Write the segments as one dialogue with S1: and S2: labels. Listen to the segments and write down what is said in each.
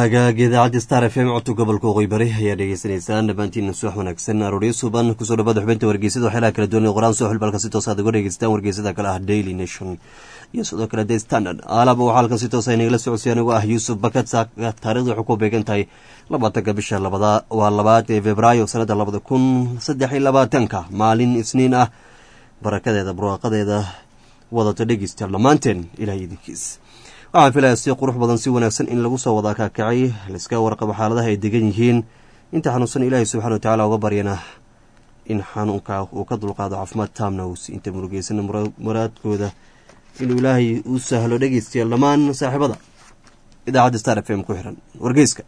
S1: hagaag idaacadda star f m codka gobolka waqooyi bari ayaa dhegeysanaysaan dhammaantiina subax wanaagsan arooryo suban kusoo dhawaada xubinta wargeysada waxyaalaha kala duwan ee qoraan soo xilbalka si toos aad uga dhegeystaan wargeysada kale ah daily nation iyo sidoo kale the standard aalaba waxaa halkan si toos inagala socodsiya anigu ah yuusuf bakat taarikhda waxay ku beegan tahay labaatanka bisha labada waa labaad ee februaayo sanadda labada kun saddex iyo labaatanka maalin isniin ah barakadeeda barwaaqadeeda wadato dhegeystayaal dhammaanteen ilahay idinkiis waxaan filaya si qurux badan si wanaagsan in lagu soo wada kaakacay laiska warqabo xaaladaha ay degan yihiin inta xanuunsan ilaahay subxana wa tacala uga baryana in xanuunka uu ka dulqaado caafimaad taamna uusi inta murugeysana muraadkooda inuu ilaahay u sahlo dhegeystayaal dhammaan saaxiibada idaacadda star f m ku xiran wargeyska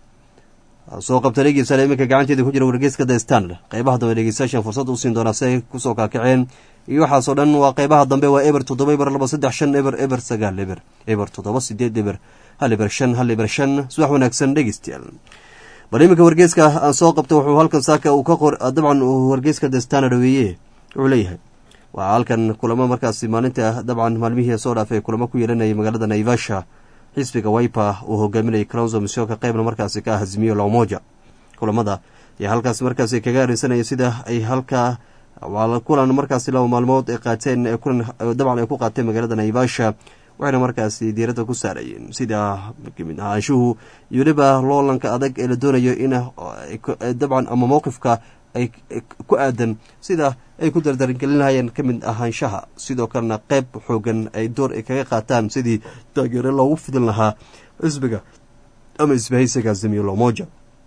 S1: soo qabta dhegeystayaal iminka gacanteeda ku jira wargeyska the standard qeybaha dambe dhegeystayaashan fursad u siin doonaa si ay kusoo kaakaceen iyo waxaasoo dhan waa qeybaha dambe waa eber toddoba eber laba saddex shan eber eber sagaal eber eber toddoba sideed eber hal eber shan hal eber shan subax wanaagsan dhegeystayaal bal iminka wargeyska aan soo qabta wuxuu halkan saaka uu ka qor dabcan uu wargeyska the standard weeye wuxuu leeyahay waa halkan kulamo markaasi maalinta dabcan maalmihii soo dhaafay kulamo ku yeelanayay magaalada naivasha xisbiga wipa uu hogaaminayay cronso misioka qeybna markaasi ka ah hazimiyo lamoja kulamada ayaa halkaas markaasi kaga arinsanaya sida ay halkaa waa kulan markaasi laba maalmood ay qaateen kulan dabcan ay ku qaateen magaalada naivasha waxayna markaasi diiradda ku saarayeen sida kamid ahaanshuhu iyo weliba loolanka adag ee la doonayo in dabcan ama mowqifka ay ku aadan sida ay ku dardarangelinahayeen ka mid ahaanshaha sidoo kalena qeyb xoogan ay door ay kaga qaataan sidii taageero loogu fidin lahaa xisbiga ama isbahaysiga zimiyo lomoja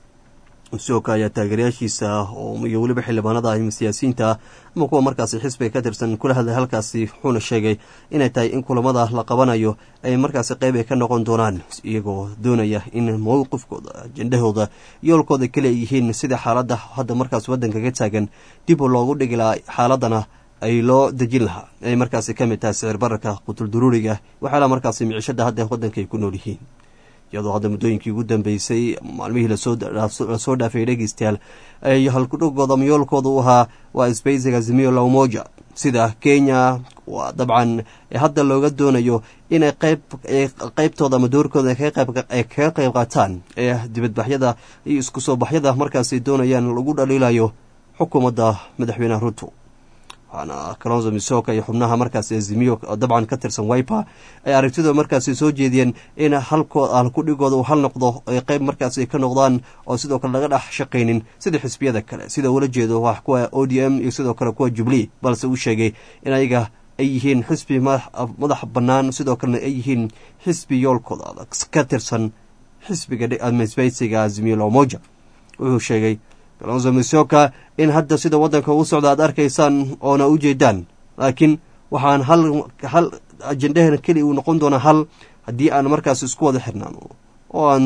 S1: sidooka ayaa taageerayaashiisa iyo weliba xildhibaanada ama siyaasiyiinta ama kuwa markaasi xisbiga ka tirsan kula hadlay halkaasi wuxuuna sheegay inay tahay in kulamada la qabanayo ay markaasi qeyb ay ka noqon doonaan iyagoo doonaya in mowqifkooda ajendahooda yoolkooda kale ay yihiin sida xaaladda hadda markaas waddanka ka taagan dib loogu dhigi lahaa xaaladana ay loo dejin lahaa ay markaasi ka mid tahay sicir bararka qutul duruuriga waxyaalaha markaasi micishada hadda waddanka ay ku nool yihiin iyadoo hadda muddooyinkii ugu dambeysay maalmihii lasoo dhaafay dhegeystayaal ay halkudhogooda mayoolkooda u ahaa waa sbeysiga zimiyo lawmoja sida kenya waa dabcan hadda looga doonayo inay qeyb qeybtooda ama doorkooda ay kaga qeyb qaataan ee dibadbaxyada iyo isku soo baxyada markaasi doonayaan lagu dhaliilayo xukuumadda madaxweyneha ruto waxaana kalonzo misoka iyo xubnaha markaasi azimiyo dabcan ka tirsan wiper ay aragtida markaasi soo jeediyeen in halkudhigooda uu hal noqdo ay qeyb markaasi ka noqdaan oo sidoo kale laga dhex shaqaynin sida xisbiyada kale sida ula jeedo wax kuwa o d m iyo sidoo kale kuwa jubilee balse uu sheegay in ayaga ay yihiin xisbi madax bannaan sidoo kalena ay yihiin xisbi yoolkooda adag ka tirsan xisbiga sbeysiga azimiyo lomoja wuxuu sheegay kalonzo misoka in hadda sida waddanka ugu socda aad arkaysaan oona u jeedaan laakiin waxaan hal hal ajendahana keli uu noqon doonaa hal haddii aan markaas isku wada xirnaano oo aan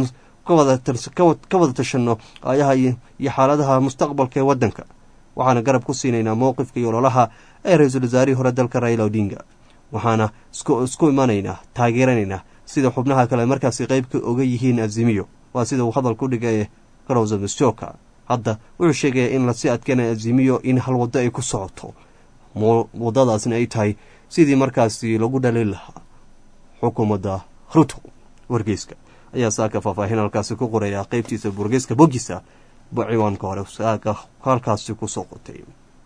S1: ka wada tashanno aayaha iyo xaaladaha mustaqbalka ee waddanka waxaana garab ku siinaynaa mowqifka iyo ololaha ee ra-iisul wasaarihii hore dalka raila odinga waxaana isku imanaynaa taageeranaynaa sida xubnaha kale markaasi qeybka oga yihiin azimiyo waa sida uu hadal ku dhigay kalonzo misoka hadda wuxuu sheegaya in lasii adkeynaya azimiyo in hal waddo ay ku socoto waddadaasna ay tahay sidii markaasi lagu dhalin lahaa xukuumadda ruto wargeyska ayaa saaka faahfaahin halkaasi ku qoraya qeybtiisa wargeyska bogisa ciwaanka hore saaka halkaasi kusoo qotay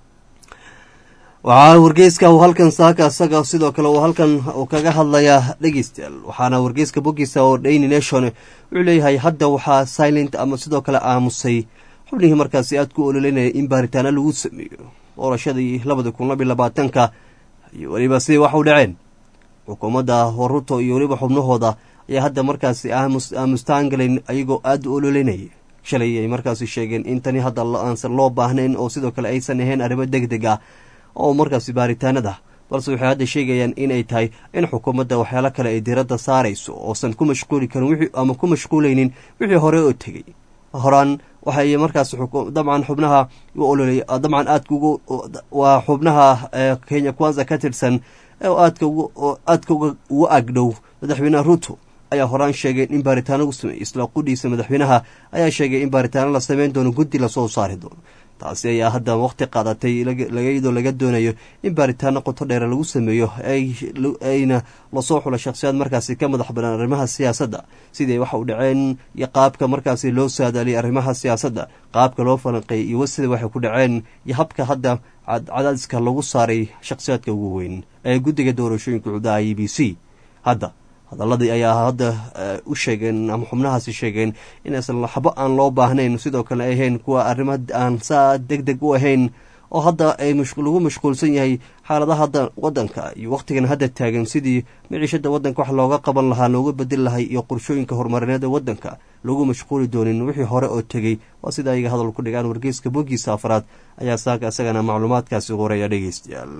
S1: waxaa wargeyska uu halkan saaka isaga sidoo kale uu halkan kaga hadlayaa dhegeystayaal waxaana wargeyska bogisa oo daily nation wuxuu leeyahay hadda waxaa silent ama sidoo kale aamusay xubnihii markaasi aad ku ololeynaya in baaritaano lagu sameeyo doorashadii labada kun labiy labaatanka iyo weliba siday wax u dhaceen xukuumadda ruto iyo weliba xubnahooda ayaa hadda markaasi aamustaangalayn ayagoo aada u ololeynaya shalay ay markaasi sheegeen in tani hadda aansan loo baahnayn oo sidoo kale aysan ahayn arrimo deg deg ah oo markaasi baaritaanada balse waxay hadda sheegayaan inay tahay in xukuumadda waxyaalo kale ay diradda saarayso oosan ku mashquuli karin ama ku mashquulaynin wixii hore oo tegey horaan waxay markaas dabcan xubnaha u ololay dabcan aadka ugu waa xubnaha kenya kwanza ka tirsan oo aadka aadka ugu agdhow madaxweyneha ruto ayaa horaan sheegay in baaritaano u sameeyey isla qudhiisa madaxweynaha ayaa sheegay in baaritaano la sameyn doono guddi lasoo saari doono taasi ayaa hadda waqti qaadatay iyadoo laga doonayo in baaritaano qoto dheere lagu sameeyo ayna lasoo xulo shakhsiyaad markaasi ka madax banaan arrimaha siyaasadda siday waxa u dhaceen iyo qaabka markaasi loo saadaaliyay arrimaha siyaasadda qaabka loo falanqeeyay iyo sida waxay ku dhaceen iyo habka hadda cadaadiska lagu saaray shakhsiyaadka ugu weyn ee guddiga doorashooyinka cudaha e b c hadda hadaladii ayaa hadda u sheegeen ama xubnahaasi sheegeen inaysan waxba aan loo baahnayn sidoo kale ay ahayn kuwa arrimo aan saa deg deg u ahayn oo hadda ay lagu mashquulsan yahay xaaladaha hadda wadanka iyo wakhtigan hadda taagan sidii miciishada wadanka wax looga qaban lahaa looga bedeli lahay iyo qorshooyinka horumarineeda wadanka lagu mashquuli doonin wixii hore oo tegey waa sida ayaga hadal ku dhigaan wargeyska bogiisa afraad ayaa saaka isagana macluumaadkaasi qoraya dhegeystayaal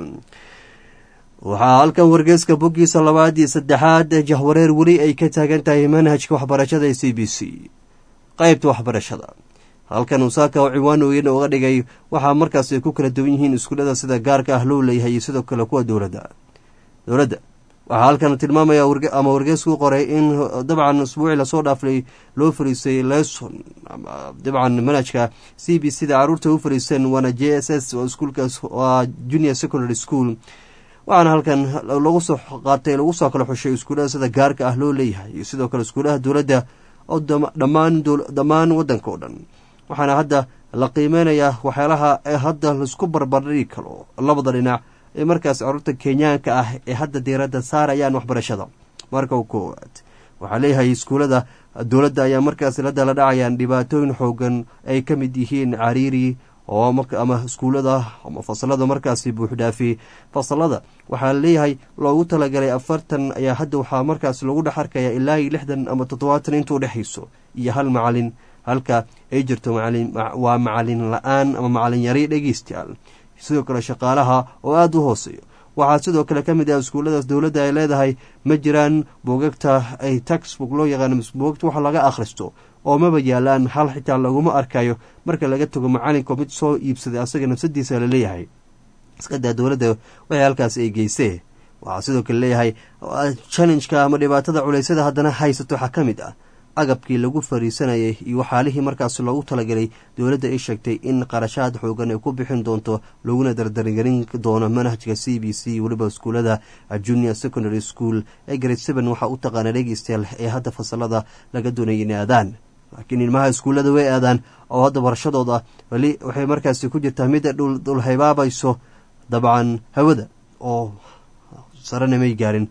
S1: waxaa halkan wargeyska boggiisa labaad iyo saddexaad jahwareer weli ay ka taagan tahay manhajka waxbarashada ee c b c qeybta waxbarashada halkan usaaka oo ciwaan weyn uga dhigay waxaa markaas ay ku kala duwan yihiin iskuullada sida gaarka ah loo leeyahay iyo sidoo kale kuwa dowladda dowladda waxaa halkan tilmaamaya ama wargeysku qoray in dabcan usbuucii lasoo dhaaflay loo fariisay leson ama dabcan manhajka c b c da caruurta u fariiseen waana j s s oo iskuulkaas waa junior secondary school waxaana halkan lagu soo qaatay lagu soo kala xushay iskuullada sida gaarka ah loo leeyahay iyo sidoo kale iskuullaha dowladda oo dhammaan dhammaan waddanka oo dhan waxaana hadda la qiimeynayaa waxyaalaha ee hadda laisku barbardhigi karo labada dhinac ee markaas carruurta kenyaanka ah ee hadda diiradda saarayaan waxbarashada marka u koowaad waxaa leeyahay iskuullada dowladda ayaa markaas la dala dhacayaan dhibaatooyin xoogan ay ka mid yihiin cariiri oo ama iskuullada ama fasalada markaasi buuxdhaafi fasalada waxaa leeyahay loogu talagalay afartan ayaa hadda waxaa markaas lagu dhex arkaya ilaa iyo lixdan ama toddobaatan inta udhexayso iyo hal macalin halka ay jirto waa macalin la-aan ama macalin yari dhegeystayaal sidoo kale shaqaalaha oo aada u hooseeyo waxaa sidoo kale ka mid ah iskuulladaas dowladda ay leedahay ma jiraan buugagta ay taxbook loo yaqaano buugagta wax laga akhristo oo maba yaalaan hal xitaa laguma arkayo marka laga tago macalinka mid soo iibsaday asaga nafsadiisa laleeyahay iskadaa dowladda waxay halkaas ay geysee waxaa sidoo kale leeyahay challengeka ama dhibaatada culeysyada haddana haysato waxaa ka mid ah agabkii lagu fariisanayay iyo waxaalihii markaas loogu talagalay dowladda ay sheegtay in qarashaad xoogan ay ku bixin doonto laguna dardargelin doono manhajka c b c weliba iskuullada junior secondary school ee grade seven waxaa u taqaana dhegeystayaal ee hadda fasalada laga doonayay inay aadaan laakiin ilmaha iskuullada way aadaan oo hadda barashadooda weli waxay markaasi ku jirtaa midda dhulhaybaabayso dabcan hawada oo sarena may gaarin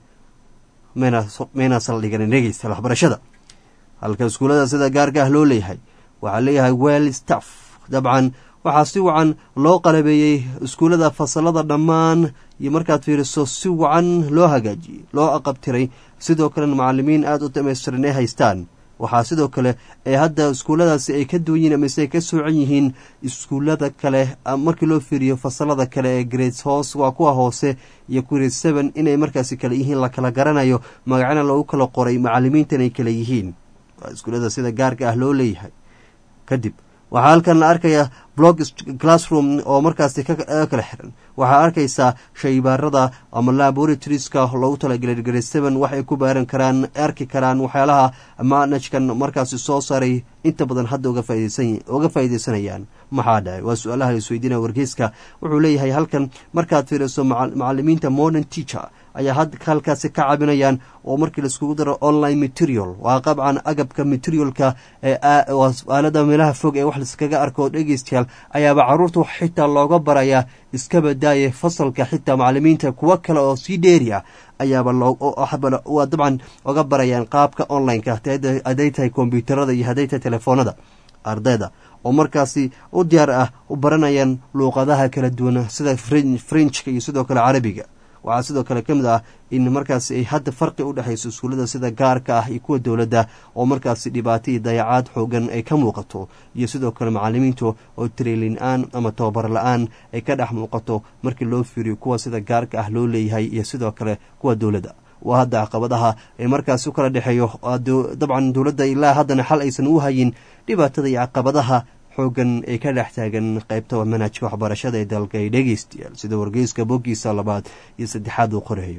S1: mayna saldhiganin dhegeystayaal waxbarashada halka iskuullada sida gaarka ah loo leeyahay waxaa leeyahay well staff dabcan waxaa si wacan loo qalabeeyey iskuullada fasalada dhammaan iyo markaad fiiriso si wacan loo hagaajiyey loo aqabtiray sidoo kalena macalimiin aada u dhamaystiran ay haystaan waxaa sidoo kale ee hadda iskuulladaasi ay ka duwan yihiin amase ay ka soocan yihiin iskuullada kale markii loo fiiriyo fasalada kale ee grades hoos waa kuwa hoose iyo grade seven inay markaasi kale yihiin la kala garanayo magacana loogu kala qoray macalimiintan ay kale yihiin waa iskuullada sida gaarka ah loo leeyahay kadib waxaa halkan la arkaya blog classroom oo markaasi kala xiran waxaa arkaysaa shaybaarada ama laboratorieska loogu talagelay grade seven waxay ku baaran karaan arki karaan waxyaalaha manajkan markaasi soo saaray inta badan hadda uga faaideysanayaan maxaa dhacay waa su-aalaha laisweydiinaya wargeyska wuxuu leeyahay halkan markaad fiiriso macalimiinta modern teacher ayaa had halkaasi ka cabinayaan oo markii laiskugu daro online material waa qabcan agabka materialka aalada meelaha fog ee wax laiskaga arko dhegeystayaal ayaaba caruurta xitaa looga barayaa iska badaaye fasalka xitaa macalimiinta kuwo kale oo sii dheeri ah ayaaba waa dabcan oga barayaan qaabka online-ka haday tahay kombyuutarada iyo hadday tahay telefoonada ardayda oo markaasi u diyaar ah u baranayaan luuqadaha kala duwan sida frenchka iyo sidoo kale carabiga waxaa sidoo kale ka mid ah in markaasi ay hadda farqi u dhexayso iskuullada sida gaarka ah iyo kuwa dowladda oo markaasi dhibaato iyo dayacaad xoogan ay ka muuqato iyo sidoo kale macalimiintu oo tiriilin-aan ama tababar la-aan ay ka dhex muuqato markii loo fiiriyo kuwa sida gaarka ah loo leeyahay iyo sidoo kale kuwa dowladda waa hadda caqabadaha ee markaasi u kala dhexeeyo dabcan dowladda ilaa haddana xal aysan u hayin dhibaatada iyo caqabadaha xoogan ee ka dhex taagan qaybta manhajka waxbarashada ee dalka ay dhegeystayaal sida wargeyska boggiisa labaad iyo saddexaad uu qorayo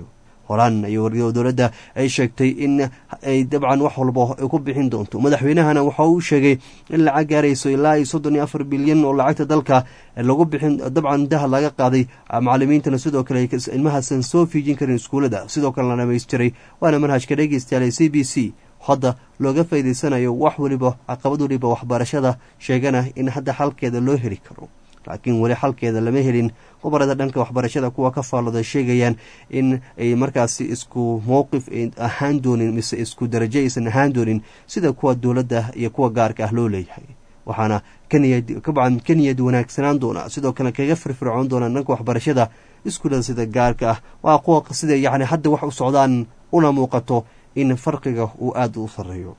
S1: horaan iyo dowladda ay sheegtay in ay dabcan wax walba ay ku bixin doonto madaxweynahana waxa uu sheegay in lacag gaarayso ilaa iyo soddon iyo afar bilyan oo lacagta dalka lagu bixin dabcan dahad laga qaaday macalimiintana sidoo kale ilmahaasan soo fiijin karin iskuullada sidoo kale la dhamaystiray waana manhajka dhegeystayaal c b c hadda looga faa'idaysanayo wax weliba caqabad weliba waxbarashada sheegana in hadda xalkeeda loo heli karo laakiin weli xalkeeda lama helin khubarada dhanka waxbarashada kuwa ka faallooda sheegayaan in ay markaasi isku mowqif ahaan doonin mise isku darajo aysan ahaan doonin sida kuwa dowladda iyo kuwa gaarka ah loo leeyahay waxaana kabcan ka niyad wanaagsanaan doona sidoo kale kaga firfircoon doonaa dhanka waxbarashada iskuulada sida gaarka ah waa kuwa sida yacni hadda wax u socdaan una muuqato in farqiga uu aada u sareeyo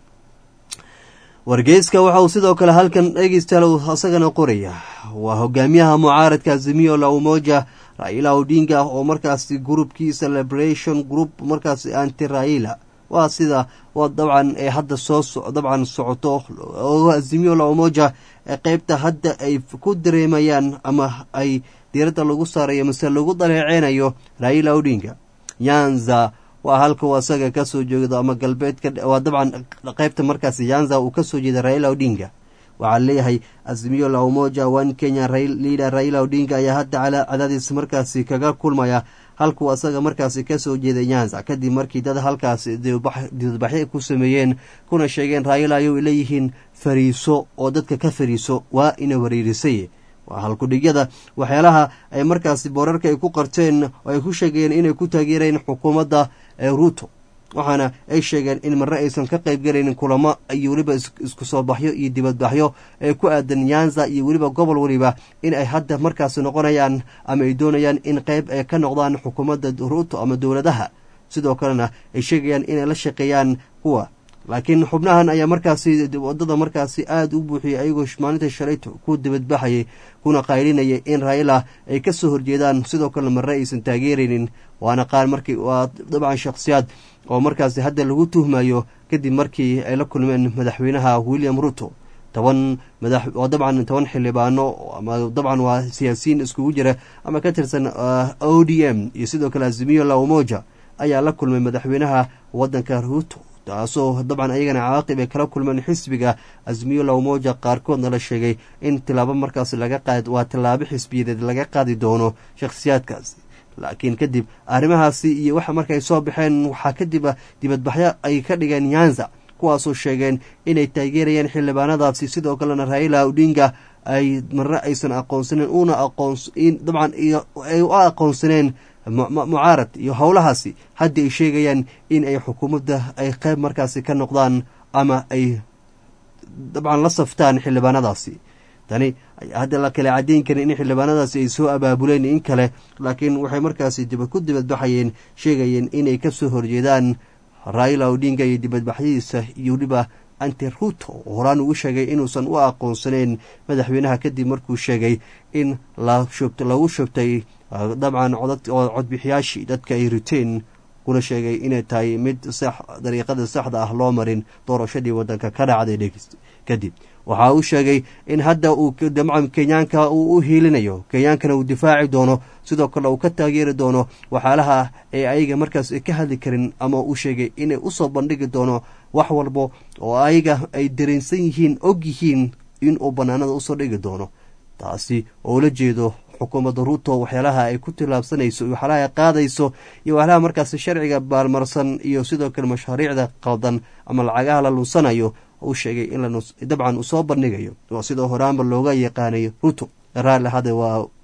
S1: wargeyska waxa uu sidoo kale halkan dhegeystaal isagana qoraya waa hogaamiyaha mucaaradka azimiyo la umoja raila odinga oo markaasi groupkiisa liberation group markaasi anti raila waa sida waa dabcan ee hadda soo dabcan socoto oo azimiyo la umoja ee qeybta hadda ay ku dareemayaan ama ay diiradda lagu saarayo mase lagu daleeceynayo raila odinga yanza waa halka uu asaga kasoo jeedo ama galbeedka waa dabcan qeybta markaasi yanza uu kasoo jeeda raila odinga waxaa leeyahay azimiyo la umoja one kenya liader raila odinga ayaa hadda cadaadiis markaasi kaga kulmaya halkuu asaga markaasi kasoo jeeday nyanza kadib markii dad halkaasi dibadbaxyo ku sameeyeen kuna sheegeen raila ayuu leeyihiin fariiso oo dadka ka fariiso waa ina wariirisay waa halkudhigyada waxyaalaha ay markaasi boorarka ay ku qarteen oo ay ku sheegayeen inay ku taageereen xukuumadda ruuto waxaana ay sheegeen in marre aysan ka qayb galaynin kulamo iyo weliba isku soo baxyo iyo dibadbaxyo ee ku aadan nyanza iyo weliba gobol weliba in ay hadda markaasi noqonayaan ama ay doonayaan in qayb ay ka noqdaan xukuumadda ruuto ama dowladaha sidoo kalena ay sheegayaan inay la shaqeeyaan kuwa laakiin xubnahan ayaa markaasi wadada markaasi aada u buuxiyay ayagoo maalinta shalayto ku dibadbaxayay kuna qaylinayay in raila ay ka soo horjeedaan sidoo kalena marre aysan taageeraynin waana qaar markii waa dabcan shakhsiyaad oo markaasi hadda lagu tuhmayo kadib markii ay la kulmeen madaxweynaha william ruto toban madax oo dabcan toban xildhibaano ama dabcan waa siyaasiyiin iskugu jira ama ka tirsan o d m iyo sidoo kale azimiyo la umoja ayaa la kulmay madaxweynaha waddanka ruto taasoo dabcan ayagana cawaaqib ay kala kulmeen xisbiga azmiyo la umoja qaarkoodna la sheegay in tilaabo markaas laga qaad waa tilaabo xisbiyadeed laga qaadi doono shakhsiyaadkaasi laakiin kadib arrimahaasi iyo waxa markaay soo baxeen waxaa kadib dibadbaxyo ay ka dhigeen nyanza kuwaasoo sheegeen inay taageerayeen xildhibaanadaasi sidoo kalena raila odinga ay marre aysan aqoonsaneen una aqoons dabcan ay u aqoonsaneen mucaarad iyo howlahaasi haddii ay sheegayaan in ay xukuumadda ay qayb markaasi ka noqdaan ama ay dabcan la saftaan xildhibaanadaasi tani hadda la kale caddeyn karin in xildhibaanadaasi ay soo abaabuleen in kale laakiin waxay markaasi ku dibadbaxayeen sheegayeen inay ka soo horjeedaan raila odinga iyo dibadbaxyadiisa iyo weliba anti ruto oo horaan ugu sheegay inuusan u aqoonsaneyn madaxweynaha kadib markuu sheegay in lagu shubtay dabcan codbixiyaashii dadka ay riteen kuna sheegay inay tahay mid sax dariiqada saxda ah loo marin doorashadii waddanka ka dhacday dhegeyst kadib waxa uu sheegay in hadda uu dabcan kenyaanka uu u hiilinayo kenyaankana uu difaaci doono sidoo kale uu ka taageeri doono waxyaalaha ee ayaga markaas ka hadli karin ama uu sheegay inay usoo bandhigi doono wax walbo oo ayaga ay dareensan yihiin og yihiin inuu bannaanada usoo dhigi doono taasi oo la jeedo xukuumadda ruuto waxyaalaha ay ku tillaabsanayso iyo waxyaalaha ay qaadayso iyo waxyaalaha markaasi sharciga baalmarsan iyo sidoo kale mashaariicda qaldan ama lacagaha la lunsanayo uu sheegay in dabcan uu soo bandhigayo oo sidoo horaanba looga yaqaanayo ruto raali hade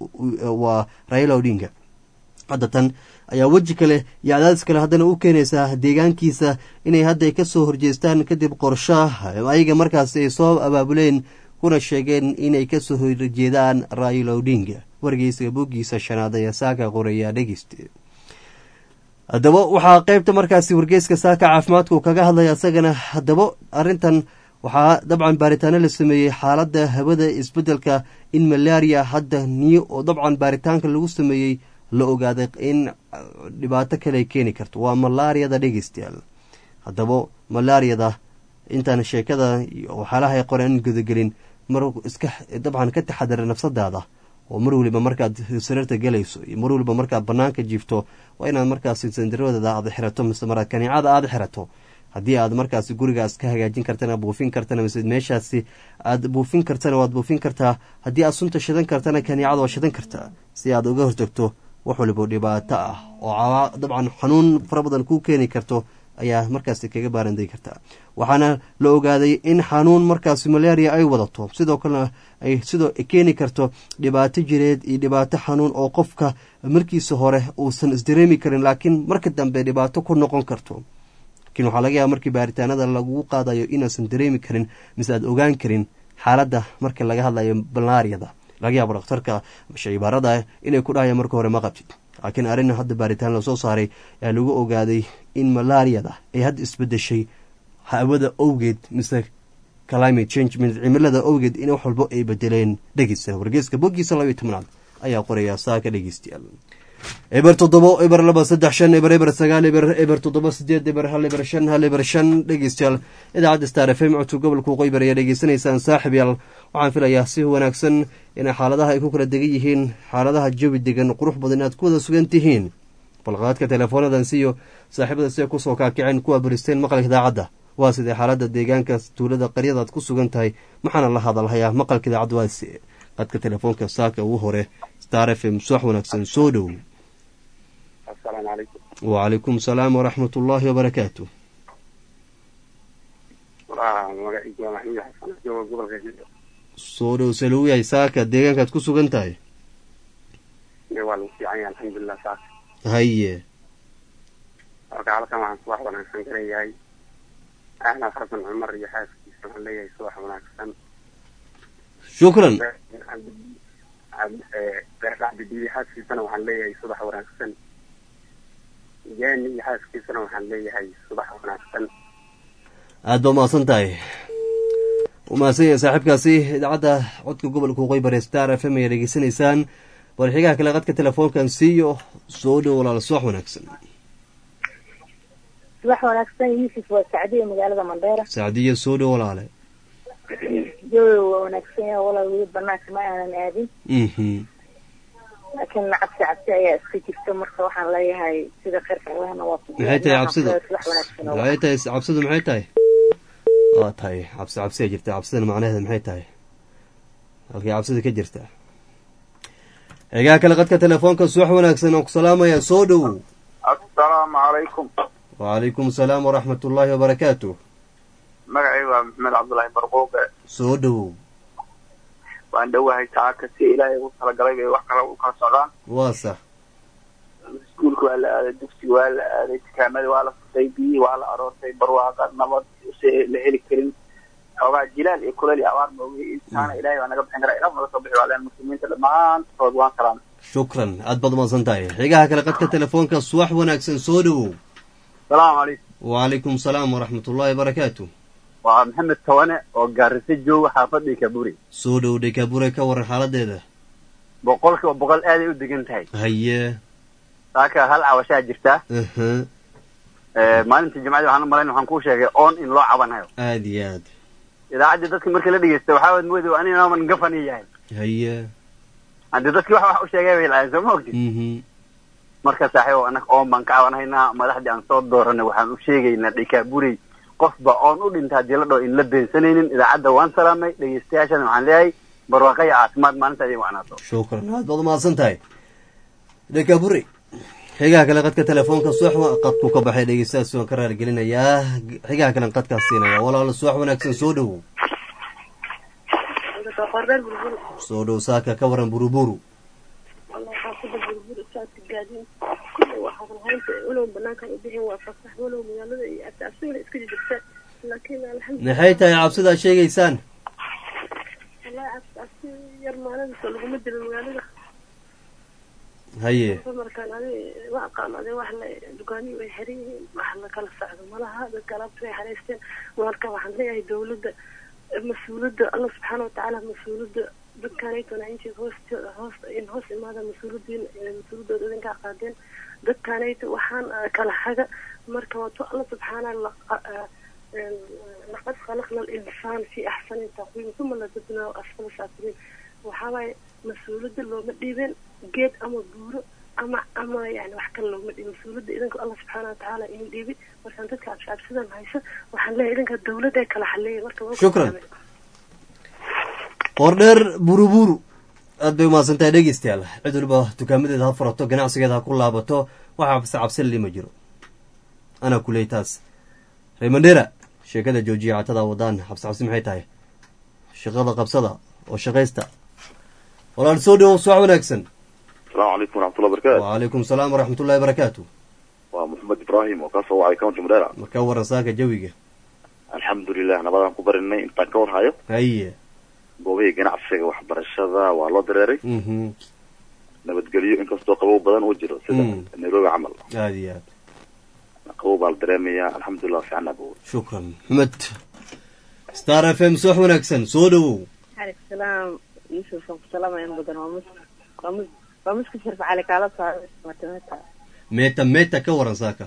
S1: waa raila odinga hadda tan ayaa weji kale iyo cadaadis kale haddana u keenaysaa deegaankiisa inay hadda ka soo horjeestaan kadib qorshaha ayaga markaasi ay soo abaabuleen kuna sheegeen inay ka soo horjeedaan raila odinga wargeysa boggiisa shanaad ayaa saaka qoraya dhegeyste haddaba waxaa qeybta markaasi wargeyska saaka caafimaadku kaga hadlaya isagana haddaba arrintan waxaa dabcan baaritaano la sameeyey xaaladda hawada isbeddelka in malaria hadda niyo oo dabcan baaritaanka lagu sameeyey la ogaaday in dhibaato kale ay keeni karto waa malaariyada dhegeystayaal haddaba malaariyada intaan sheekada iyo waxyaalaha ay qoreen gudagelin mar iska dabcan ka taxadara nafsadaada oo mar weliba markaad sariirta galayso iyo mar weliba markaad banaanka jiifto waa inaad markaasi sandaradada aad xirato mise mara kaniicada aada xirato haddii aad markaasi gurigaas ka hagaajin kartana buufin kartana mise meeshaasi aad buufin kartana waad buufin kartaa haddii aad sunta shidan kartana kaniicada waa shidan kartaa si aad uga hortagto wax waliba dhibaato ah oo dabcan xanuun fara badan kuu keeni karto ayaa markaasi kaga baaranday kartaa waxaana la ogaaday in xanuun markaasi malaria ay wadato sidoo kalena ay sidoo keeni karto dhibaato jireed iyo dhibaato xanuun oo qofka markiisa hore uusan isdareemi karin laakiin marka dambe dhibaato ku noqon karto lakiin waxaa laga yaaba markii baaritaanada lagu qaadayo inaasan dareemi karin mise aad ogaan karin xaaladda marka laga hadlayo balnaariyada laga yaabo dhakhtarka shaybaarada inay ku dhahaya marka hore ma qabtid laakiin arrin hadda baaritaan lasoo saaray ayaa lagu ogaaday in malaariyada ay hadda isbedeshay hawada owgeed mise climate change cimilada owgeed in wax walbo ay bedeleen dhegeysa wargeeska boggiisa labaiyo tobnaad ayaa qoraya saaka dhegeystayaal eber toddobo eber laba saddex shan eber eber sagaal eber eber toddoba sideed eber hal eber shan hal eber shan dhegeystayaal idaacadda star f m codka gobolka qoybar ayaa dhegeysanaysaan saaxib yaal waxaan filayaa si wanaagsan inay xaaladaha ay ku kala degan yihiin xaaladaha jawi degan qurux badan inaad ku wada sugan tihiin balqaadka teleefoonadan siyo saaxiibada siday kusoo kaakiceen kuwa baristeen maqalka idaacadda waa sidee xaaladda deegaanka tuulada qaryadaad ku sugan tahay maxaana la hadalhayaa maqalka idaacadda waase qadka telefoonka saaka ugu hore star f m suwax wanaagsan soo dhow wacalaykum salaam waraxmat ullaahi wabarakaatu soo dhow saluu yahay saaka deegaankaad ku sugan tahay
S2: waa lagu fiican yahay alxamdulilah saaka
S1: haye
S2: marka halkan waxaan subax wanaagsan ka leeyahay axmed xasan cumar iyo xaaskiisa waxaan leeyahay subax wanaagsan
S1: shukran
S2: cabdidiidi xaaskiisana waxaan leeyahay subax wanaagsan jaani iyo xaaskiisana waxaan leeyahay subax wanaagsan
S1: aada ba umahadsan tahay umahadsan yahay saaxiibkaasi idaacadda codka gobolka waqooyi bare star f m ayaa dhegeysanaysaan warxigaha kale qadka telefoonkan siiyo soo dhow walaal subax wanaagsan
S3: subax wanaagsan yuusuf waa sacdiya magaalada mandheera
S1: sacdiya soo dhow walaale
S3: jawi waa wanaagsan yaha walaal weli banaanka ma aanan aadin
S1: mhm
S3: laakiin cabsi cabsi ayaa iska jirta marka waxaan leeyahay sida kheyrka allahna waa ku
S1: maxay tahay cabsidu
S3: subax wanaagsan oo
S1: maxay tahay cabsidu maxay tahay waa tahay cabsi cabsiya jirta cabsidana macnaheeda maxay tahay halkay cabsida ka jirta eegaha kale qadka telefoonka subax wanaagsan aan ku salaamaya soo dhow
S2: assalaamu calaykum
S1: wacalaykum asalaam waraxmat ullaahi wabarakaatu
S2: magacayga waa maxamed cabdullaahi barquuqe
S1: soo dhow
S2: waan dhowahay saaka si ilaahay ugu talagalay bay wax kale u kala socdaan
S1: waa sax
S2: iskuulka waa la aaday dugsiga waa la aaday dukaamadii waa la furtay biyihii waa la aroortay barwaaqa nabad si la heli karin xoogaa jilaal iyo kuleel iyo abaar moogi intaana ilaahay waa naga bixin karaa ilaah naga soo bixi waaleen muslimiinta dhammaantood waan salaam
S1: shukran aad baad umahadsan tahay xigaha kale qadka telefoonka subax wanaagsan soo dhowow
S2: salaamu calaykum
S1: wacalaykum salaam waraxmat ullaahi wabarakaatu
S2: waa maxamed tawane oo gaarisa jooga xaafadii kaburi
S1: soo dhow dhekabure ka waran xaaladeeda
S2: boqolkiiba boqol aaday u degan tahay
S1: haye
S2: saaka hal cawashaa jirta
S1: aha
S2: maalintii jimcadii waxaan u malayn waxaan kuu sheegay oon in loo cabanayo
S1: aada iyo aad
S2: idaacaddii dadka markii la dhegeysta waxaa waad mooday ani inaaman gafani yahay
S1: haye
S2: haddii dadkii wax wax u sheegay bay lahayn soo ma ogtid
S1: mhm
S2: marka saaxiibo annaga oon baan ka cabanhaynaa madaxdii aan soo dooranay waxaan u sheegaynaa dhikaaburey qofba oon u dhinta haddii la dhaho in la beensanaynin idaacadda waan salaamay dhegeystayaashana waxaan leeyahay barwaaqo iyo caafimaad maalinta idin wacnaato
S1: shukran aad baad umahadsan tahay dhekabure xigaha kale qadka telefoonka subax qadku ka baxay dhegeystayaas waan ka raargelinayaa xigaha kalen qadkaas siinaya walaalo subax wanaagsan soo dhowow soo dhow saaka ka waran buruburu maxay tahay cabsida aad sheegaysaan haye
S4: markaan adi ma aqaan adi wax la dukaaniyi way xiran yihiin wax la kala socdo malaha dadka alaabta way xaraysteen marka waxaan leeyahay dawladda mas-uuliyadda allah subxaana watacaala mas-uuliyadda dadkaanaytona intii hoost hoos in hoos imaada mas-uuliyadiin mas-uuliyadooda idinkaa qaadeen dadkaanayta waxaan kala haga marka wato alla subxaana laqad khalaqna alinsaan fi axsani taqwiim uma ladadnaa asfala saafiliin waxaa waaye mas-uuliyadda looma dhiibin geed ama buuro ama ama yani wax kale looma dhiibin mas-uuliyadda idinka allah subxaana watacaala idin dhiibin markaan dadka cabsicabsidan hayso waxaan leeyahay idinka dawladda ay kala xaleeyay marka waa ku
S1: Shukran.
S4: salaamay.
S1: qoordheer buruburu aad bay umahadsan tahay dhegeystayaal cid waliba dukaamadeeda ha furato ganacsigeeda ha ku laabato waxa cabsi cabsi lima jiro anaa kuley taas reemandera sheekada joojiya catada wadaan cabsi cabsi maxay tahay shaqada qabsada oo shaqaysta walaal soo dhowow subax wanaagsan
S5: السلام عليكم ورحمة الله وبركاته
S1: wacalaykum salaam waraxmat ullahi barakaatu
S5: ومحمد إبراهيم وكاسو وعي كونتي مديرة
S1: marka waran saaka jawiga
S5: الحمد لله نبضان كبرني انت كور هايو
S1: haye
S5: goobaha ganacsiga waxbarashada waa loo dareeray
S1: mhm
S5: nabadgelyo inkastoo qabow badan uu jiro sida
S1: Mm.
S5: nairobi camal
S1: aad iyo aad
S5: qabow baa la dareemayaa alxamdulilah fiicana buu
S1: shukran maxmed star f m subax wanaagsan soo dhowow
S3: عليك السلام يوسف سلام يا بدن ومس ومس ومس كشرف على كالا صار متمتا
S1: meeta meeta ka waran saaka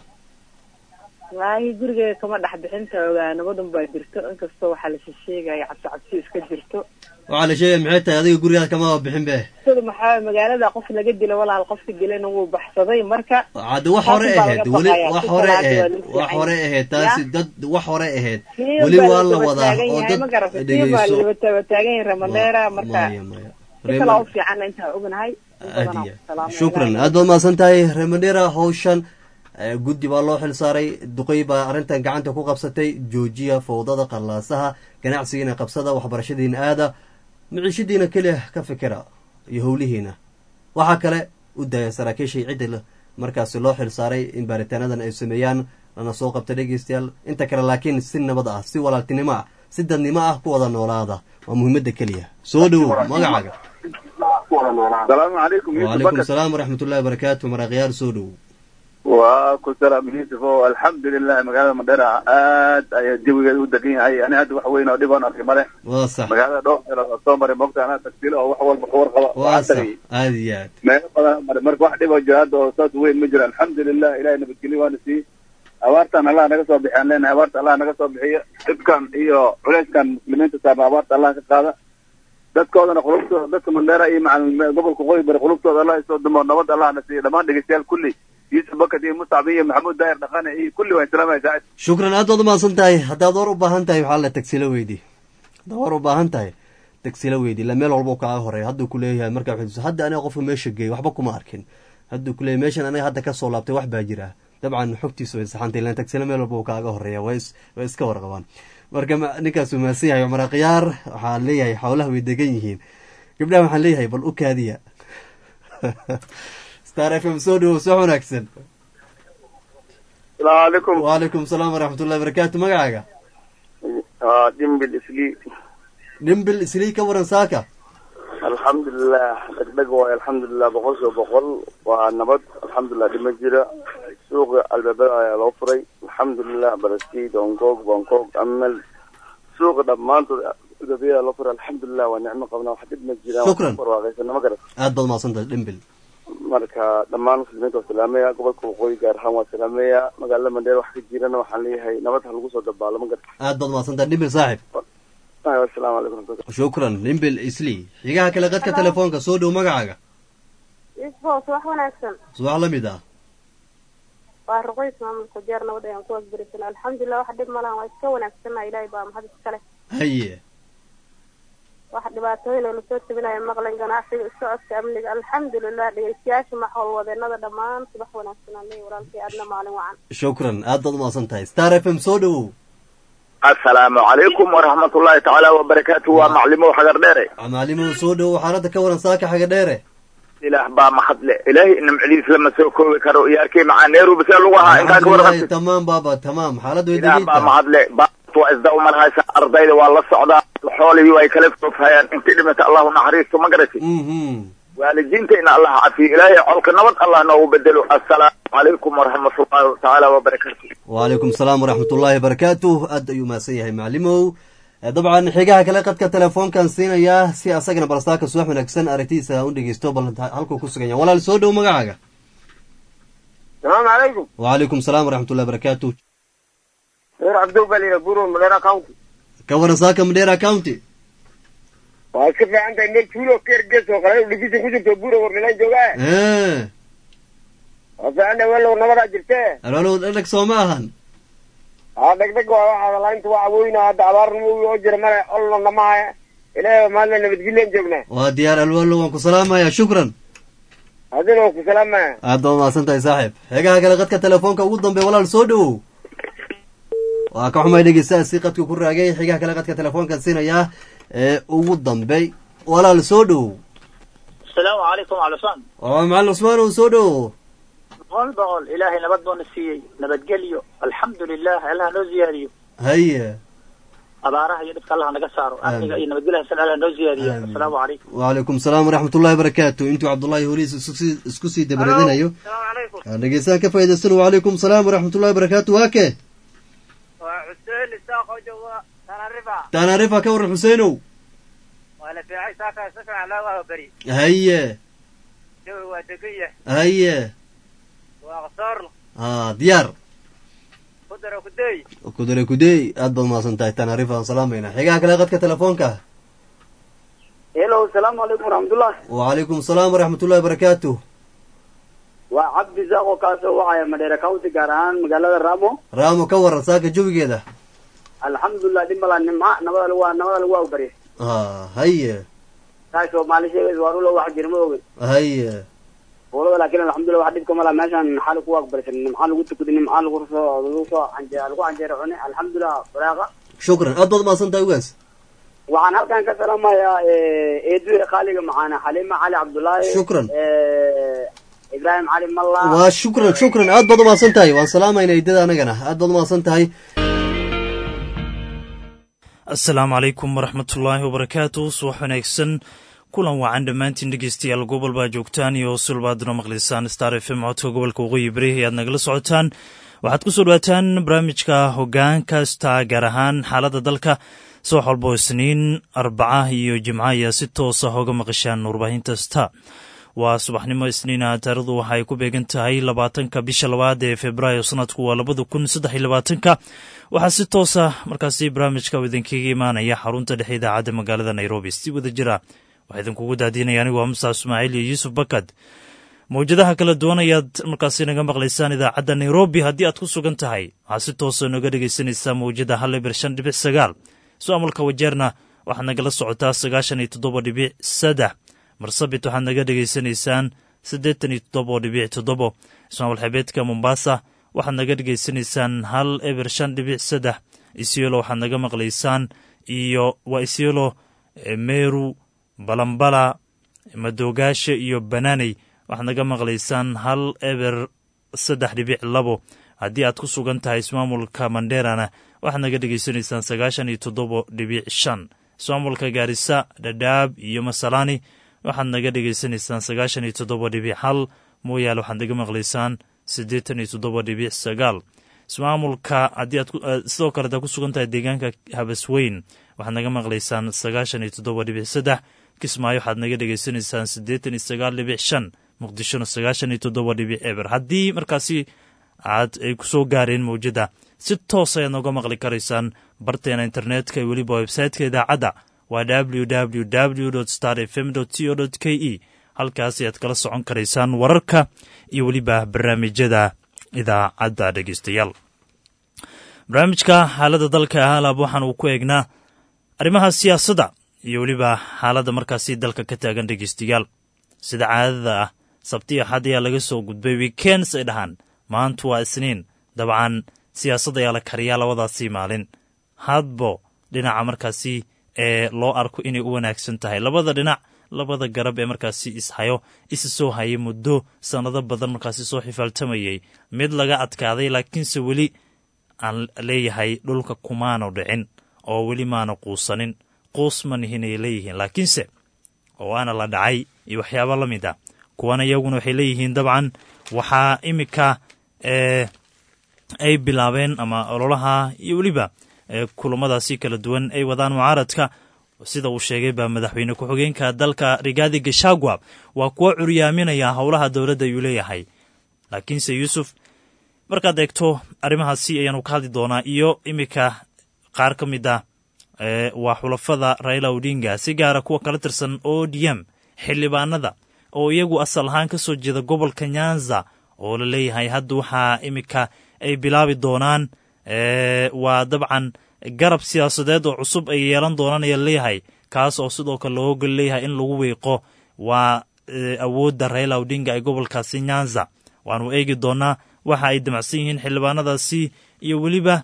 S3: والله guriga kama dhex bixinta ogaa nabadan baa jirto inkastoo waxaa la sheegaya cabsi cabsi iska jirto
S1: waxaa la sheegaya maxay tahay adiga gurigaada kama bixin be
S3: sida maxaa magaalada qof laga dilo walaal qofka dilana wuu baxsaday marka
S1: hadda wax hore
S3: Taasi baa
S1: ahayd
S3: laga
S1: weli
S3: baqayaa.
S1: wax
S3: Si
S1: hore
S3: salaada waa
S1: ahayd
S3: lagu
S1: wax
S3: fiican
S1: hore
S3: yahay.
S1: ahayd taasi
S3: Ya?
S1: dad wax hore ahayd
S3: Kii
S1: weli
S3: baa
S1: waa la
S3: daba
S1: wadaa
S3: taagan
S1: oo
S3: yahay, ma
S1: dad
S3: garatay? Kii baa
S1: dhegeyso
S3: la daba taagan yahay Ramadera marka
S1: maya maya
S3: si kale u fiican intaa ognahay
S1: aad iyo aad. shukran aad baad mahadsan tahay remandera hawshan eh, guddi baa loo xil saaray duqey baa arrintan gacanta ku qabsatay joojiya fowdada qallaasaha ganacsigiina qabsada waxbarashadiina aada miciishadiina keliya ka fikira iyo howlihiina waxaa kale u daaya saraakiishay cidda la- markaasi loo xil saaray in baaritaanadan ay sameeyaan lana soo qabta dhegeystayaal inta kale laakiin si nabad ah si walaaltinimo ah si dadnimo ah ku wada noolaada waa muhiimadda keliya soo dhowow magacaaga
S2: asalaamu calaykum yuusuf
S1: wacalaykum
S2: bakar
S1: salaam waraxmat ullahi wabarakaatu maraaqyaal soo dhowow
S2: waa ku salaam yuusuf oo alxamdulilah magaalada mandheera aad ayaa jawigeeda u degan yahay ani hadda wax weyn oo dhib aan arkay male
S1: waa sax
S2: magaalada dhowr meelood oo soo maray mogta anaa tagsiilo oo wax walba ka warqaba
S1: waa
S2: waxaan
S1: sax
S2: tagay
S1: aada iyo aad
S2: meelo badan aan maray marka wax dhib oo jiro hadda oo saas weyn ma jiro alxamdulilah ilahay nabadgelyo waana sii abaartan allah naga soo bixiyaan leenahay abaarta allah naga soo bixiyo dhibkan iyo culeyskan muslimiinta saarna abaarta allah ka qaada dadkoodana qulubtooda dadka mandheera iyo macal gobolka qoyi bari qulubtooda allah isoo dumo nabad allah na siiyo dhammaan dhegeystayaal kulli yuusuf bakad iyo muscab iyo maxamuud daahir dhaqane iyo kulli waan salaamaya saacid
S1: shukran aad baad umahadsan tahay haddaad war u baahan tahay waxaa la tagsila weydi haddaad war u baahan tahay tagsila weydi la meel walba kaaga horeeya hadduu ku leeyahay markaa wuxuu hadda aniga qofka meesha geeyay waxba kuma arkin hadduu ku leeyahay meeshan aniga hadda kasoo laabtay wax baa jira dabcan xogtiisu way saxantay ilaan tagsila meel walba uu kaaga horeeya way is way iska warqabaan marka ma- ninkaas uu mahadsan yahay cumar khiyaar waxaan leeyahay xoolaha way degan yihiin gabdhaha waxaan leeyahay bal u kaadiya star f m soo dhowow soo wanaagsan
S5: asalaamu calaykum
S1: wacalaykum salaam waraxmat ullahi barakaatu magacaaga
S5: dimbil isli
S1: dhimbil islii ka waran saaka
S5: alxamdulilah dhegdheg waayo alxamdulilah boqol kiiba boqol waa nabad alxamdulilah dhima jira suuqa albaabada ayaa loo furay alxamdulilah balastiid hongkong bangkok amel suuqa dhammaantood albaabada loo furay alxamdulilah waa nicmo qabnaa wax dhib ma jiraan
S1: Shukran.
S5: warwaaqaysana ma garat
S1: aad baad mahadsantahay dhimbil
S5: marka dhammaan muslimiinta waa salaameya gobolka waqooyi gaar ahaan waa salaameya magaalada mandheer wax ka jirana waxaan leeyahay nabad ha lagu soo dabaalo ma garat
S1: aad baad mahadsantahay dhimbil saaxib
S5: asalaamu calaykum raxmatullahi
S1: shukran dhimbil islii xigaha kale qadka telefoonka soo dhow magacaaga
S4: isboos wax wanaagsan
S1: subax la mid ah
S4: waa ruqays maamulka jeer nabad ayaan ku wasbarisan alxamdulilah wax dhib malahan waa iska wanaagsana ilaahay baa mahad iskale
S1: haye
S4: wax dhibaatooyin oo lasoo tabinayo maqlan ganacsiga socodka amniga alxamdulilah dhegeystayaasha maxol wadeenada dhammaan subax wanaagsan aan leeyahay walaalkay aadna maalin wacan
S1: shukran aad baad umahadsan tahay star f m soo dhowow
S5: asalaamu calaykum waraxmatullahi tacaala wabarakaatu waa maclimow xagar dheere
S1: macalimuhu soo dhowow xaaladda ka waran saaka xaga dheere
S5: ilaah baa mahadle ilaahay nimcadiis lama soo koobi karo iyo arkay macaa nairobi see lagu ahaa intaa ka
S1: alxamdulilahi
S5: warqabtid
S1: tamaam baaba tamaam xaaladdu way
S5: ilaah
S1: degan
S5: baa
S1: tahay
S5: mahadle baat waa isda umarhaysa ardayda waa la socdaa xoolihii way kala foofhayaan intii dhimata allahu naxariisto ma garati
S1: mhm
S5: waalidiinta in allah cafiyo ilaahay colka nabad allah noogu bedelo assalaamu calaykum waraxmatullahi tacaala wabarakaatu
S1: wacalaykum salaam waraxmat ullaahi barakaatuh aad ayuu mahadsan yahay macalimow Eh, dabcan xigaha kale qadka telefoonkan siinayaa si asagana balstaaka subax wanaagsan aragtidiisa u dhegeysto bal halkuu ku sugan yahay walaal soo dhow magacaaga
S2: salaamu calaykum
S1: wacalaykum salaam waraxmat ullahi barakaatuh
S2: reer cabdow baa layidhaha buru madheera county
S1: ka waran saaka madheera county
S6: waa iska fiican tahay meel tuulo keergees oo kale dhigisan ku jirto buura warmilaan joogaa
S1: ee
S6: waa fiican tahay welow nabadaa jirtee
S1: alwalow dhadhag soo ma ahan
S6: aa dhegdheg waa waxaa lainta waa awooyna hadda abaarnimo oo jira male olna namahaya ilaahay maalina nabadgelyan joognaa
S1: waa diyaar alwalow waan ku salaamayaa shukran
S6: adina waa ku salaamaya
S1: aad baad mahadsan tahay saaxiib xegaha kale qadka telefoonka ugu dambeeya walaal soo dhowow waa ka xumay dhegeystaha si qadka ku raagay xigaha kale qadka telefoonka siinayaa ee ugu dambey walaal soo dhowow
S7: asalaamu calaykum calusaan
S1: waa macalin cusmaan ow soo dhowow
S7: boqol boqol ilaahay nabad buuna siiyey nabadgelyo alxamdu lilah allaha noo ziyaadiyo
S1: haye
S7: abaaraha iyo dhibka allaha naga saaro amniga iyo nabadgelyaha san allaha noo ziyaadiyo
S1: Aamin.
S7: asalaamu calaykum
S1: wacalaykum salaam waraxmat ullahi barakaatu intuu cabdullaahi holiis isku sii- isku sii dabaradinayo
S8: asalaamu calaykum
S1: aan dhegeystaha ka faa'idaysano wacalaykum salaam waraxmat ullahi barakaatu waa ke
S8: waa xuseen isaaqoo jooga tanarifa
S1: taanarifa ka waran xuseenow
S8: waa la fiicay saaka si fiican loo waa beri
S1: haye
S8: jawi waa degan yahay
S1: haye
S8: waa qasoorno
S1: aa diyaar
S8: kudara kudeey
S1: kudare kudey aad baad mahadsan tahay taanarifa aan salaamayna xigaha kale qadka telefoonka
S2: hello asalaamu calaykum waraxmatullah
S1: wacalaykum salaam waraxmat ullahi barakaatu
S2: waa cabdi zaaqo kaasoo wacaya madheere county gaar ahaan magaalada ramo
S1: raamo ka waran saaka jawigeeda
S2: alxamdulilah dhib malaa nimca nabada lagu nabada lagu awbariya
S1: aa haye
S2: taasoo maalin sheegaysa waa rulo wax jira ma ogin
S1: haye
S2: boolada laakiin alxamdulilah wax dhibka malaa meeshaan xali ku aqbarisan nimca lagu tukaday nimca lagu soo lagu soo anje lagu canjeero cune alxamdulilah baraaqa
S1: shukran aad baad mahadsan tahay ugaas
S2: waxaan halkan ka salaamayaa eedu qaaliga macaana xaliima cali cabdullaahi
S1: Shukran.
S2: Eh, ibraahim cali malla
S1: waa shukran shukran aad baad umahadsan tahay waan salaamayna idada anagana aad baad umahadsan tahay
S9: asalaamu calaykum waraxmatullaahi wabarakaatu subax wanaagsan kulan wacan dhammaantiin dhegeystayaal gobol baa joogtaan iyo sulbaaduna maqlaysaan star f m codka gobolka waqooyi bari ayaad nagala socotaan waxaad ku soo dhawaataan barnaamijka hoggaan kasta gaar ahaan xaaladda dalka subax walbo isniin arbaca iyo jimco ayaa si toosa hoga maqashaan warbaahinta sta waa subaxnimo isniina taarikhdu waxay ku beegan tahay labaatanka bisha labaad ee februaayo sanadku waa labada kun saddex iyo labaatanka waxaa si toosa markaasi barnaamijka uu idinkaga imaanaya xarunta dhexe idaacadda magaalada nairobi si wada jira waxaa idinkugu daadinaya anigu waa mustaaf ismaaciil iyo yuusuf bakad mawjadaha kala duwan ayaad markaasi naga maqlaysaan idaacadda nairobi haddii aad ku sugan tahay waxaad si toosa nooga dhegaysanaysaa mawjada hal eber shan dhibic sagaal su-aamalka wajeerna waxaad nagala socotaa sagaashan iyo toddoba dhibic saddex marsabit waxaad naga dhegaysanaysaan siddeetan iyo toddoba dhibic toddobo ismaamul xebeedka mombasa waxaad naga dhegaysanaysaan hal eber shan dhibic saddex isyelo waxaad naga maqlaysaan iyo waa isyelo eh, meru balambala madoogaasha iyo banaaney waxaad naga maqlaysaan hal eber saddex dhibic labo haddii aad ku sugan tahay ismaamulka manderana waxaad naga dhegaysanaysaan sagaashan iyo toddoba dhibic shan ismaamulka gaarisa dhadhaab iyo masalani waxaad naga dhegaysanaysaan sagaashan iyo toddoba dhibic hal mooyaale waxaad naga maqlaysaan siddeetan iyo toddoba dhibic sagaal ismaamulka haddii aad ku- eh, sidoo kale hadaad ku sugan tahay deegaanka habasweyn waxaad naga maqlaysaan sagaashan iyo toddoba dhibic saddex kismaayo waxaad naga dhegaysanaysaan siddeetan iyo sagaal dhibic shan muqdishona sagaashan iyo toddoba dhibic eber haddii markaasi aad ay ku soo gaareen mawjada si toos ayaad nooga maqli karaysaan barteena internetka iyo weliba websaytka idaacadda waa w w w star f m c o k e halkaas ayaad kala socon karaysaan wararka iyo weliba barnaamijyada idaacadda dhegeystayaal barnaamijka xaaladda dalka halaab waxaan uu ku eegnaa arrimaha siyaasadda iyo weliba xaaladda markaasi dalka ka taagan dhegeystayaal sida caadada ah sabti axad ayaa laga soo gudbay weekends ay dhahaan maantu waa isniin dabcan siyaasad ayaa la kariyaa labadaasii maalin hadbo dhinaca markaasi ee loo arko inay u wanaagsan tahay labada dhinac labada garab ee markaasi ishayo isa soo hayay muddo sannado badan markaasi soo xifaaltamayay mid laga adkaaday laakiinse weli aan leeyahay dhulka kumaanu dhicin oo weli maana quusanin quus ma nihin ay leeyihiin laakiinse oo waana la dhacay iyo waxyaabo la mid a kuwana iyaguna waxay leeyihiin dabcan waxaa imika ee ay bilaabeen ama ololaha iyo weliba ee kulamadaasi kala duwan ay wadaan mucaaradka sida uu sheegay baa madaxweyne ku-xigeenka dalka rigaadi gashagwa waa kuwa curyaaminaya howlaha dowladda ayuu leeyahay laakiinse yuusuf markaad eegto arrimahaasi ayaanu ka hadli doonaa iyo iminka qaar ka mid a waa xulafada raila odinga si gaara kuwa kala tirsan o d m xildhibaanada oo iyagu asal ahaan ka soo jeeda gobolka nyanza oo la leeyahay hadda waxaa iminka ay bilaabi doonaan waa dabcan garab siyaasadeed oo cusub ay yeelan doonaan ayaa leeyahay kaas oo sidoo kale loo ogol leeyahay in lagu wiiqo waa awoodda raila odinga ee gobolkaasi nyanza waanu eegi doonaa waxa ay damacsan yihiin xildhibaanadaasi iyo weliba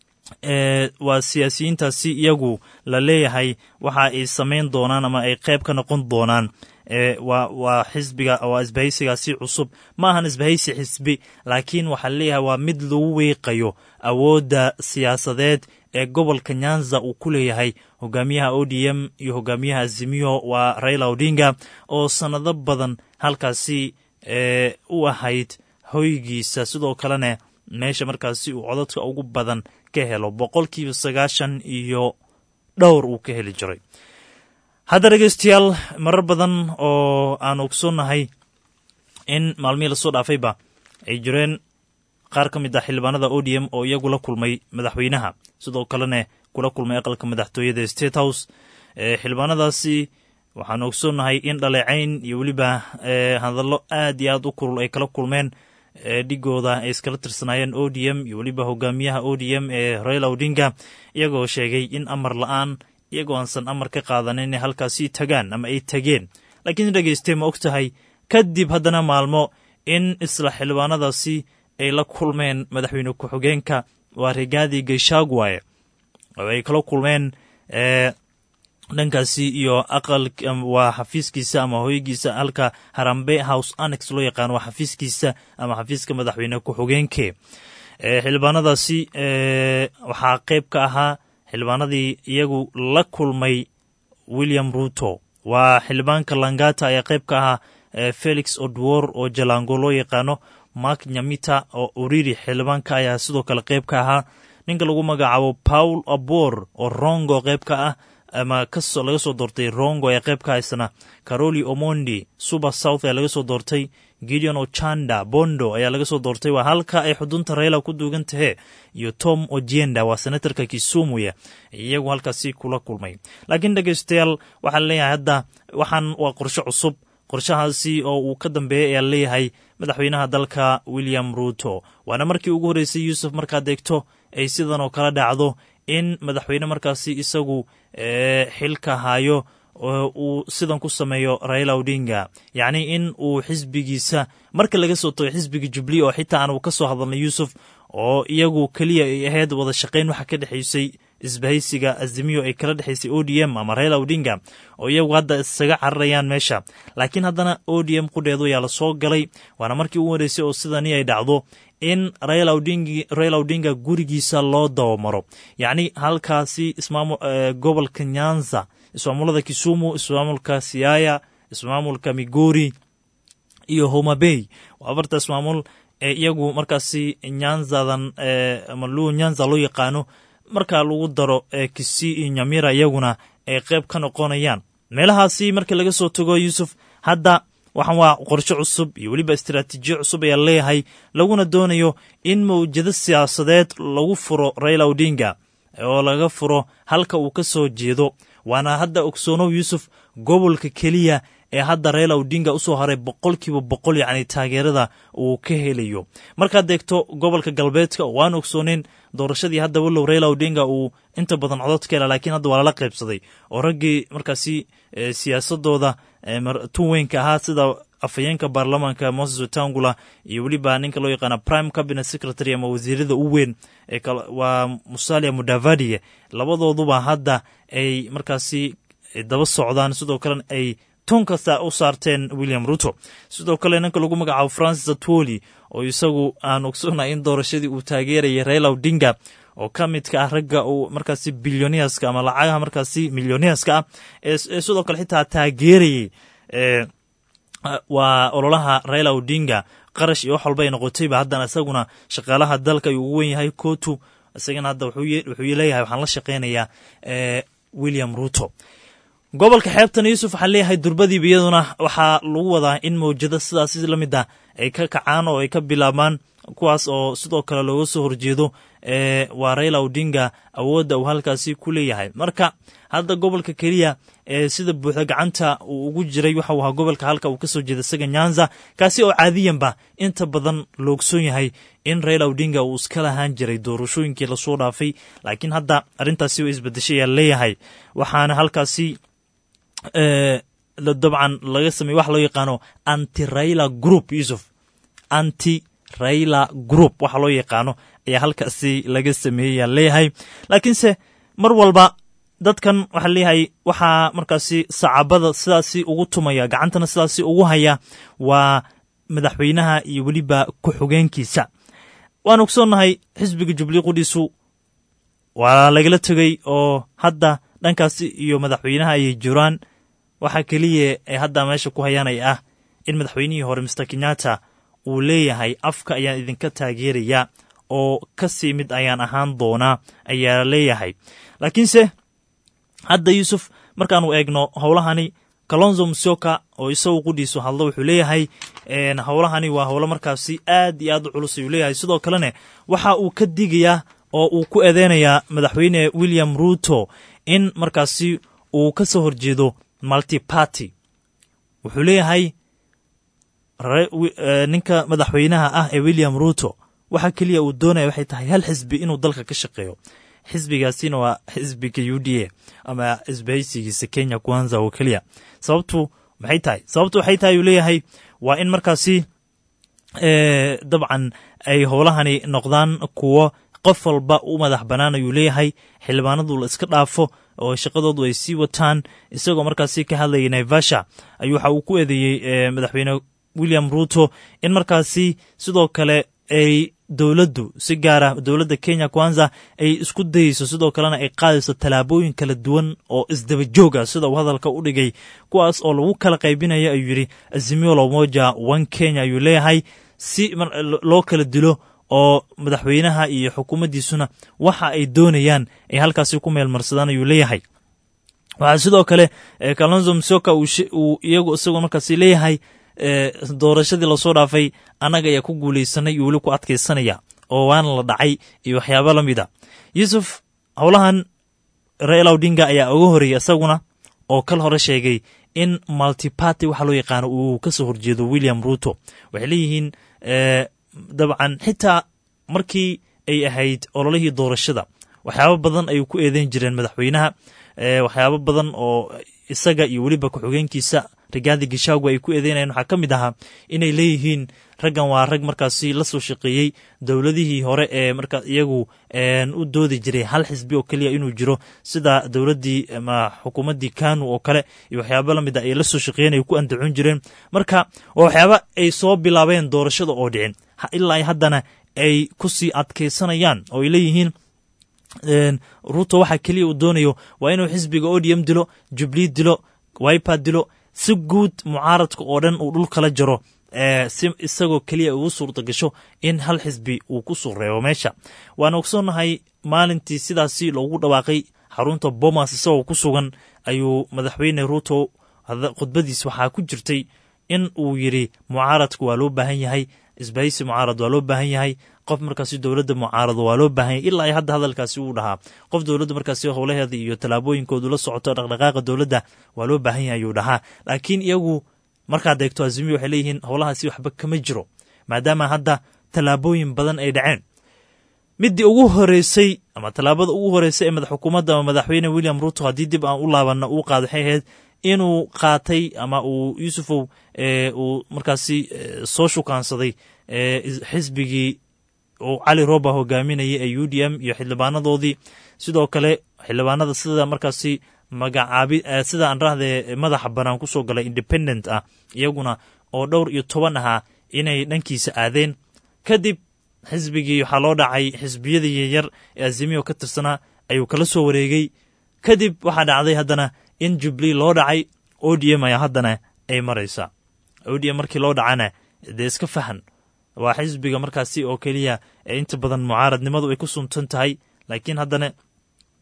S9: waa siyaasiyiintaasi iyagu la leeyahay waxa ay samayn doonaan ama ay qayb ka noqon doonaan waa waa xisbiga waa isbahaysigaasi cusub ma ahan isbahaysi xisbi laakiin waxaa leeyahay waa mid lagu wiiqayo awoodda siyaasadeed ee gobolka nyanza uu ku leeyahay hogaamiyaha o d m iyo hogaamiyaha azimiyo waa raila odinga oo sannado badan halkaasi u ahayd hoygiisa sidoo kalena meesha markaasi uu codadka ugu badan ka helo boqolkiiba sagaashan iyo dhowr uu ka heli jiray hadda dhegeystayaal marar badan oo aan ogsoonnahay in maalmihii lasoo dhaafayba ay jireen qaar ka mid ah xildhibaanada o d m oo iyagu la kulmay madaxweynaha sidoo kalena kula kulmay aqalka madaxtooyada state house xildhibaanadaasi waxaan ogsoonnahay in dhaleecayn iyo weliba hadallo aad iyo aad u kulul ay kala kulmeen dhigooda ay iskala tirsanaayeen o d m iyo weliba hogaamiyaha o d m ee raila odinga iyagoo sheegay in amar la-aan iyagoo aansan amar ka qaadanin inay halkaasi tagaan ama ay tageen laakiin dhegeystee ma og tahay kadib haddana maalmo in isla xildhibaanadaasi ay la kulmeen madaxweyne ku-xigeenka waa rigaadi geshagwaye oo ay kala kulmeen dhankaasi iyo aqal waa xafiiskiisa ama hoygiisa halka harambe house annex loo yaqaan waa xafiiskiisa ama xafiiska madaxweyne ku-xigeenke xildhibaanadaasi waxaa qayb ka ahaa xildhibaanadii iyagu la kulmay william ruto waa xildhibaanka langata ayaa qayb ka ahaa felix odwor oo jalango loo yaqaano mark nyamita oo uriri xildhibaanka ayaa sidoo kale qayb ka ahaa ninka lagu magacaabo paul abor oo rongo qayb ka ah ama kasoo laga soo doortay rongo ayaa qayb ka haysana caroli omondi suber south ayaa laga soo doortay gideon ochanda bondo ayaa laga soo doortay waa halka ay xudunta raila ku duugan tahee iyo tom ojienda waa senatarka kisumuya iyagu halkaasi kula kulmay laakiin dhegeystayaal waxaa leeyahay hadda waxaan waa qorshe cusub qorshahaasi oo uu ka dambeeyay ayaa leeyahay madaxweynaha dalka william ruto waana markii ugu horreysay yuusuf markaad eegto ay sidan oo kala dhacdo in madaxweyne markaasi isagu xilka hayo uu sidan ku sameeyo raila odinga yacni in uu xisbigiisa marka laga soo tago xisbiga jubli oo xitaa aan uu ka soo hadalnay yuusuf oo iyagu keliya ay ahayd wada shaqayn waxa ka dhexaysay isbahaysiga azimiyo ay kala dhexaysay o d m ama raila odinga oo iyagu hadda isaga cararayaan meesha laakiin haddana o d m qudheedu ayaa lasoo galay waana markii ugu horeysay oo sidani ay dhacdo in raila odinga gurigiisa loo dabamaro yacni halkaasi gobolka nyanza ismaamulada kisumu ismaamulka siaya ismaamulka migori iyo homabey waa afarta ismaamul ee iyagu markaasi nyanzadan ama lu nyanza loo yaqaano markaa lagu daro kisi iyo nyamira iyaguna ay qayb ka noqonayaan meelahaasi marka laga soo tago yuusuf hadda waxaan waa qorshe cusub iyo weliba istaraatiijiyo cusub ayaa leeyahay laguna doonayo in mawjado siyaasadeed lagu furo raila odinga oo laga furo halka uu ka soo jeedo waana hadda ogsoonow yuusuf gobolka keliya ee hadda raila odinga usoo haray boqolkiiba boqol yacni taageerada uu ka helayo markaad eegto gobolka galbeedka waan ogsooneyn doorashadii hadda walow raila odinga uu inta badan codod ka hela laakiin hadda waa lala qaybsaday oo raggii markaasi siyaasadooda tun weynka ahaa sida afhayeenka baarlamaanka moses wetangula iyo weliba ninka loo yaqaana prime cabinet secretary ama wasiirada u weyn waa musalia mudavadiye labadooduba hadda ay markaasi daba socdaan sidoo kalena ay tunkasta u saarteen william ruto sidoo kale ninka lagu magacaabo francis atwoli oo isagu aan ogsoonay in doorashadii uu taageerayay raila odinga oo ka midka ah ragga uu markaasi bilyoneerska ama lacagaha markaasi milyoneerska ah ee sidoo kale xitaa taageerayay waa ololaha raila odinga qarash iyo wax walba ay noqotayba haddana isaguna shaqaalaha dalka ayuu ugu wen yahay kotu isagana hadda wuxuu leeyahay waxaan la shaqeynayaa william ruto gobolka xeebtana yuusuf waxaa leeyahay durbadiiba iyaduna waxaa lagu wadaa in mawjado sidaas la mid ah ay ka kacaan oo ay ka bilaabmaan kuwaas oo sidoo kale looga soo horjeedo waa raila odinga awoodda uu halkaasi ku leeyahay marka hadda gobolka keliya ee sida buuxda gacanta uu ugu jiray waxa uu ahaa gobolka halka uu kasoo jeeda isaga nyanza kaasi oo caadiyanba inta badan loogsoon yahay in raila odinga uu iska lahaan jiray doorashooyinkii lasoo dhaafay laakiin hadda arrintaasi way isbedeshay ayaa leeyahay waxaana halkaasi dabcan laga samey waxa loo yaqaano anti raila group yusuf anti raila group waxa loo yaqaano ayaa halkaasi laga sameeyeyaa leeyahay laakiinse mar walba dadkan waxaa leeyahay waxaa markaasi sacabada sidaasi ugu tumaya gacantana sidaasi ugu haya waa madaxweynaha iyo weliba ku-xogeenkiisa waan ogsoonnahay xisbiga jubilee qudhiisu waa lagala tegey oo hadda dhankaasi iyo madaxweynaha ayay jiraan waxaa keliya ee hadda meesha ku hayaanay ah in madaxweynihii hore mister kenyatta uu leeyahay afka ayaan idinka taageeraya oo ka sii mid ayaan ahaan doonaa ayaa leeyahay laakiinse hadda yuusuf markaanu eegno howlahani kalonzo musyoka oo isagu qudhiisu hadlo wuxuu leeyahay howlahani waa howlo markaasi aad iyo aad u culus ayuu leeyahay sidoo kalene waxa uu ka digayaa oo uu ku eedeynayaa madaxweyne william ruto in markaasi uu ka soo horjeedo multiparty wuxuu leeyahay ninka madaxweynaha ah ee william ruto waxa keliya uu doonaya waxay tahay hal xisbi inuu dalka ka shaqeeyo xisbigaasina waa xisbiga u d a ama isbahaysigiisa kenya kwanza oo keliya sababtu maxay tahay sababtu waxay tahay uu leeyahay waa in markaasi dabcan ay howlahani noqdaan kuwo qof walba u madax bannaan ayuu leeyahay xildhibaanadu la iska dhaafo oo shaqadoodu ay sii wataan isagoo markaasi ka hadlayay naivasha ayuu waxa uu ku eedeeyey madaxweyne william ruto in markaasi sidoo kale ay dowladdu si gaara dowladda kenya kwanza ay isku dayeyso sidoo kalena ay qaadayso tallaabooyin kala duwan oo isdaba joog ah sida uu hadalka u dhigay kuwaas oo lagu kala qaybinayo ayuu yidhi azimio lomoja one kenya ayuu leeyahay si loo kala dilo oo madaxweynaha iyo xukuumaddiisuna waxa ay doonayaan ay halkaasi ku meelmarsadaan ayuu leeyahay waxaa sidoo kale kalonzo msoka uu iyagu isagoo markaasi leeyahay doorashadii lasoo dhaafay annaga ayaa ku guulaysanay iyo weli ku adkaysanaya oo waana la dhacay iyo waxyaaba la mid a yuusuf howlahan raila odinga ayaa uga horeeyay isaguna oo kal hore sheegay in multiparty waxa loo yaqaano uu ka soo horjeedo william ruto waxay leeyihiin dabcan xitaa markii ay ahayd ololihii doorashada waxyaabo badan ayuu ku eedeyn jireen madaxweynaha waxyaabo badan oo isaga iyo weliba ku-xogeenkiisa rigaadi gishaagu ay ku eedeynayeen waxaa ka mid ahaa inay leeyihiin raggan waa rag markaasi la soo shaqeeyey dowladihii hore ee markaa iyagu u doodi jiray hal xisbi oo keliya inuu jiro sida dowladdii ama xukuumaddii kanu oo kale iyo waxyaaba la mid a ay la soo shaqeeyeen ay ku andacon jireen marka waa waxyaaba ay soo bilaabeen doorashada oo dhicin ilaa haddana ay ku sii adkaysanayaan oo ay leeyihiin ruto waxa keliya uu doonayo waa inuu xisbiga odm dilo jublii dilo wiper dilo si guud mucaaradka oo dhan uu dhul kala jaro si isagoo keliya ugu suurta gasho in hal xisbi uu ku soo reebo meesha waana ogsoonnahay maalintii sidaasi loogu dhawaaqay xarunta bomas isagoo ku sugan ayuu madaxweyne ruto khudbadiis waxaa ku jirtay in uu yidhi mucaaradka waa loo baahan yahay isbahaysi mucaarad waa loo baahan yahay qof markaasi dowladda mucaarado waa loo baahan yahay ilaa ay hadda hadalkaasi uu dhahaa qof dowladda markaasi howlaheeda iyo tallaabooyinkoodu la socoto dhaqdhaqaaqa dowladda waa loo baahan yahay ayuu dhahaa laakiin iyagu markaad eegto azimiya waxay leeyihiin howlahaasi waxba kama jiro maadaama hadda tallaabooyin badan ay dhaceen middii ugu horeysay ama tallaabada ugu horeysay ee madax xukuumadda ama madaxweyne william ruto haddii dib aan u laabanna uu qaada waxay ahayd inuu qaatay ama uu yuusufow uu markaasi soo shukaansaday xisbigii uu cali roba hogaaminayay ee u d m iyo xildhibaanadoodii sidoo kale xildhibaanada sida markaasi magacaabi sida aan rahdee madaxa banaan kusoo galay independent ah iyaguna oo dhowr iyo toban ahaa inay dhankiisa aadeen kadib xisbigii waxaa loo dhacay xisbiyadii yaryar ee azimiyo ka tirsanaa ayuu kala soo wareegay kadib waxaa dhacday haddana in jubli loo dhacay o d m ayaa haddana ay maraysaa o d m markii loo dhacana dee iska fahan waa xisbiga markaasi oo keliya ee inta badan mucaaradnimadu ay ku suntan tahay laakiin haddana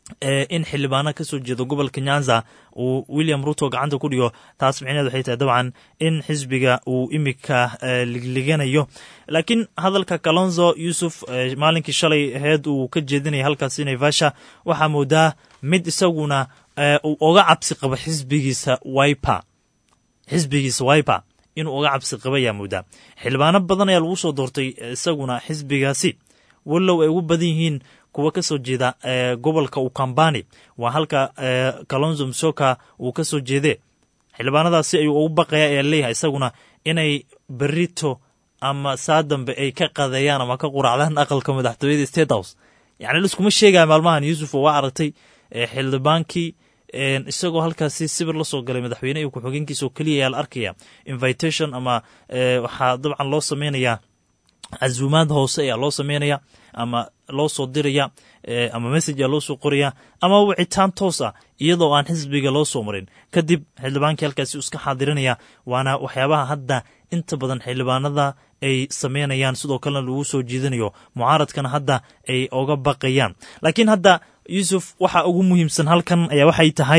S9: in xildhibaano kasoo jeedo gobolka nyanza uu william ruto gacanta ku dhigo taas micneed waxay tahay dabcan in xisbiga uu imika ligliganayo laakiin hadalka kalonzo yuusuf maalinkii shalay aheyd uu ka jeedinaya halkaasi naivasha waxaa moodaa mid isaguna uu oga cabsi qabo xisbigiisa wiper xisbigiisa wiper inuu oga cabsi qaba ayaa moodaa xildhibaano badan ayaa lagu soo doortay isaguna xisbigaasi wallow ay ugu badan yihiin kuwa ka soo jeeda gobolka ukambani waa halka kalonzo msoka uu ka soo jeede xildhibaanadaasi ayuu ugu baqaya ayaa leeyahay isaguna inay berito ama saa dambe ay ka qadeeyaan ama ka quracdaan aqalka madaxtooyada state house yacni liskuma sheegaya maalmahan yuusuf oo waa aragtay xildhibaankii isagoo halkaasi sibir la soo galay madaxweyne iyo ku-xigeenkiisa oo keliya ayaa la arkaya invitation ama waxaa dabcan loo sameynayaa casuumaad hoose ayaa loo sameynaya ama loo soo diraya ama message aa loo soo qoraya ama wicitaan toos ah iyadoo aan xisbiga loo soo marin kadib xildhibaankii halkaasi iska xaadirinaya waana waxyaabaha hadda inta badan xildhibaanada ay sameynayaan sidoo kalena lagu soo jiidanayo mucaaradkana hadda ay oga baqayaan laakiin hadda yuusuf waxa ugu muhiimsan halkan ayaa waxay tahay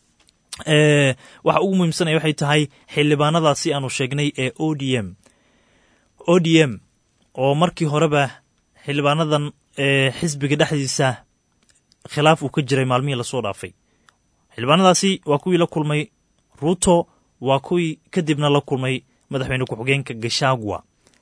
S9: waxa ugu muhiimsan ayaa waxay tahay xildhibaanadaasi aanu sheegnay ee o d m o d m oo markii horeba xildhibaanadan xisbiga dhexdiisa khilaaf uu ka jiray maalmihii lasoo dhaafay xildhibaanadaasi waa kuwii la kulmay ruto waa kuwii kadibna la kulmay madaxweyne ku-xigeenka gashagwa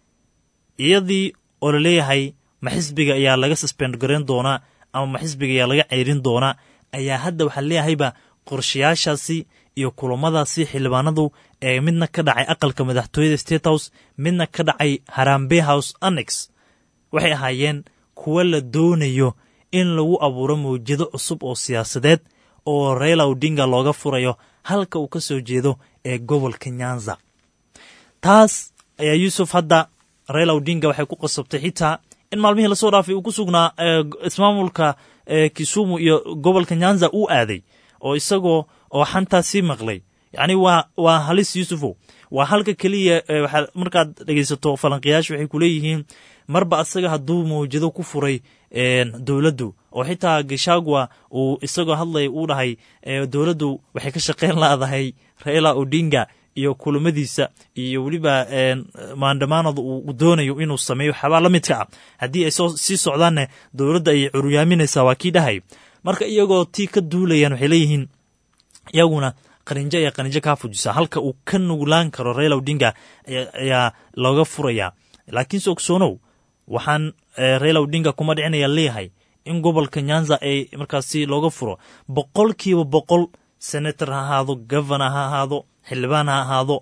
S9: iyadii oo la leeyahay ma xisbiga ayaa laga suspend garayn doonaa ama ma xisbiga ayaa laga ceyrin doonaa ayaa hadda waxaa leeyahayba qorshayaashaasi iyo kulamadaasi xildhibaanadu ee midna ka dhacay aqalka madaxtooyada state house midna ka dhacay harambe house annex waxay ahaayeen kuwa la doonayo in lagu abuuro mawjado cusub oo siyaasadeed oo raila odinga looga furayo halka uu ka soo jeedo ee gobolka nyanza taas ayaa yuusuf hadda raila odinga waxay ku qasabtay xitaa in maalmihii lasoo dhaafay uu ku sugnaa ismaamulka kisumu iyo gobolka nyanza uu aaday oo isagoo oo xantaa sii maqlay yacni waa waa halis yuusufow waa halka keliya waxaa markaad dhegaysato falanqiyaashu waxay ku leeyihiin marba asaga hadduu mawjado ku furay dowladdu oo xitaa gashagwa uu isagoo hadlaya uu dhahay dowladdu waxay ka shaqayn laadahay raila odinga iyo kulamadiisa iyo weliba maandhamaanada uu doonayo inuu sameeyo waxyaabaa la midka ah haddii ay sii socdaanne dowladda ayay curyaaminaysaa waa kii dhahay marka iyagoo tii ka duulayaan waxay leeyihiin iyaguna qarinjo ayaa qarinjo kaa fujisa halka uu ka nuglaan karo raila odinga ayaa looga furayaa laakiinse ogsoonow waxaan raila odinga kuma dhicinaya leeyahay in gobolka nyanza ay markaasi looga furo boqolkiiba boqol senator ha ahaado governor ha ahaado xildhibaan ha ahaado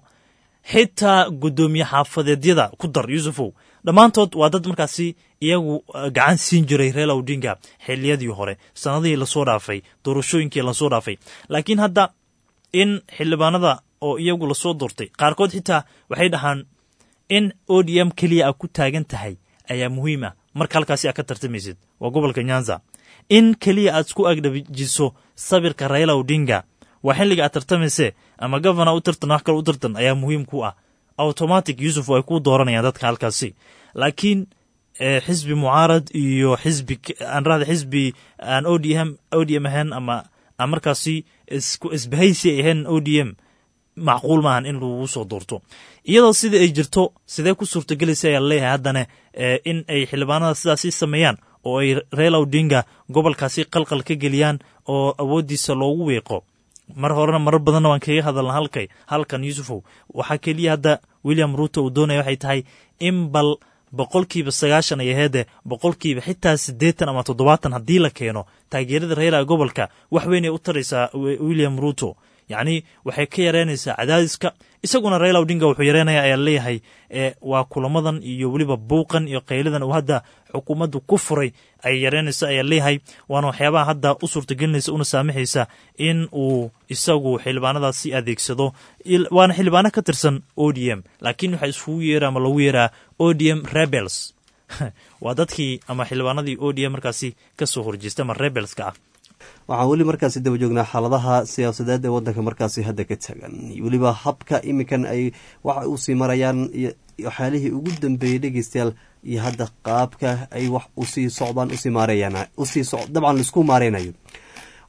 S9: xitaa guddoomiye xaafadeedyada ku dar yuusufow dhammaantood waa dad markaasi iyagu gacan siin jiray reela odinga xiliyadii hore sanadihii lasoo dhaafay doorashooyinkii lasoo dhaafay laakiin hadda in xildhibaanada oo iyagu lasoo doortay qaarkood xitaa waxay dhahaan in o d m keliya a ku taagan tahay ayaa muhiim ah marka halkaasi aad ka tartamaysid waa gobolka nyanza in keliya aad isku agdhajiso sabirka raila odinga waa xilliga aad tartamayse ama gavana u tartan wax kale u tartan ayaa muhiim ku ah automatic yuusuf ay ku dooranayaan dadka halkaasi laakiin xisbi mucaarad iyo xisbi aan rahda xisbi aan o d m o d m ahayn ama aan markaasi isku isbahaysi ay ahayn o d m macquul maahan in lagu soo doorto iyadoo sida ay jirto sidee ku suurtagelaysa ayaa leeyahay haddana in ay xildhibaanada sidaasi sameeyaan oo ay reela odinga gobolkaasi qalqal ka geliyaan oo awooddiisa loogu weeqo mar horena marar badanna waan kaga hadalna halkay halkan yuusufow waxaa keliya hadda william ruuto uu doonaya waxay tahay in bal boqolkiiba sagaashan ay aheede boqolkiiba xitaa siddeetan ama toddobaatan haddii la keeno taageerada reela gobolka wax weyn ay u taraysaa william ruuto yacni waxay ka yareynaysaa cadaadiska isaguna raila odinga wuxuu yareynaya ayaa leeyahay waa kulamadan iyo weliba buuqan iyo qaylidan uu hadda xukuumaddu ku furay ay yareynaysa ayaa leeyahay waana waxyaabaha hadda u suurtagelinaysa una saamaxaysa in uu isagu xildhibaanadaasi adeegsado waana xildhibaano ka tirsan o d m laakiin waxaa iskugu yeera ama lagu yeeraa o d m rebels waa dadkii ama xildhibaanadii o d m markaasi ka soo horjeesta ama rebelska ah
S1: waxaan weli markaasi daba joognaa xaaladaha siyaasadeed ee wadanka markaasi hadda ka tagan weliba habka iminkan ay waxa usii marayaan waxyaalihii ugu dambeeyey dhegeystayaal iyo hadda qaabka ay wax usii socdaan usii maareeyaan usii dabcan laisku maareynayo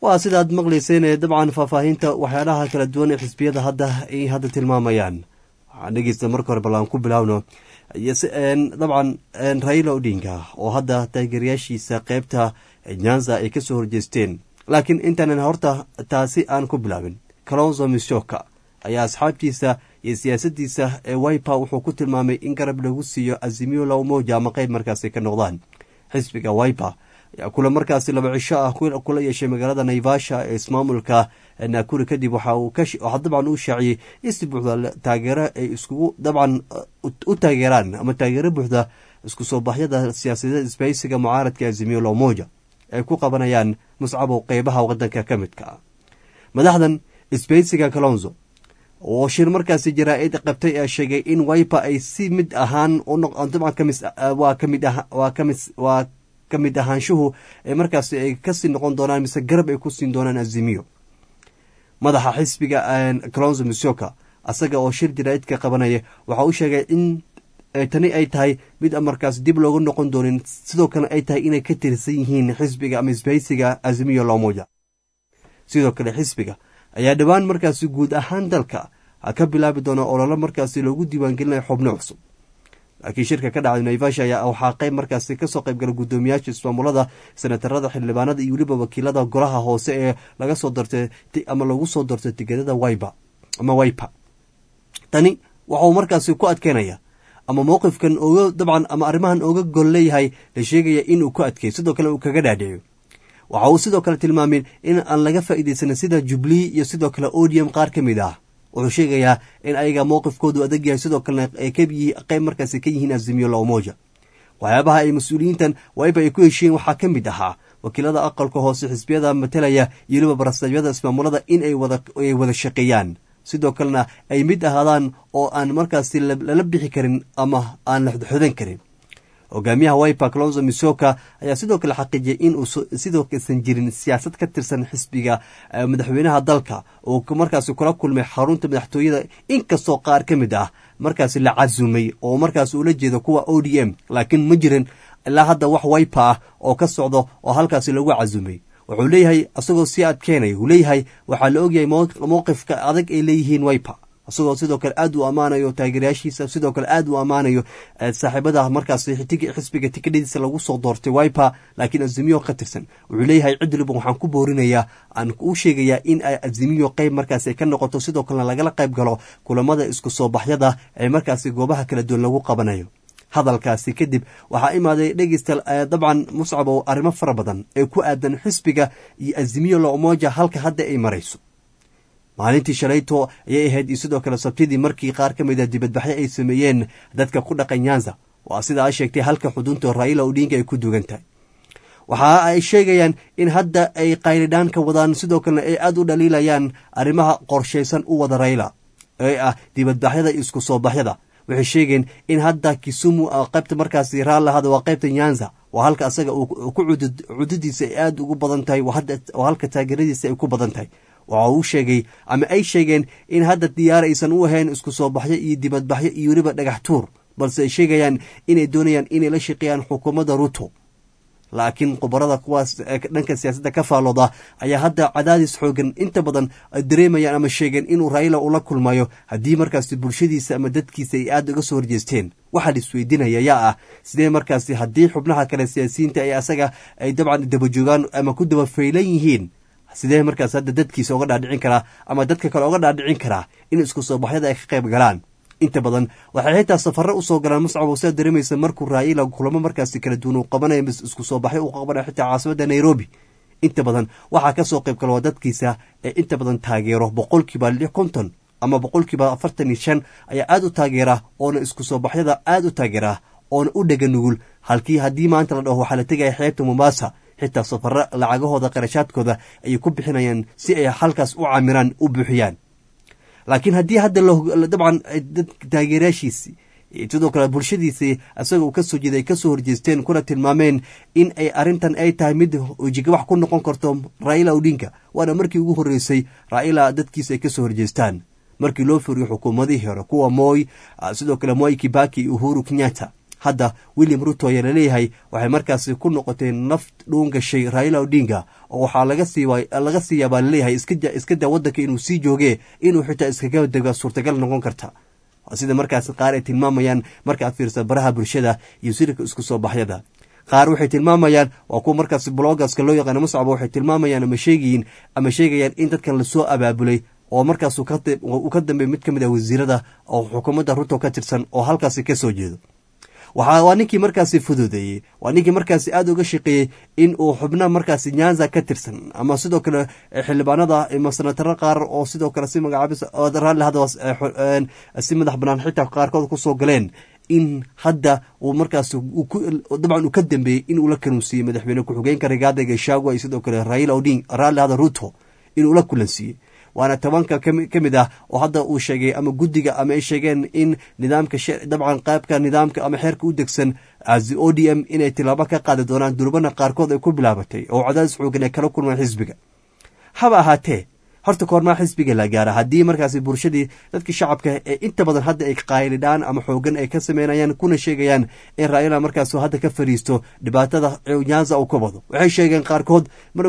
S1: waa sidaad maqlayseen ee dabcan faahfaahinta waxyaalaha kala duwan ee xisbiyada hadda ay hadda tilmaamayaan waxaan dhegeysta marka hore ballaan ku bilaawno dabcan raila odinga oo hadda taageerayaashiisa qeybta nyanza ay kasoo horjeesteen laakiin intaanan horta taasi aan ku bilaabin kalonzo mishoka ayaa asxaabtiisa iyo siyaasadiisa ee wipa wuxuu ku tilmaamay in garab lagu siiyo azimiyo lawmoja ama qeyb markaasi ka noqdaan xisbiga wipa ayaa kula markaasi laba cisho ah kula yeeshay magaalada naivasha ee ismaamulka naakuri kadib waxaa dabcan uu shaaciyey in si buuxda taageero ay iskugu dabcan u taageeraan ama taageero buuxda isku soo baxyada siyaasadeed isbaysiga mucaaradka azimiyo lawmoja ay ku qabanayaan muscabow qeybaha wadanka ka midka ah madaxdan isbaysiga kalonzo oo shir markaasi jaraa-id qabtay ee sheegay in wipa ay si mid ahaan waa ka mid ahaanshuhu ee markaasi ay kasii noqon doonaan mise garab ay ku siin doonaan azimiyo madaxa xisbiga kalonzo misoka asaga oo shir jaraa-idka qabanaya waxa uu sheegay in tani ay tahay mid markaas dib looga noqon doonin sidoo kale ay tahay inay ka tirsan yihiin xisbiga ama isbaysiga azimiyo lomoja sidoo kale xisbiga ayaa dhowaan markaasi guud ahaan dalka ka bilaabi doona ololo markaasi loogu diiwaangelinayo xubno cusub laakiin shirka ka dhacday naivasha ayaa waxaa qeyb markaasi kasoo qeybgala guddoomiyaasha ismaamulada senatarada xildhibaanada iyo weliba wakiilada golaha hoose ee laga soo dortay ama lagu soo dortay tigeedada wipa ama wipa tani waxauu markaasi ku adkeynaya ama mowqifkan oga dabcan ama arrimahan oga gol leeyahay la sheegaya inuu ku adkeeyo sidoo kale uu kaga dhaadheeyo waxa uu sidoo kale tilmaamay in aan laga faa'iidaysanin sida jubilee iyo sidoo kale odium qaar ka mid ah wuxuu sheegayaa in ayaga mowqifkoodu adag yahay sidoo kalena ay qeyb markaasi ka yihiin azimiyo lawmoja waxyaabaha ay mas-uuliyiintan wipa ay ku heshiiyeen waxaa ka mid ahaa wakiilada aqalka hoose xisbiyada matalaya iyo weliba barasabyada ismaamulada in ay wada shaqeeyaan sidoo kalena ay mid ahaadaan oo aan markaasi lala bixi karin ama aan la xodan karin hogaamiyaha wipa colonzo misoka ayaa sidoo kale xaqiijiyay in uu sidoo kaysan jirin siyaasad ka tirsan xisbiga madaxweynaha dalka uu markaasi kula kulmay xarunta madaxtooyada inkastoo qaar ka mid ah markaasi la casumay oo markaas ula jeedo kuwa o d m laakiin ma jirin ilaa hadda wax wipa ah oo ka socdo oo halkaasi lagu casumay wuxuu leeyahay isagoo sii adkeynaya uu leeyahay waxaa la ogyahay mowqifka adag ay leeyihiin wipa isagoo sidoo kale aad u ammaanayo taageerayaashiisa sidoo kale aad u ammaanayo saaxiibada markaas xisbiga tikadhadiisa lagu soo doortay wipa laakiin azimiyo ka tirsan wuxuu leeyahay cid waliba waxaan ku boorinayaa aan u sheegayaa in ay azimiyo qeyb markaas ay ka noqoto sidoo kalena lagala qayb galo kulamada isku soo baxyada ee markaasi goobaha kala duwan lagu qabanayo hadalkaasi kadib waxaa imaaday dhegeysta dabcan muscab oo arrimo fara badan ee ku aadan xisbiga iyo azimiyo loomoja halka hadda ay marayso maalintii shalayto ayay ahayd iyo sidoo kale sabtidii markii qaar ka mid a dibadbaxyo ay sameeyeen dadka ku dhaqan nyanza waa sida ay sheegtay halka xudunta raila odinga ay ku dugan tahay waxa ay sheegayaan in hadda ay qaylidhaan ka wadaan sidoo kalena ay aada u dhaliilayaan arrimaha qorshaysan u wada rayla ee ah dibadbaxyada iyo isku soo baxyada waxay sheegeen in hadda kisumu qaybta markaasi raallahada waa qaybta nyanza waa halka asaga ku cududiisa ay aada ugu badan tahay waa halka taageeradiisa ay ku badan tahay waxa uu sheegay ama ay sheegeen in hadda diyaar aysan u ahayn isku soo baxyo iyo dibadbaxyo iyo weliba dhagax tuur balse ay sheegayaan inay doonayaan inay la shaqeeyaan xukuumadda ruto laakiin khubarada kuwaas dhanka siyaasadda ka faallooda ayaa hadda cadaadis xoogan inta badan dareemayaan ama sheegeen inuu raila ula kulmayo haddii markaasi bulshadiisa ama dadkiisa ay aada uga soo horjeesteen waxaa la isweydiinaya yaa ah sidee markaasi haddii xubnaha kale siyaasiyiinta ee asaga ay dabcan dabajoogaan ama ku daba faylan yihiin sidee markaas hadda dadkiisa oga dhaadhicin karaa ama dadka kale oga dhaadhicin karaa in isku soo baxyada ay ka qayb galaan inta badan waxay xitaa safaro usoo galaan muscab sidaa dareemaysa markuu raayila kulamo markaasi kala duwan uu qabanaya isku soo baxyo uu qabanaya xitaa caasimada nairobi inta badan waxaa kasoo qayb gala waa dadkiisa ee inta badan taageero boqolkiiba lix konton ama boqolkiiba afartan iyo shan ayaa aada u taageera oona isku soo baxyada aada u taageera oona u dhega nugul halkii haddii maanta la dhaho waxaa la tegaya xeebta mombasa xitaa safaro lacagahooda qarashaadkooda ayay ku bixinayaan si ay halkaas u camiraan u buuxiyaan laakiin haddii hadda dabcan taageerayaashiisi sidoo kale bulshadiisi isaga uu kasoo jeeday ay kasoo horjeesteen kuna tilmaameen in ay arrintan ay tahay mid wejigabax ku noqon karto raila odinka waana markii ugu horreysay raila dadkiisa ay kasoo horjeestaan markii loo furiyo xukuumadihii hore kuwa moy sidoo kale moy kibaki uhuru kenyatta hadda william ruto ayaa laleeyahay waxay markaasi ku noqotay naf dhuun gashay raila odinga oo waxaa laga sii laga sii yaabaa laleeyahay iska daa waddanka inuu sii jooge inuu xitaa iskaga dega suurtagal noqon karta sida markaasi qaar ay tilmaamayaan marka aad fiirsa baraha bulshada iyo sirika isku soo baxyada qaar waxay tilmaamayaan waa kuwa markaasi blogaska loo yaqaano muscaba waxay tilmaamayaan ama sheegayiin ama sheegayaan in dadkan lasoo abaabulay oo markaas uu ka dambeey mid ka mid ah wasiirada oo xukuumadda ruto ka tirsan oo halkaasi ka soo jeedo waa ninkii markaasi fududeeyey waa ninkii markaasi aada uga shaqeeyey in uu xubna markaasi nyanza ka tirsan ama sidoo kale xildhibaanada ama sanataro qaar oo sidoo kale si magacaabis raalli hadda si madax banaan xitaa qaarkood kusoo galeen in hadda uu markaas dabcan uu ka dambeeyey in uu la kanuunsiiyey madaxweyne ku-xigeenka rigaada gashagwa iyo sidoo kale raila oding raalli hada ruto inuu la kulansiiyey waana tobanka ka mid ah oo hadda uu sheegay ama guddiga ama ay sheegeen in nidaamka dabcan qaybka nidaamka ama xeerka u degsan o d m inay tilaabo ka qaadi doonaan durbana qaarkood ay ku bilaabatay oo cadaadis xoogan ay kala kulmaan xisbiga haba ahaatee horta koormaa xisbiga la gaara haddii markaasi bulshadii dadkii shacabka ee inta badan hadda ay qaylidhaan ama xoogan ay ka sameynayaan kuna sheegayaan in raayala markaas hadda ka fariisto dhibaatada nyanza uu ka wado waxay sheegeen qaarkood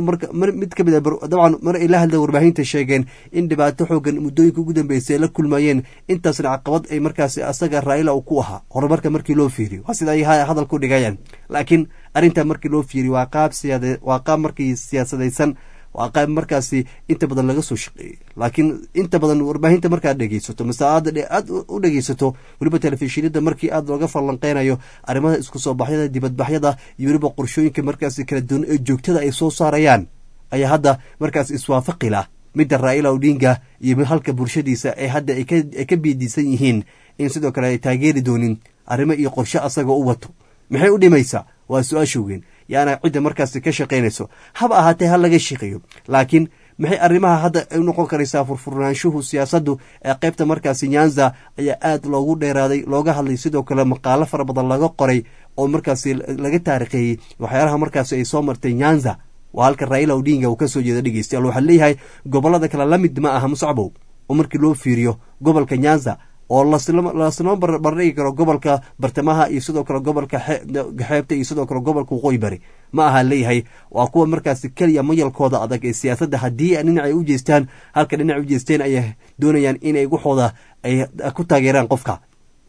S1: mid ka mid dabcan mar ay la hadla warbaahinta sheegeen in dhibaato xoogan muddooyinka ugu dambeysay ay la kulmayeen intaasna caqabad ay markaasi asaga raayala uu ku ahaa horumarka markii loo fiiriyo waa sida ay hadal ku dhigayaan laakiin arrintaa markii loo fiiriyo waa qaab waa qaab markii siyaasadaysan waa qayb markaasi inta badan laga soo shaqeeyey laakiin inta badan warbaahinta markaad dhegeysato mase aad aad u dhegeysato weliba telefishinada markii aad looga falanqeynayo arrimaha isku soo baxyada dibadbaxyada iyo weliba qorshooyinka markaasi kala duwan ee joogtada ay soo saarayaan ayaa hadda markaas iswaafaqi lah midda raa'ila odinga iyo halka bulshadiisa ee hadda ay ka biidiisan yihiin in sidoo kale ay taageeri doonin arrimo iyo qorshe asaga u wato maxay u dhimaysaa waa su-aasha weyn yaana cidda markaasi ka shaqaynayso haba ahaatee ha laga shaqeeyo laakiin maxay arrimaha hadda u noqon karaysaa furfurnaanshuhu siyaasaddu ee qaybta markaasi nyanza ayaa aad loogu dheeraaday looga hadlay sidoo kale maqaalo fara badan laga qoray oo markaasi laga taariikheeyey waxyaalaha markaasi ay soo martay nyanza waa halka raila odinga uu ka soo jeeda dhegeystayaal waxaa leeyahay gobollada kale la mid ma aha muscbow oo markii loo fiiriyo gobolka nyanza oo laslama bardhigi karo gobolka bartamaha iyo sidoo kale gobolka xeebta iyo sidoo kale gobolka waqooyi bari ma aha leeyahay waa kuwa markaasi keliya mayalkooda adag ee siyaasadda haddii dhinacay u jeestaan halka dhinac u jeesteen ayay doonayaan inay guxooda ay ku taageeraan qofka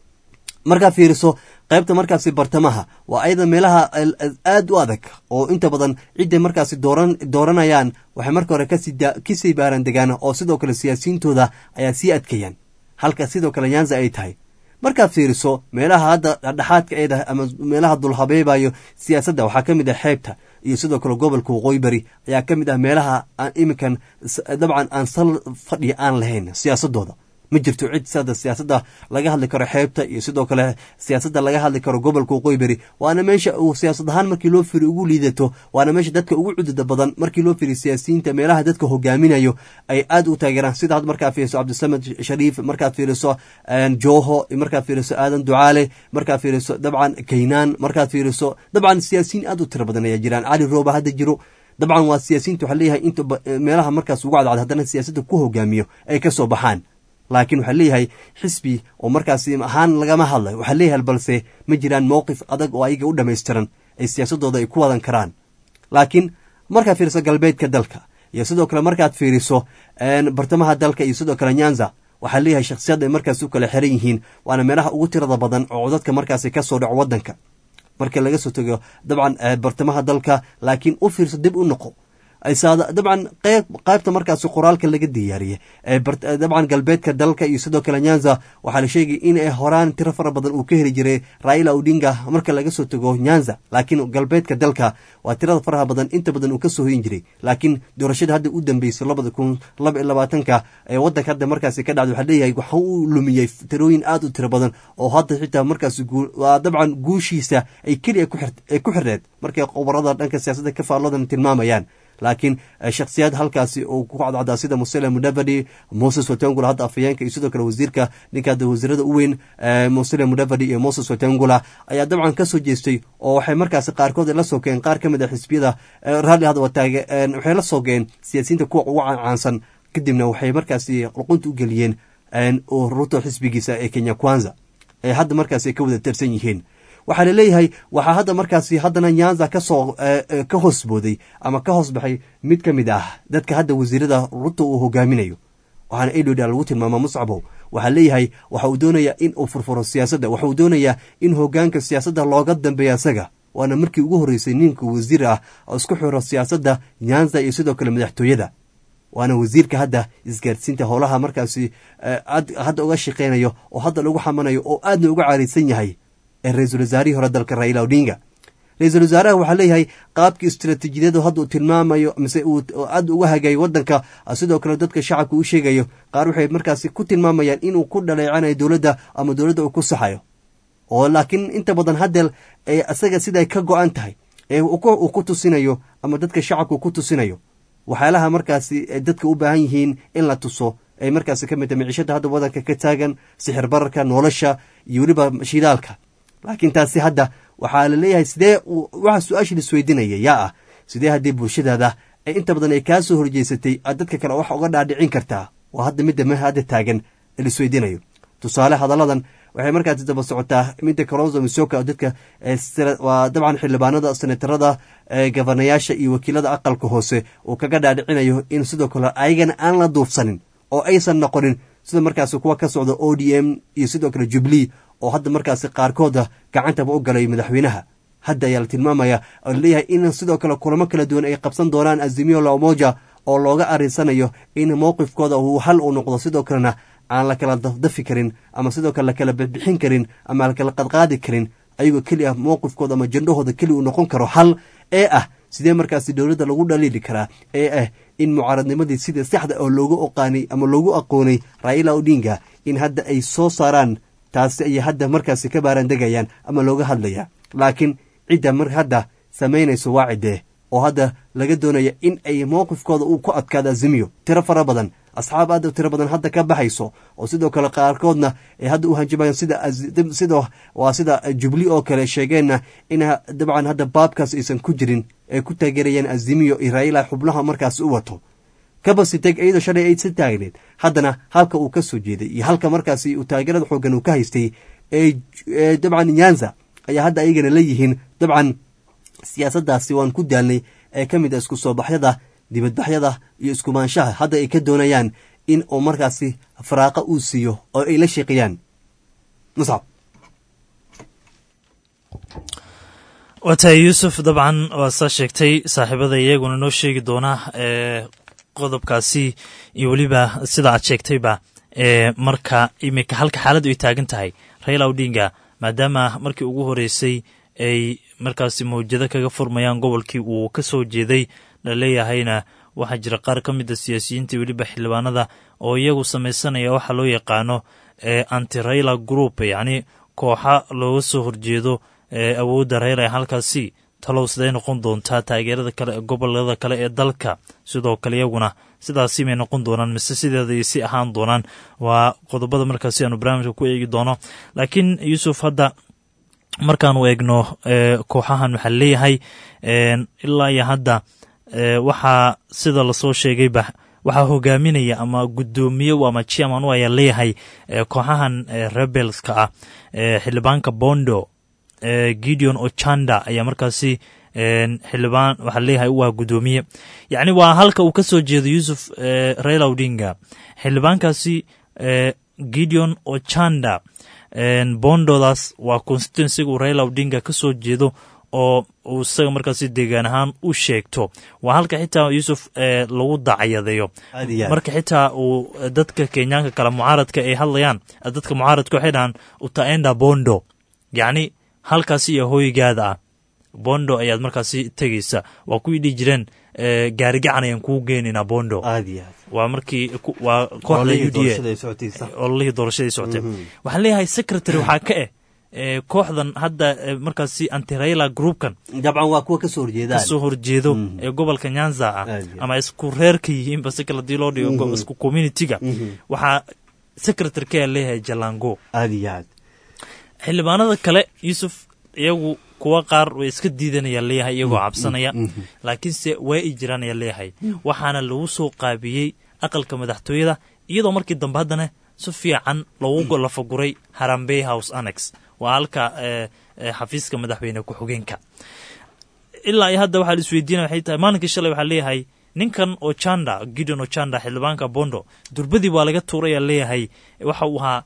S1: markaa fiiriso qaybta markaasi bartamaha waa ayada meelaha aad u adag oo inta badan cidday markaasi dooran dooranayaan waxay marka hore kasii baaran degaan oo sidoo kale siyaasiyiintooda ayaa sii adkayaan halka sidoo kale nyanza ay tahay markaad fiiriso meelaha hadda dhexaadka ay tahay ama meelaha dulhabeebayo siyaasadda waxaa ka mid ah xeebta iyo sidoo kale gobolka waqooyi bari ayaa ka mid ah meelaha aan iminkan dabcan aan sal fadhiya aan lahayn siyaasadooda ma jirto cid sada siyaasadda laga hadli karo xeebta iyo sidoo kale siyaasadda laga hadli karo gobolka waqooyi beri waana meesha uu siyaasad ahaan markii loo firi ugu liidato waana meesha dadka ugu cudida badan markii loo firi siyaasiyiinta meelaha dadka hogaaminayo ay aad u taageeraan sida had markaad fiiriso cabdisamed shariif markaad fiiriso jooho markaad fiiriso aadan ducaale markaad fiiriso dabcan kaynaan markaad fiiriso dabcan siyaasiyiin aad u tiro badan ayaa jiraan cali rooba hadda jiro dabcan waa siyaasiyiinta waxaa leeyahay inta meelaha markaas ugu cadcad haddana siyaasadda ku hogaamiyo ay ka soo baxaan laakiin waxaa leeyahay xisbi oo markaasi ahaan lagama hadlayo waxaa leeyahay balse ma jiraan mowqif adag oo ayaga u dhammaystiran ay siyaasadooda ay ku wadan karaan laakiin markaad fiiriso galbeedka dalka iyo sidoo kale markaad fiiriso bartamaha dalka iyo sidoo kale nyanza waxaa leeyahay shakhsiyad ay markaas u kala xiran yihiin waana meelaha ugu tirada badan oo codadka markaasi ka soo dhaco waddanka marka laga soo tego dabcan bartamaha dalka laakiin u fiirso dib u noqo dabcan qaybta markaasi qoraalka laga diyaariyey dabcan galbeedka dalka iyo sidoo kale nyanza waxaa la sheegay in horaan tiro fara badan uu ka heli jiray raila odinga marka laga soo tago nyanza laakiin galbeedka dalka waa tirada faraha badan inta badan uu kasoo hoyin jiray laakiin doorashada hadda u dambeysay labada kun laba iyo labaatanka ee wadanka hadda markaasi ka dhacday waxaa leeyahay waxa uu lumiyey tirooyin aad u tiro badan oo hadda xitaa markaasi dabcan guushiisa ay keliya ku xirneed markay qobarada dhanka siyaasadda ka faalladan tilmaamayaan laakiin shakhsiyaad halkaasi uu ku cadcadaa sida musele mudavadi moses watengula hadda afhayeenka iyo sidoo kale wasiirka ninka hadda wasiirada u weyn musele mudavadi iyo moses watengula ayaa dabcan ka soo jeestay oo waxay markaasi qaarkood la sogeen qaar ka mid a xisbiyada raalli hadda wataage waxay la sogeen siyaasiyiinta kuwa ugu caansan kadibna waxay markaasi luqunta u geliyeen ruto xisbigiisa ee kenya kwanza ee hadda markaasi ay ka wada tirsan yihiin waxaa laleeyahay waxaa hadda markaasi haddana nyanza kasoo ka hoos booday ama ka hoos baxay mid ka mid ah dadka hadda wasiirada ruto uu hogaaminayo waxaana edward lagu tilmaama muscabow waxaa leeyahay waxa uu doonayaa in uu furfuro siyaasadda waxa uu doonayaa in hogaanka siyaasadda looga dambeeya isaga waana markii ugu horreysay ninka wasiir ah oo isku xiro siyaasadda nyanza iyo sidoo kale madaxtooyada waana wasiirka hadda isgaarsiinta howlaha markaasi hadda uga shaqeynayo oo hadda lagu xamanayo oo aadna uga caariysan yahay ee ra-iisul wasaarihii hore dalka raila odinga ra-iisul wasaaraha waxaa leeyahay qaabkii istaraatiijiyadeedu hadda uu tilmaamayo mise uu aad uga hagayo wadanka sidoo kale dadka shacabka u sheegayo qaar waxay markaasi ku tilmaamayaan inuu ku dhaleecanayo dowladda ama dowladda uu ku saxayo oo laakiin inta badan haddeel ee isaga siday ka go-an tahay ee uu ku tusinayo ama dadka shacabka uu ku tusinayo waxyaalaha markaasi dadka u baahan yihiin in la tuso ay markaasi ka mid tahay miciishada hadda wadanka ka taagan sixir bararka nolosha iyo weliba shidaalka laakiin taasi hadda waxaa la leeyahay sidee waxa su-aasha laisweydiinaya yaa ah sidee haddii bulshadaada ee inta badan ay kaa soo horjeysatay aad dadka kale wax uga dhaadhicin kartaa waa hadda midda m hadda taagan laisweydiinayo tusaale hadalladan waxay markaasi daba socotaa midda kalonzo misoka dadka waa dabcan xildhibaanada senatarada gabanayaasha iyo wakiilada aqalka hoose uu kaga dhaadhicinayo in sidoo kale ayagana aan la duufsanin oo aysan noqonin sida markaasi kuwa ka socda o d m iyo sidoo kale jubilee oo hadda markaasi qaarkooda gacantaba u galay madaxweynaha hadda ayaa la tilmaamaya oo laleeyahay in sidoo kale kulamo kala duwan ay qabsan doonaan azimio la umoja oo looga arinsanayo in mowqifkooda uu hal uu noqdo sidoo kalena aan la kala dafdafi karin ama sidoo kale lakala bixin karin ama lakala qadqaadi karin ayagoo keli ah mowqifkooda ama jandhahooda keli uu noqon karo hal ee ah sidee markaasi dowladda lagu dhaliili karaa ee ah in mucaaradnimadii sida saxda oo loogu oqaanay ama loogu aqoonay raila odinga in hadda ay soo saaraan taasi ayay hadda markaasi ka baarandegayaan ama looga hadlaya laakiin cidda mar hadda samaynayso waa ciddee oo hadda laga doonaya in ay mowqifkooda uu ku adkaado azimiyo tiro fara badan asxaab aad tiro badan hadda ka baxayso oo sidoo kale qaarkoodna ay hadda u hanjamayaan sida sida waa sida jubli oo kale sheegeenna in dabcan hadda baabkaas aysan ku jirin ay ku taageerayaan azimiyo iyo raila xubnaha markaasi u wato kabasiteg iyadoo shalay ay si taagneed haddana halka uu ka soo jeeday iyo halka markaasi uu taageerada xoogan uu ka haystay ee dabcan nyanza ayaa hadda ayagana leeyihiin dabcan siyaasaddaasi waan ku daalnay ee ka mid a isku soo baxyada dibadbaxyada iyo iskumaanshaha hadda ay ka doonayaan in uu markaasi faraaqa uu siiyo oo ay la sheeqiyaan muscab
S9: waa tahay yuusuf dabcan waa saa sheegtay saaxiibada iyaguna noo sheegi doona ee qodobkaasi iyo weliba sida aad sheegtayba ee marka imika halka xaaladdu ay taagan tahay raila odinga maadaama markii ugu horeysay ay markaasi mawjado kaga furmayaan gobolkii uu ka soo jeeday laleeyahayna waxaa jira qaar ka mid a siyaasiyiinta weliba xildhibaanada oo iyagu samaysanaya waxa loo yaqaano anti raila group yacni kooxa looga soo horjeedo awoodda raila ee halkaasi talow siday noqon doontaa taageerada kale ee gobolada kale ee dalka sidoo kale iyaguna sidaasi may noqon doonaan mise sideeda ay si ahaan doonaan waa qodobada markaasi aanu barnaamijka ku eegi doono laakiin yuusuf hadda markaanu eegno kooxahan waxaa leeyahay ilaa iyo hadda waxaa sida lasoo sheegayba waxaa hogaaminaya ama guddoomiye ama chairman u ayaa leeyahay kooxahan rebelska ah xildhibaanka bondo gideon ochanda ayaa markaasi xildhibaan waxaa leeyahay u ah guddoomiye yacni waa halka uu ka soo jeedo yuusuf raila odinga xildhibaankaasi gideon ochanda bondodaas waa constituensiga uu raila odinga ka soo jeedo oo uu isaga markaasi deegaan ahaan u sheegto waa halka xitaa yuusuf lagu dacayadeeyo marka xitaa uu dadka kenyaanka kale mucaaradka ay hadlayaan dadka mucaaradka waxay dhahaan utaenda bondo yacni halkaasi iyo hoygaada ah bondo ayaad markaasi tegeysa waa kuwii dhihi jireen gaarigacan ayaan kuu geenaynaa bondo waa markii waa kooxda u d a ololihii doorashadii socotay waxaan leeyahay secretary waxaa ka eh kooxdan hadda markaasi antirayla groupkan
S1: dabcan waa kuwa kasoo horjeedaan
S9: kasoo horjeedo ee gobolka nyanza ah ama isku reerka yihiinba si kale hadii loo dhigo isku communityga waxaa secretary ka leeyahay jalango
S1: aad iyo aad
S9: xildhibaanada kale yuusuf iyagu kuwa qaar way iska diidanaya leeyahay iyagoo cabsanaya laakiinse waa i jiraan ayaa leeyahay waxaana lagu soo qaabiyey aqalka madaxtooyada iyadoo markii dambe haddana si fiican loogu lafaguray harambey house annex waa halka xafiiska madaxweyne ku-xigeenka ilaa iyo hadda waxaa la isweydiinaya waxay tahay maalinkii shalay waxaa leeyahay ninkan ochanda gideon ochanda xildhibaanka bondo durbadii waa laga tuuraya leeyahay waxa uu ahaa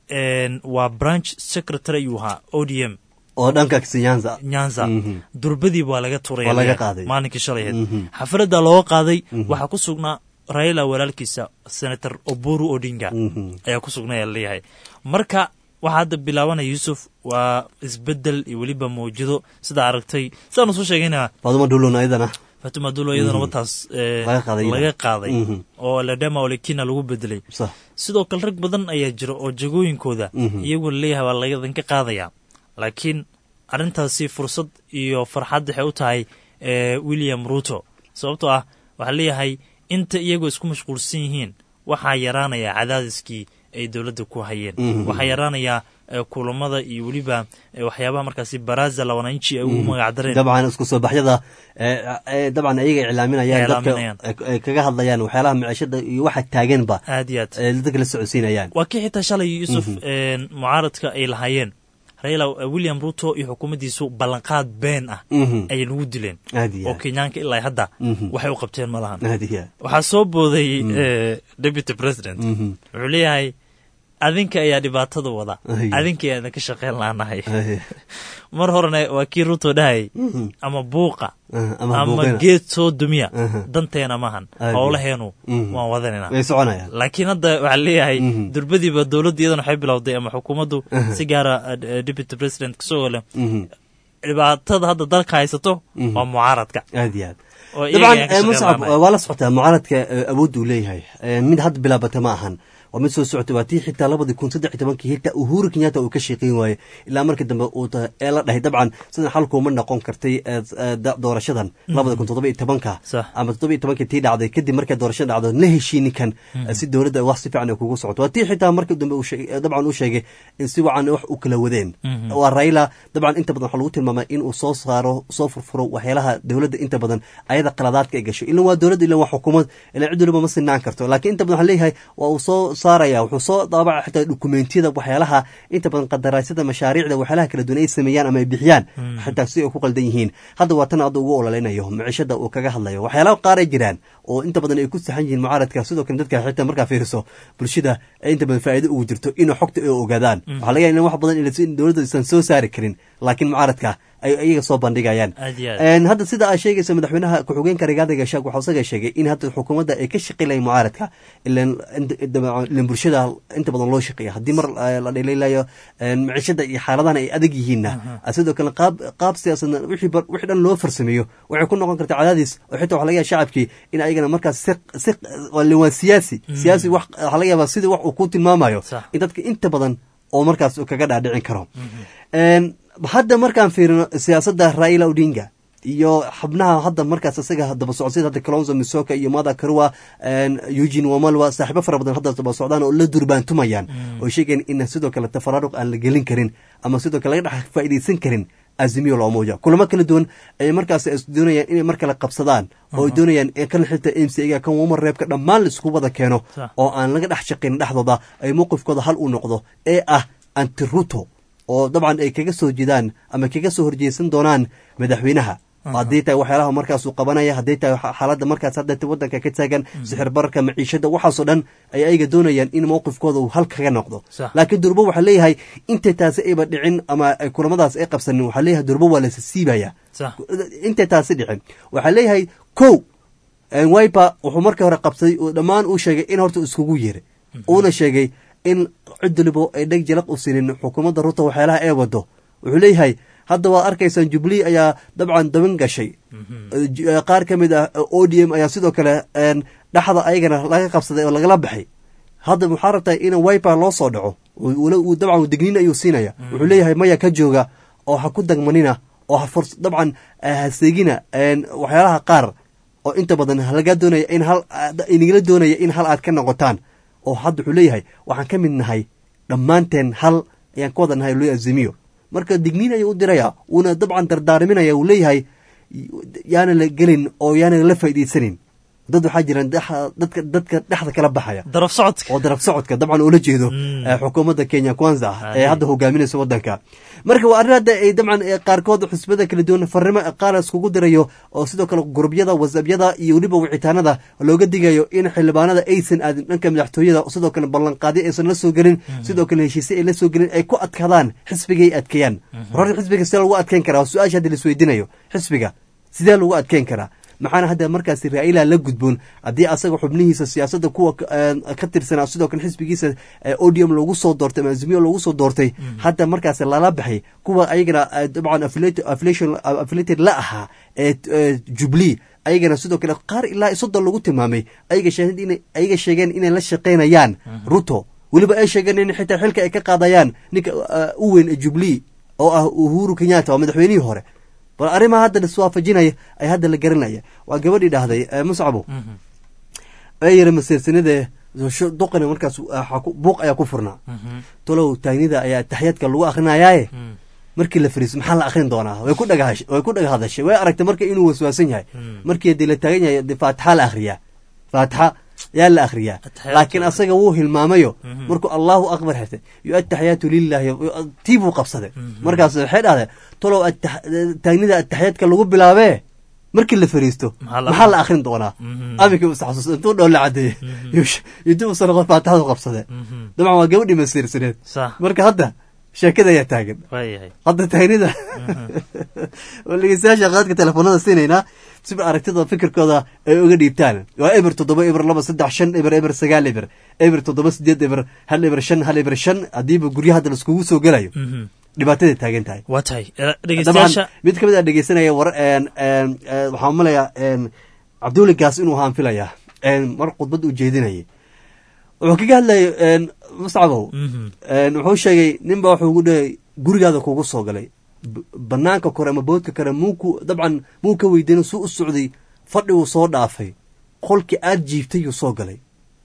S9: waa branch secretary ayuu ahaa o d m
S1: oo dhanka nyanza
S9: nyanza durbadii waa laga tuuraya
S1: qaaday
S9: maalinkii shalay ahayd xafladda looga qaaday waxaa ku sugnaa raila walaalkiisa senator oburu odinga ayaa ku sugnaya leeyahay marka waxaa hadda bilaabanaya yuusuf waa isbedel iyo weliba mawjado sidaa aragtay sidaanu soo sheegayna
S1: faaduma dhulun ayadana
S9: fatima dulo iyadana wataas laga qaaday oo ledema olekina lagu bedelay sidoo kale rag badan ayaa jira oo jagooyinkooda iyagoo leeyahay waa laydinka qaadaya laakiin arrintaasi fursad iyo farxad waxay u tahay william ruto sababtoo ah waxaa leeyahay inta iyagoo isku mashquulsan yihiin waxaa yaraanaya cadaadiskii ay dowladda ku hayeen waxaa yaraanaya kulamada iyo weliba waxyaabaha markaasi baraza la wananchi ay ugu magacdareen
S1: dabcan isku soo baxyada dabcan ayaga iclaaminayaan dadka ay kaga hadlayaan waxyaalaha maciishada iyo waxa taaganba
S9: aad iyo aad
S1: dadka la socodsiinayaan
S9: waa kii xitaa shalay yuusuf mucaaradka ay lahaayeen raila william ruto iyo xukuumaddiisu ballanqaad been ah ayay nagu dileen oo kenyaanka ilaa hadda waxay u qabteen ma lahan waxaa soo booday deputy president wuxuu leeyahay adinka ayaa dhibaatada wada adinka ayaa idinka shaqeyn laanahay mar horena waa kii ruto dhahayay ama buuqa ama geed soo dumiya danteena maahan howlaheenu waan wadanayna laakiin hadda waxaa leeyahay durbadiiba dowladda iyadana waxay bilowday ama xukuumaddu si gaara deputy president kasoo leh dhibaatada hadda dalka haysato waa mucaaradka
S1: aad iyo aad dabcan muscab waa la socotaa mucaaradka awoodda uu leeyahay mid hadda bilaabata ma ahan waa mid soo socotay waa tii xitaa labadii kun saddex tobankii xitaa uhuru kenyatta uu ka shaqeyn waayey ilaa markii dambe uu ee la dhahay dabcan sidan xalkuuma noqon kartay doorashadan labada kun toddoba iyo tobanka ama toddoba iyo tobankii tii dhacday kadib markay doorashada dhacdo la heshiinikan si dowladda wax si fiican ay kugu socoto waa tii xitaa markii dambe dabcan uu sheegay in si wacan wax u kala wadeen waa raila dabcan inta badan waxaa lagu tilmaamay in uu soo saaro soo furfuro waxyaalaha dowladda inta badan ayada qaladaadka ay gasho ilan waa dowladda ilan waa xukuumad ilan cid waliba ma sinaan karto laakiin inta badan waxaa leeyahay waa uu soo saaraya wuxuu soo daabaca xitaa dokumentiyada waxyaalaha inta badan qadaraasyada mashaariicda waxyaalaha kala duwan ay sameeyaan ama ay bixiyaan xitaa si ay ku qaldan yihiin hadda waa tan hadda ugu ololeynayo micishada uu kaga hadlayo waxyaalaha qaar ay jiraan oo inta badan ay ku saxan yihiin mucaaradka sidoo kale dadka xitaa markaa fiiriso bulshada ay inta badan faa'iido ugu jirto inay xogta ay ogaadaan waxaa laga yahay in wax badan in dowladda aysan soo saari karin laakiin mucaaradka ay iyaga soo bandhigayaan hadda sida aa sheegaysa madaxweynaha ku-xigeenka rigaada gashaag waxaa isaga sheegay in hadda xukuumadda ay ka shaqeylayan mucaaradka ilan bulshada inta badan loo shaqeeya haddii mar la dhaliilayo micishada iyo xaaladahan ay adag yihiinna sidoo kale qaab qaab siyaasadna wixii dhan loo farsameeyo waxay ku noqon kartaa cadaadis oo xitaa waxa laga yaaba shacabkii in ayagana markaas si si waa siyaasi siyaasi wax waxaa laga yaabaa sidii wax uu ku tilmaamayo in dadka inta badan oo markaas uu kaga dhaadhicin karo hadda markaan fiirino siyaasadda raila odinga iyo xubnaha hadda markaas isaga daba socodsida hadda kalonzo misoka iyo mada karua eugene wamalwa saaxiibo fara badan hadda daba socdaan oo la durbaantumayaan oo sheegayan in sidoo kale tafaraaruq aan la gelin karin ama sidoo kale laga dhex faa'iidaysan karin azimiyo loomuuja kulamo kala duwan ay markaas doonayaan inay mar kale qabsadaan oo ay doonayaan kan xilta m c ga kan wamar reebka dhammaan la isku wada keeno oo aan laga dhex shaqayn dhexdooda ay mowqifkooda hal u noqdo ee ah antiruto oo dabcan ay kaga soo jeedaan ama kaga soo horjeesan doonaan madaxweynaha haddii tahay waxyaalaha markaasuu qabanaya haddii tahay xaaladda markaas hadda waddanka ka taagan sixir bararka maciishada waxaasoo dhan ay ayaga doonayaan in mowqifkooda uu hal kaga noqdo laakiin durbo waxaa leeyahay intay taasi ayba dhicin ama kulamadaas ay qabsanin waxaa leeyahay durbo waa lasa siibaya intay taasi dhicin waxaa leeyahay kow wiper wuxuu markii hore qabsaday oo dhammaan uu sheegay in horta iskugu yeeray uuna sheegay in cid walibo ay dheg jalaq u sinin xukuumadda ruto waxyaalaha ee wado wuxuu leeyahay hadda waad arkaysaan jubilee ayaa dabcan daban gashay qaar ka mid ah o d m ayaa sidoo kale dhexda ayagana laga qabsaday oo lagala baxay hadda waxaa rabtaa in wiper loo soo dhaco dabcan degniin ayuu siinaya wuxuu leeyahay maya ka jooga oo ha ku dagmanina oo dabcan haseegina waxyaalaha qaar oo inta badan laga doonaya in hal inagala doonaya in hal aad ka noqotaan oo hadda wuxuu leeyahay waxaan ka mid nahay dhammaanteen hal ayaan ka wada nahay lo azimiyo marka digniin ayuu u diraya wuuna dabcan dardaarminaya uu leeyahay yaana la gelin oo yaana la faa'iidaysanin dad waxaa jiraan dexa- dadka dadka dhexda kala baxaya
S9: daraf socodka
S1: oo daraf socodka dabcan ula jeedo
S9: Mm.
S1: eh, xukuumadda kenya kwanza ah ee
S9: Aye.
S1: hadda hogaaminaysa wadanka marka waa arrin hadda ay dabcan eh, qaarkood xusbada kala duwan farrimo qaar iskugu dirayo oo sidoo kale gurubyada whatsappyada iyo weliba wicitaanada looga digayo in xildhibaanada aysan aadin dhanka madaxtooyada sidoo kale ballanqaadyo aysan la soo gelin sidoo kale heshiisye ay la soo gelin ay ku adkaadaan xisbigay adkeeyaan horta xisbiga sidee lagu adkeyn karaa waa su-aasha hadda laisweydiinayo xisbiga sidee lagu adkeyn karaa maxaana hadda markaasi raa'ila la gudboon haddii asaga xubnihiisa siyaasadda kuwa ka- eh, ka tirsanaa sidoo kale xisbigiisa eh, odium loogu soo doortay ama azimiyo loogu soo doortay hadda markaasi lala baxay kuwa ayagana eh, dabcan affiliate- affiliation- affiliated la ahaa ee eh, jubilee ayagana sidoo kale qaar ilaa iyo soddon lagu tilmaamay ayaga sheegeen inay- ayaga sheegeen inay la shaqaynayaan ruto weliba ay sheegeen in xitaa xilka ay ka qaadayaan ninka eh, u weyn ee jubilee oo ah uhuru kenyatta waa madaxweynihii hore bal arrimaha hadda laiswaafajinaya ay hadda la garanaya waa gabadhii dhahday eh, muscabo ee yiri masiirsanida duqani markaas waxaa ku- buuq ayaa ku furnaa tolow taagnida ayaa taxyaadka lagu akrinayaaye markii la fariiso maxaa la akrin doonaa way ku dhagahash way ku dhaga hadashay way aragtay marka inuu waswaasan yahay markii dee la taagan yahay dee faatixa la akhriyaa faatixa yaa la akhriyaa
S9: Ataxiyaadka.
S1: laakiin asaga wuu hilmaamayo markuu allahu akbar xirtay yo ataxiyaatu lilahi tii buu qabsaday markaas waxay dhahdeen tolow atax- taagnida ataxiyaadka lagu bilaabee markii la fariisto
S9: Maxaa la-
S1: maxaa la akrin doonaa aminkii us xasuus intuu dhow la cadeeyey intuu usan noqon faatixadu qabsadee dabcan waa gabadhii masiirsaneed
S9: sax
S1: marka hadda sheekada ayaa taagan
S9: waayahay
S1: hadda taagnida oo dhegeystayaasha qaadka telefoonada siinaynaa si aragtida fikirkooda ay uga dhiibtaan waa eber toddoba eber laba saddex shan eber eber sagaal eber eber toddoba sideed eber hal eber shan hal eber shan haddiiba guryaha hadda laiskugu soo gelayo dhibaataday taagan tahay
S9: waa tahay Eh,
S1: dabcan
S9: dhegeystayaasha
S1: mid ka mid a dhegeysanaya war een, een, eh, waxaan umalayaa een, cabduuli gaas inuu ahaan filayaa een, mar khudbad uu jeedinayay wuxuu kaga hadlayay een, muscabow
S9: Mhm.
S1: een, wuxuu sheegay ninba wuxuu ugu dhahay gurigaada kugu soo galay B- banaanka kore ama boodka kore muuku dabcan muu ka weydiina suu u socday fadhi uu soo dhaafay qolkii aad jiiftay yuu soo galay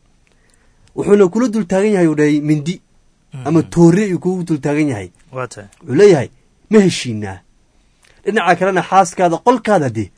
S1: wuxuuna kula dul taagan yahay uu dhahay mindi ama toore ayuu kugu dul taagan yahay
S9: waa tahay
S1: wuxuu leeyahay ma heshiinaa dhinaca kalena xaaskaada qolkaada de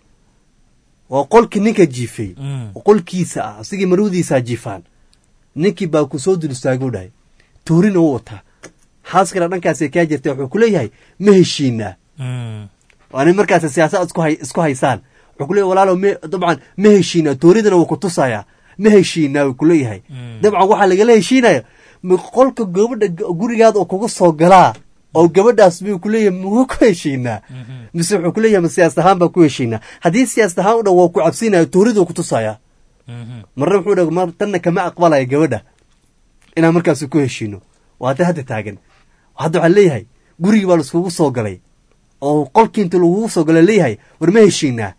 S1: waa qolkii ninka jiifay
S9: Mm.
S1: oo qolkiisa ah asigii marwadiisaa jiifaan ninkii baa ku soo dul istaaguu dhahay tuurina u wataa xaaskana dhankaasay kaa jirta wuxuu ku leeyahay ma heshiinaa
S9: Mm.
S1: waa nin markaas siyaasad isku hay isku haysaan wuxuu ku leeyahay walaalow me dabcan ma heshiinaa tooridana wuu ku tusayaa ma heshiinaa wuu ku leeyahay dabcan waxaa lagala heshiinaya ma qolka gabadha g- gurigaada oo kuga soo galaa oo gabadhaas miyuu ku leeyahay muga ku heshiinaa mise wuxuu ku leeyahay ma siyaas ahaan baa ku heshiinaa haddii siyaas ahaan u dhan waa ku cabsinaya tooriduu ku tusayaa
S9: Mhm.
S1: marna wuxuu dhaha mar tanna kama aqbalaya gabadha inaan markaas ku heshiino waa hadda hadda taagan hadda waxaa leeyahay gurigii baa laiskugu soo galay oo qolkii inta lagugu soo galay leeyahay war ma heshiinaa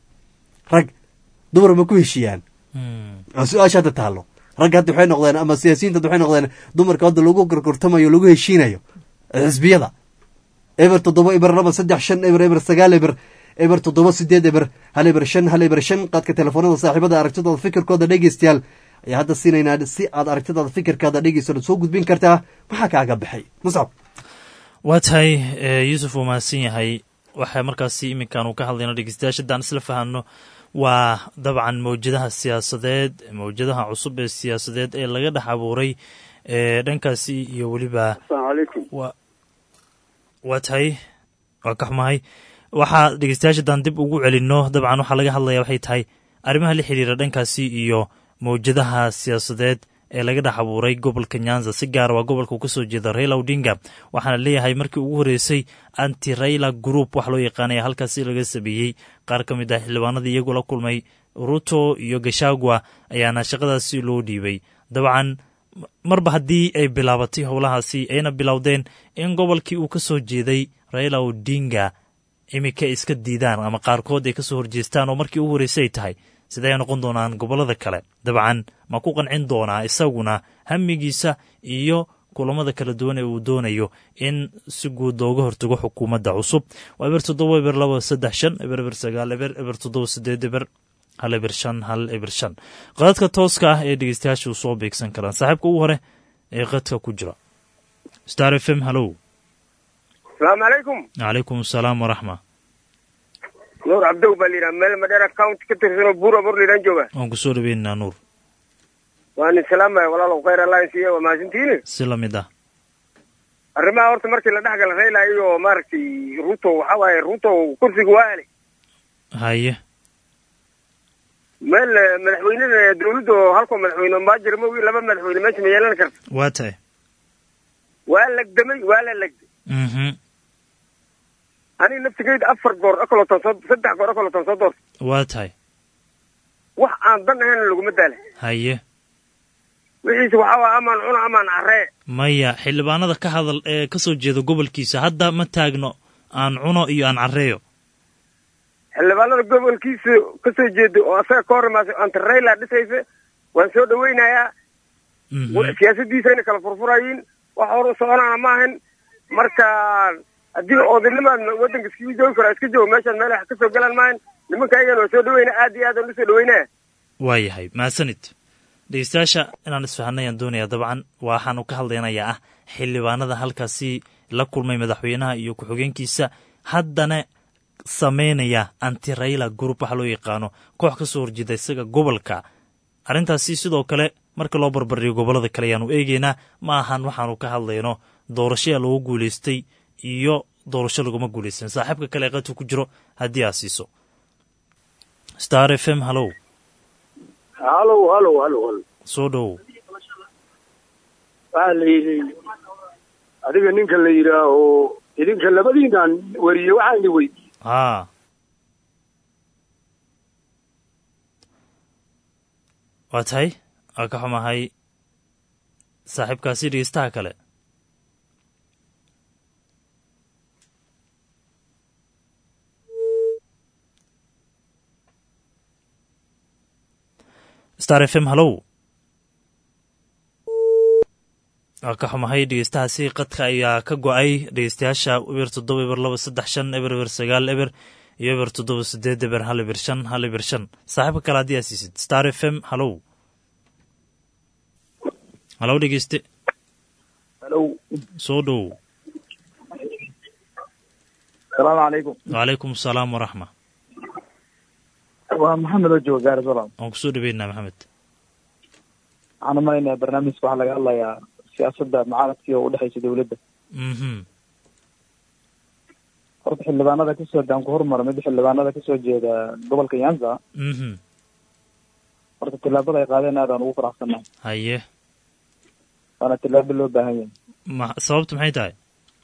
S1: rag dumar ma ku heshiiyaan
S9: Mm.
S1: waa su-aasha hadda taallo ragga hadda waxay noqdeen ama siyaasiyiinta hadda waxay noqdeen dumarka hadda lagu gorgortamayo lagu heshiinayo xisbiyada eber toddoba eber laba saddex shan eber eber sagaal eber eber toddoba sideed eber hal eber shan hal eber shan qaadka telefoonada saaxiibada aragtidooda fikirkooda dhegeystayaal ayaa hadda siinaynaa si aad aragtidaada fikirkaada dhegeysto soo gudbin kartaa maxaa kaaga baxay muscab
S9: waa tahay eh, yuusuf uu mahadsan yahay waxaa markaasi iminkan uu ka hadlayno dhegeystayaasha haddaan isla fahanno waa dabcan mawjadaha siyaasadeed mawjadaha cusub ee siyaasadeed ee laga dhex abuuray ee dhankaasi iyo weliba
S5: asalaamu calaykum
S9: waa waa tahay waa ka xumahay waxaa dhegeystayaasha haddaan dib ugu celinno dabcan waxaa laga hadlaya waxay tahay arrimaha la xiriira dhankaasi iyo mawjadaha siyaasadeed ee laga dhex abuuray gobolka nyanza si gaara waa gobolka uu kasoo jeeda raila odinga waxaana leeyahay markii ugu horreysay anti raila group wax loo yaqaanaya halkaasi laga sameeyey qaar ka mid ah xildhibaanadii iyagoo la kulmay ruto iyo gashagwa ayaana shaqadaasi loo dhiibay dabcan marba haddii ay bilaabatay howlahaasi ayna bilowdeen in gobolkii uu ka soo jeeday raila odinga iminka ay iska diidaan ama qaarkood ay kasoo horjeestaan oo markii ugu horreysay ay tahay sidee noqon doonaan gobollada kale dabcan ma ku qancin doonaa isaguna hamigiisa iyo kulamada kala duwan ee uu doonayo in si guud looga hortago xukuumadda cusub waa eber toddoba eber laba saddex shan eber eber sagaal eber eber toddoba sideed eber hal eber shan hal eber shan qadadka tooska ah ee dhegeystayaasha u soo beegsan karaan saaxiibka ugu hore ee qadka ku jira star f m hallow
S6: asalaamu calaykum
S9: calaykum asalaam waraxma
S6: nuur cabdow baa layidhaha meel madheera county ka tirsan oo buura bor laydhaan jooga
S9: waan kusoo dhaweynaynaa nuur
S6: waan idin salaamaya walaalow khayr alliance iyo waa mahadsantihiin
S9: si lamid ah
S6: arrimaha horta markii la dhexgala rayla iyo maaragtay ruto waxa waaye ruto kursiga waa helay
S9: haye
S6: meel eh, madaxweynada dawladda oo halkoo madaxweyne maajir mogi laba madaxweyne meesha ma yeelan karta
S9: waa tahay
S6: waa legdamay waa la legday
S9: mhm
S6: aniga naftigeyda afar goor okoloton soo saddex goor okoloton soo doortay
S9: waa tahay
S6: wax aan dan ahayn laguma daala
S9: haye
S6: wixiise waxaa waa amaan cuno amaan carree
S9: maya xildhibaanada ka hadal ee ka soo jeeda gobolkiisa hadda ma taagno aan cuno iyo aan carreeyo
S6: xildhibaanada gobolkiisa ka soo jeeda oo asaga ka hor imaasay anta rayla dhisaysa waan soo dhaweynayaa
S9: Mhm.
S6: wa- siyaasadiisayna kala furfurayiin wax hor u soconaana ma ahan marka haddii oodanimaad waddanka iskaga joogi karo iska joogo meeshaan meel wax ka soo galaan maahan nimanka ayagana waa soo dhaweyna aad iyo aad aan usoo dhaweynaya
S9: waa yahay mahadsanid dhegeystayaasha inaan isfahanay aan doonayaa dabcan waxaanu ka hadlaynayaa ah xildhibaanada halkaasi la kulmay madaxweynaha iyo ku-xigeenkiisa haddana sameynaya anti rayla group waxa loo yaqaano koox ka soo horjeeda isaga gobolka arrintaasi sidoo kale marka loo barbardhigo gobollada kale ayaanu eegeynaa ma ahan waxaanu ka hadlayno doorashaya lagu guulaystay iyo doorasho laguma guulaysan saaxiibka kale ee qadka ku jiro haddii aad siiso star f m hallow
S10: halow halow halow halow
S9: soo dhowow
S10: waxaa la yidhi adiga ninka la yidhaaho idinka labadiinaan wariye waxaan idin weydiiyey
S9: haa waa tahay waa ka xumahay saaxiibkaasi dhegeystaha kale star f m hallow waa ka xumahay dhegeystahaasi qadka ayaa ka go-ay dhegeystayaasha eber toddoba eber laba saddex shan eber eber sagaal eber iyo eber toddoba sideed eber hal eber shan hal eber shan saaxiibka kale haddii aad siisid star f m hallow hallow dhegeyste
S11: halow
S9: soo dhowow
S11: salaamu calaykum
S9: wacalaykum asalaam waraxma
S11: waa maxamed oo jooga gaari salaam
S9: waan kusoo dhaweynaa maxamed
S11: waxaan u malaynayaa barnaamijka waxaa laga hadlayaa siyaasadda mucaaradkii oo udhexaysa dawladda
S9: mhm
S11: horta xildhibaanada kasoo daan ku hormara mid xildhibaanada kasoo jeeda gobolka nyanza
S9: mhm
S11: horta tillaabada ay qaadeen aad aan ugu faraxsannahay
S9: haye
S11: waana tillaabo loo baahan yahay
S9: ma sababtu maxay tahay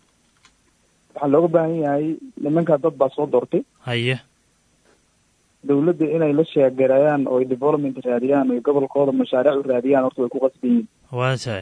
S11: waxaa looga baahan yahay nimankaa dad baa soo doortay
S9: haye
S11: dawladda inay la sheegarayaan oo ay development raadiyaan oo gobolkooda mashaariic u raadiyaan horta way ku qasban yihiin
S9: waa tahay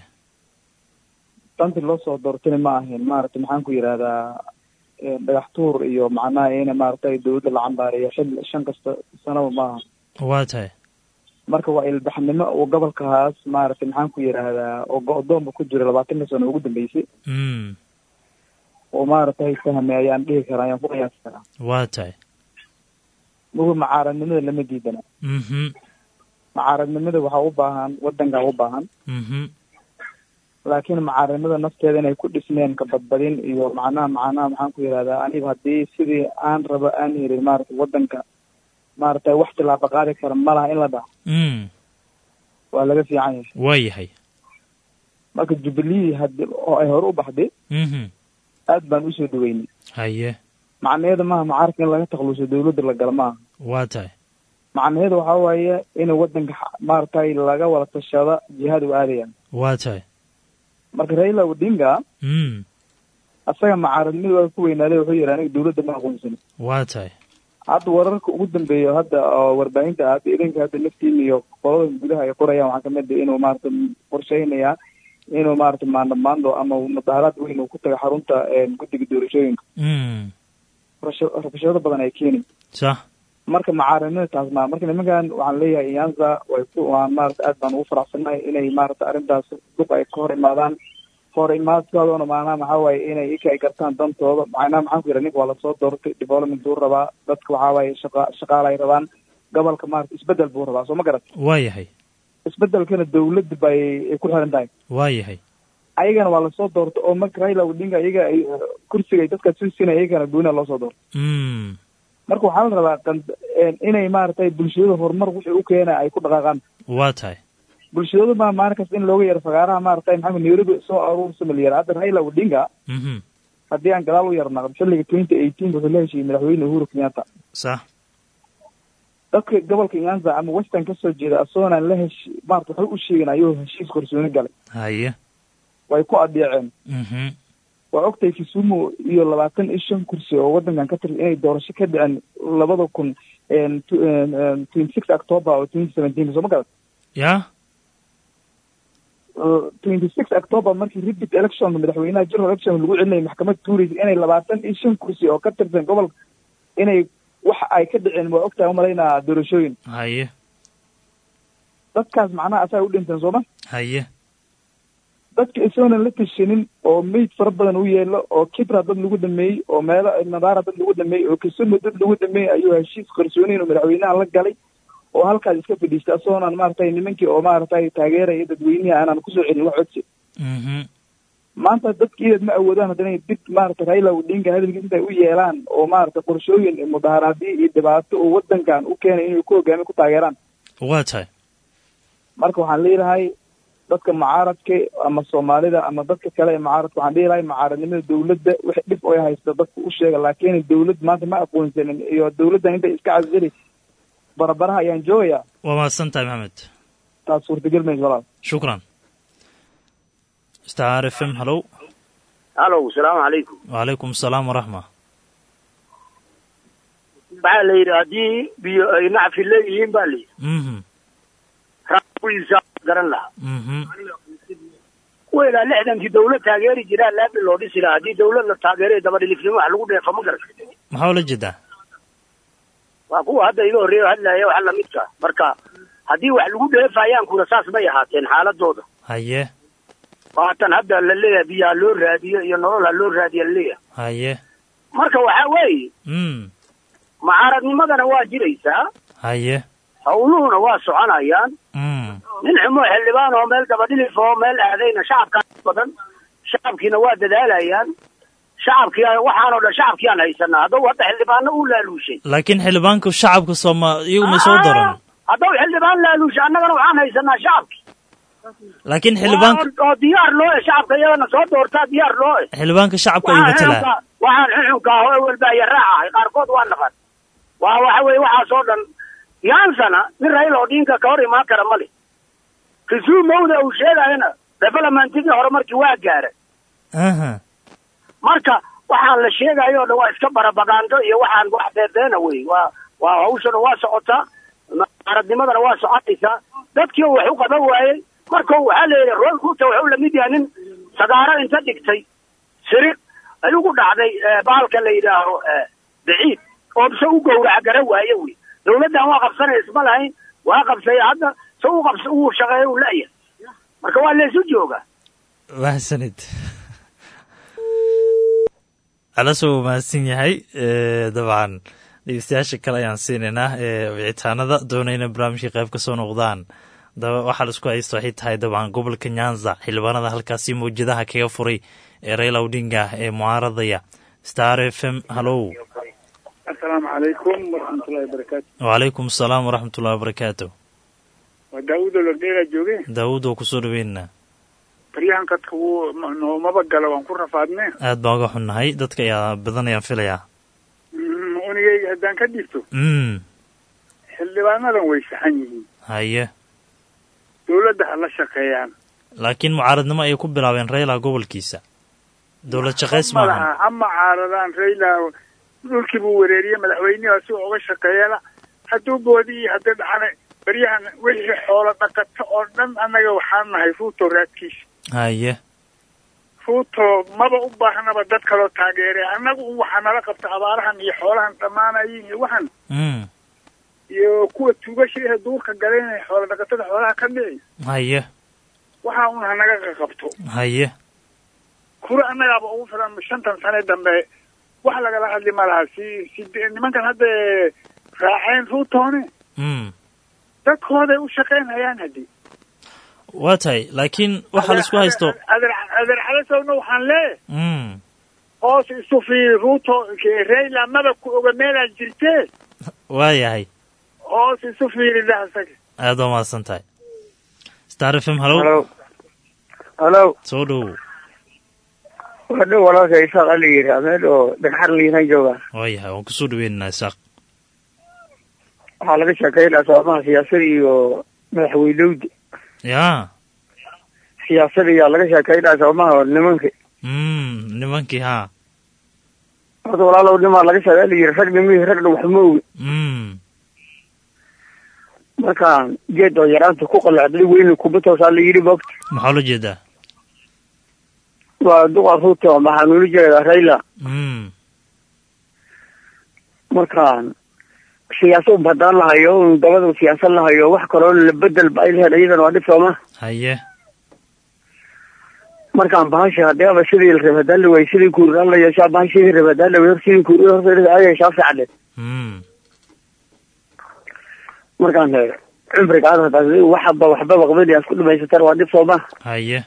S11: tanti loo soo doortayna ma ahayn maaragtay maxaan ku yidhahdaa eh, dhagax tuur iyo macnaha ina maaragtay dawladda la cambaareeyo xil shan kasta sanaba ma aha
S9: waa tahay
S11: marka waa ilbaxnimo oo gobolkaas maaragtay maxaan ku yidhaahdaa oo go-doonba ku jira labaatanka sano ugu dambeysay
S9: mm
S11: oo maaragtay fahmay ayaan dhihi karaa ayaan ku qiyaasi karaa
S9: waa tahay
S11: mugu macaaradnimada lama diidana
S9: mhm
S11: macaaradnimada waxaa u baahan wadankaa u baahan
S9: mhm
S11: laakiin macaaradnimada nafteeda inay ku dhismeen ka badbadin iyo macnaha macnaha maxaan ku yidhahdaa aniga haddii sidii aan rabo aan helin maaragtay wadanka maaragtay wax tilaaba qaadi kara ma laha in la dhaho
S9: mm
S11: waa laga fiican yahay
S9: waa yahay
S11: marka jubilee hadi oo ay hore u baxday
S9: mhm
S11: aad baan usoo dhaweynay
S9: haye
S11: macnaheeda maaha macaarka in laga takluso dawladda la gala maaha
S9: waa tahay
S11: macnaheedu waxaa waaye in wadanka xa- maaragtay laga wada tashada jihada u aadayaan
S9: waa tahay
S11: marka raila odinga
S9: mm
S11: asaga macaaradnimada waa ku weynaaday wuxuu yidhi aniga dawladda ma aqoonsani
S9: waa tahay
S11: hadda wararka ugu dambeeya hadda oo warbaahinta hadda idinka hadda naftiin iyo qolada gudaha ay qorayaan waxaa kamid ah inuu maarata qorsheynayaa inuu maarata maandamaando ama mudaaharaad weyn uu ku taga xarunta een, guddiga doorashooyinka
S9: mm
S11: rabsho- rabshado badan ay keeni
S9: sax
S11: marka macaaradnimada taas maa marka nimankan waxaan leeyahay iyanza way ku waan maarata aad baan ugu faraxsanahay inay maarata arrintaas duq ay ka hor imaadaan ka hor imaadkoodana maanaha maxaa waaye inay ika ay gartaan dantooda macnaha maxaan ku yidhaha ninka waa lasoo doortay development buu rabaa dadka waxaa waaye shaqa shaqaala ay rabaan gobolka maarata isbedel buu rabaa soo ma garat
S9: waa yahay
S11: isbedelkana dawladda bay ay ku xiran tahay
S9: waa yahay
S11: ayagana waa lasoo doortay oo marka raila odinga iyaga ay kursiga ay dadka sii siinaya iyagana gooniha loo soo doortay
S9: mm
S11: marka waxaa la rabaa qand inay maaragtay bulshada horumar wixii u keena ay ku dhaqaaqaan
S9: waa tahay
S11: bulshadooda baa maalin kasta in looga yaro fagaaraha maaragtay maxamed nairobi soo aruursa malyar hadda raila odinga
S9: mhm
S11: haddii aan gadaal u yarnaqdo xilliga twenty eighteen wuxuu la heshiiyey madaxweyne uhuru kenyatta
S9: sax
S11: dadka gobolka nyanza ama western kasoo jeeda asoonaan la hesh maarata waxay u sheegeen ayuu heshiis qarsooni galay
S9: haye
S11: way ku adeeceen
S9: mhm
S11: waa ogtahay kisumu iyo labaatan iyo shan kursi oo wadankan ka tirsan inay doorasho ka dhiceen labada kun twenty six october oo twenty seventeen soo ma garan
S9: ya
S11: twenty six october markii repeat election madaxweynaha general election lagu celinayay maxkamad tuuraysa inay labaatan iyo shan kursi oo ka tirsan gobolka inay waxa ay ka dhiceen waa ogtahay umalaynaa doorashooyin
S9: haye
S11: dadkaas macnaha asaa u dhinteen sooma
S9: haye
S11: dadka isagoonan la tashanin oo meyd fara badan u yeelo oo kibra dad lagu dhameeyey oo meelo nadaara dad lagu dhameeyey oo kisumu dad lagu dhameeyey ayuu heshiis qarsooniin oo madaxweynaha la galay oo halkaas iska fadhiistay asagoonan maaragtay nimankii oo maaragtay taageeraya dadweynihi aanan kusoo celin wax codsi
S9: mhm
S11: maanta dadkiideed ma awoodaan haddana inay dib maaragtay raila odinga hadalkiis intay u yeelaan oo maaragtay qorshooyin mudaharaadyo iyo dhibaato oo wadankan u keenay inay ku hogaamiya ku taageeraan
S9: waa tahay
S11: marka waxaan leeyahay dadka mucaaradka ama soomaalida ama dadka kale ee mucaaradka waxaan dhihi lahay mucaaradnimada dawladda wix dhib oy haysta dadka u sheega laakiin dawlad maanta ma aqoonsanin iyo dawladdan intay iska casili barabaraha ayaan joogayaa
S9: waa mahadsan tahay maxamed
S11: taas suurtagal mayso walaal
S9: shukran star f m hallow
S10: halow salaamu calaykum
S9: wacalaykum asalaam waraxma
S10: waxaa la yidhi haddii biyo ay nacfi leeyihiin baa la yidhi
S9: mhm
S10: raawiisa garan lahaa
S9: mhm
S10: kuwa ilaa lixdankii dawlad taageeri jiraa laabi loo dhisi lahaa haddii dawlad la taageeray dabadhilifnimo wax lagu dheefo ma garan
S9: maxaa ula jeedaa
S10: waa kuwa hadda iga horreeya hadlaya waxa lamidka marka haddii wax lagu dheefayaan kuna saas may ahaateen xaaladooda
S9: haye
S10: waatan hadda la leeyahay biyo ha loo raadiyo iyo nolol ha loo raadiyo laleeyahay
S9: haye
S10: marka waxaa weeye
S9: mm
S10: mucaaradnimadana waa jiraysaa
S9: haye
S10: hawluhuna waa soconayaan
S9: mm
S10: nin xumo xildhibaan oo meel dabadhilif oo meel aadayna shacabkaa badan shacabkiina waa dadaalayaan shacabkii waxaanoo dhan shacabkiyaan haysanaa haddau hadda xildhibaano uu laaluushay
S9: laakiin xildhibaanka shacabka sooma iyagu may soo daran
S10: haddau xildhibaan laaluushay annagana waxaan haysanaa shacabki
S9: laakiin xildhibaanka
S10: oo diyaar loo eh shacabka iyagana soo doortaa diyaar loo eh
S9: xildhibaanka shacabka ayuu matalaa
S10: waxaan xuxunka ah oo walbaaya raac ahay qaarkood waa naqan waa waxa weeye waxaasoo dhan yaansana nin raila odinka ka hor imaan kara male kisuumowda uu sheegayana developmentigii hore markii waa gaara
S9: aha
S10: marka waxaan la sheegayo o dhan waa iska barabagaando iyo waxaan wax beebeena wey waa waa hawshana waa socotaa mucaaradnimadana waa soconaysaa dadkii oo wax u qaban waayey marka waxaa leeyahay roy ruuta wuxuu lamid yahay nin sagaaro inta dhigtay siriq ayugu dhacday bahalka la yidhaaho baciid oo se u gowraca gara waaye wey dawladdan waa qabsanaya isma lahayn waa qabsaya hadda se u qabs uu shaqeeya u la'yahay marka waa laysu joogaa
S9: mahadsanid alasoo mahadsan yahay dabcan dhegeystayaasha kale ayaan siinaynaa ee wicitaanada doonayna barnaamijka qayb ka soo noqdaan daba waxaa la isku haysta waxay tahay dabcan gobolka nyanza xildhibaanada halkaasi mawjadaha kaga furay ee raila odinga ee mucaaradaya star f m hallow
S12: asalaamu calaykum waraxmatullahi wabarakaatu
S9: wacalaykum asalaam waraxmatullahi wabarakaatu
S12: waa daawuud olodheeraa jooge
S9: daawud oo kusoo dhaweynaa
S12: baryahan kadka wuu noomaba gala waan ku rafaadne
S9: aad baan uga xunnahay dadka ayaa badan ayaan filayaa
S12: unigayga haddaan ka dhigto
S9: mm
S12: xildhibaanadan way saxan yihiin
S9: haye
S12: dawladda ha la shaqeeyaan
S9: laakiin mucaaradnimo ayay ku bilaabeen raila gobolkiisa dowlad shaqays maahan
S12: malaha ha mucaaradaan raila dhulkii buu wareeriyey madaxweynihi si uga shaqeeyana hadduu boodi iyo haddii dhacana baryahan wixii xoolo dhaqato oo dhan annaga waxaan nahay ruuto raadkiisa
S9: haye
S12: ruuto maba u baahnaba dad kaloo taageere annagu un waxaa nala qabta abaarahan iyo xoolahan dhammaanayin iyo waxan
S9: mm
S12: iyo kuwa tuugasha ee duurka galeen xoolo dhaqatada xoolaha ka dhici
S9: haye
S12: waxaa un hanaga qaqabto
S9: haye
S12: kura annagaaba ugu filan shantan sane dambe wax lagala hadli ma laha si si nimankan hadda raaceen ruutoone
S9: mm
S12: dadkooday u shaqaynayaan haddii
S9: waa tahay laakiin waxaa la isku haysto
S12: adeer adeer calasowna waxaan leeyahay
S9: mm
S12: hoos isu fiiri ruuto rayla madabku oga meelaad jirtee
S9: waayahay
S12: hoos isu fiiri dhahasaga
S9: aad waa mahadsan tahay star f m halow
S13: halo
S9: soo dhowow
S13: waa dhow walaalka isaaq ala yidhi meel oo dhagxar liinan jooga
S9: waayahay waan kusoo dhaweynaynaa isaaq
S13: waxaa laga sheekeynaa soomaha siyaasada iyo madaxweynowda
S9: ya
S13: siyaasada ayaa laga sheekeynaa soomaha nimanka
S9: mm nimankii haa
S13: horta walaalow nimaa laga sheega la yidhi rag nimihii ragna wax ma ogi
S9: mm
S13: markaan geed oo yaraanta ku qalacday weyni kuma toosaa la yidhi moogta
S9: maxaa ula jeedaa
S13: waa duqa ruuto maxaa nula jeedaa rayla
S9: mm
S13: markaan siyaasa un haddaan lahayo un dabada siyaasad lahayo wax kaloo la bedel ba ay lahayd iyadana waa dhib sooma
S9: haye
S13: markaan bahasha haddii aba sidii la rabay haddaan la waayey sidii kuuridaan la yeeshaa bahasha sidii rabay haddaan la waayey sidii kuurid horta ay yeeshaa fiicane
S9: mm
S13: markaan cumriga aad hadaa waxaba waxbaba qabanayaa isku dhamaysataan waa dhib sooma
S9: haye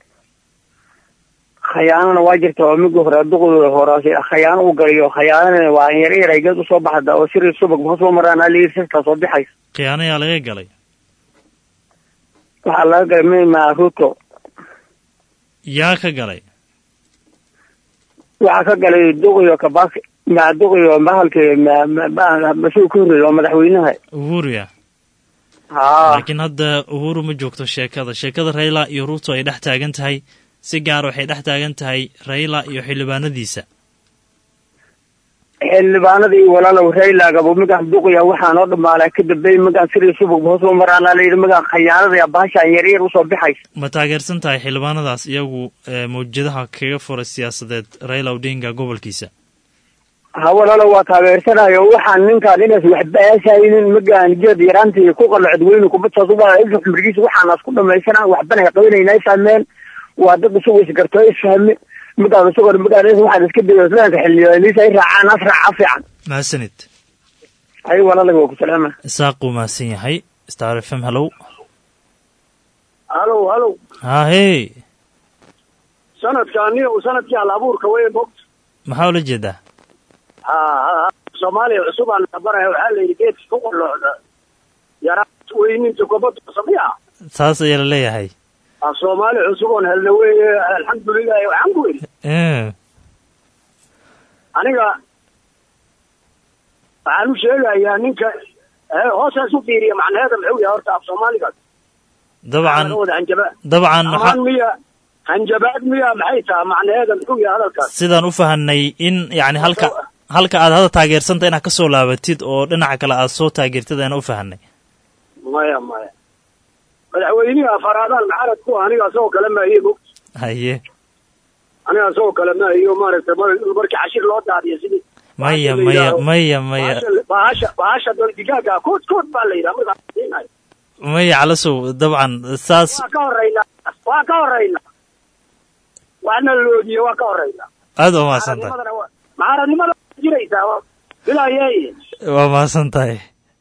S13: khayaanana waa jirta oo migi hore duqdooda horaase khayaano u galiyo khayaanana waa yar yar ay geed usoo baxda oo siri subag hoos ma maraan alayir sirtaa soo bixaysa
S9: khiyaano yaa laga galay
S13: waxaa laga galay mima ruto
S9: yaa ka galay
S13: waxaa ka galay duqiyo kabaki ma duqiyo mahalka mas-uul ka horreeya oo madaxweynaha
S9: uhuru ya
S13: haa
S9: laakiin hadda uhuru ma joogto sheekada sheekada rayla iyo ruto ay dhex taagan tahay si gaara waxay dhex taagan tahay rayla iyo xildhibaanadiisa
S13: xildhibaanadii walaalow raylagaba magaan duqiya waxaan oo dhamaalaa ka dambeey magaan siri subag hoos ma maraan alayidhi magaan khayaanada bahashaan yar yar usoo bixaysa
S9: ma taageersan tahay xildhibaanadaas iyagu ee mawjadaha kaga furay siyaasadeed rayla odinga gobolkiisa
S13: ha walaalow waa taageersanayo waxaan ninkaan inaas waxbaasaynin magaan geed yaraantii ku qalocod weyni kubadsaas waa xumrigiisa waxaanaas ku dhamaysana waxbana hay qabanayna fahmeen waa dad isagu isgarto isfahme magaan isagoo magaan waxaan iska dayo islaanka xildhibaaniisa ay raacaan as raaca fiican
S9: mahadsanid
S13: ay walaalaga waa ku salaama
S9: isaaq uu mahadsan yahay star f m hallow
S10: halow halow
S9: haa hey
S10: sanadkaani sanadkii hal abuurka wey mogta
S9: maxaa ula jeedaa
S10: ha ha soomaaliya cusub aan baraya waxaa la yidhi geedka ku qalloocda yaraad weyninta kubadda samiya
S9: saas ayaa la leeyahay
S10: a soomaali cusub oon helna weeye alxamdulilahi waxaan ku weli
S9: Eh,
S10: aniga waxaan u sheegayaa ninka eh, hoosaas u fiiriya macnaheeda muxuu yahay horta af soomaaliga
S9: dabcan
S10: wada hanjaba
S9: dabcan
S10: amaan
S9: waxa
S10: miya hanjabaad miya maxay tahay macnaheeda muxuu yahay hadalkaas
S9: sidaan u fahanay in yacni halka halka aad hadda taageersanta inaad ka soo laabatid oo dhinaca kale aad soo taageertid ayaan u fahanay
S10: maya maya madaxweynihi afaraadaan maxarad ku aniga asagoo kale ma iyo mog
S9: haye
S10: aniga asagoo kale ma iyo maaragtay mar- markii cashir loo daadiyo sidii
S9: maya maya maya maya
S10: bahasha- bahasha bahasha dol digaaga kood kood baa la yidhaha markaa siinayo
S9: maya calasow dabcan saas
S10: waa ka horeynaa waa ka horeynaa waana loodiye waa ka horeynaa
S9: aad waa mahadsan tahay
S10: Mucaaradnimadana waa- mucaaradnimada waa jiraysaa waa- bilaayey
S9: waa mahadsan tahay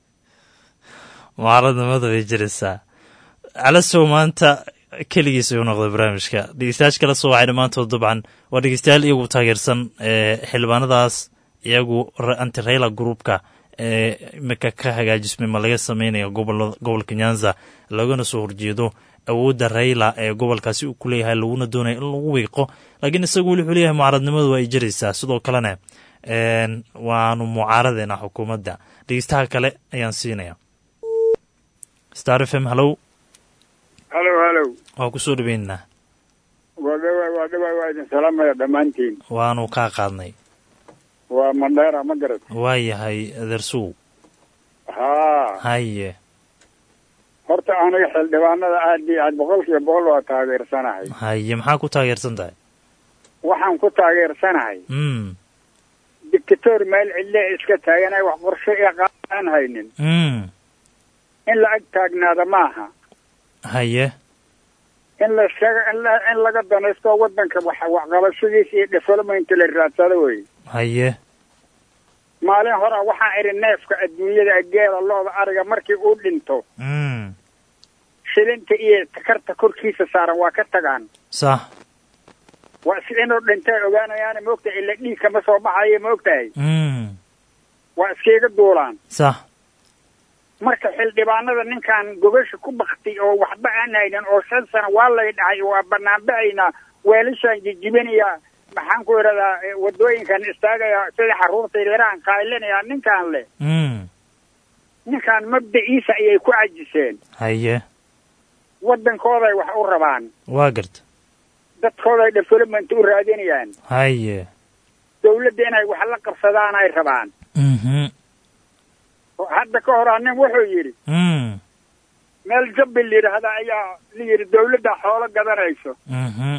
S9: mucaaradnimada bay jiraysaa calasow maanta keligiis ayuu noqday barnaamijka dhegeystayaasha kala soo wacay dhammaantood dabcan waa dhegeystayaal iyagu taageersan ee xildhibaanadaas iyagu ra- anti rayla groupka ee imika ka hagaajismay ma laga sameynayo gobolada gobolka nyanza lagana soo horjeedo awoodda rayla ee gobolkaasi uu ku leeyahay laguna doonayo in lagu wiiqo laakiin isagu wuxuu leeyahay mucaaradnimadu waa ay jiraysaa sidoo kalena een, waanu mucaaradeena xukuumadda dhegeystaha kale ayaan siinaya star f m hallow
S12: halow halow
S9: waa ku soo dhaweynaa
S12: waa dhawa waa dhawa waa idin salaamaya dhammaantiin
S9: waanu kaa qaadnay
S12: waa mandheera ma garad
S9: waa yahay adeersuw
S12: haa
S9: haye
S12: horta aniga xildhibaanada aad iyo aad boqolkiiba boqol waa taageersanahay
S9: haye maxaa ku taageersan tahay
S12: waxaan ku taageersanahay
S9: mm
S12: dictator meel cidle iska taaganay wax qorshe iyo qaab aan haynin
S9: mm
S12: in la ag taagnaada maaha
S9: haye
S12: in la sheega in la in laga danaysto waddanka wax waxqabashadiisa iyo development la raadsado wey
S9: haye
S12: maalin hore waxaan idhi neefka adduunyada geela looda ariga markii uu dhinto
S9: mm
S12: shilinta iyo takarta korkiisa saaran waa ka tagaan
S9: sax
S12: waa qof inuu dhintay ogaanayaan maogtahay ila dhiig kama soo baxayo maogtahay
S9: mm
S12: waa iskaiga duulaan
S9: sax
S12: marka xildhibaanada ninkan gobasha ku baktay oo waxba aan haynin oo shan sano waa lay dhacay waa banaanbaxaynaa weelashaan jijibinayaa maxaan ku idhahdaa eh, wadooyinkan istaagaya sida xaruurta yaryarahan qaylinayaa ninkan leh
S9: mm
S12: ninkan mabdaciisa ayay ku cajiseen
S9: haye
S12: waddankooday wax u rabaan
S9: waa garta
S12: dadkooday development u raadinayaan
S9: haye
S12: dawladda inay wax la qabsadaan ay rabaan
S9: mhm
S12: oo hadda ka hor nin wuxuu yidhi
S9: mm
S12: meel jabbi la yidhaahda ayaa la yidhi dawladda xoolo gadanayso
S9: mhm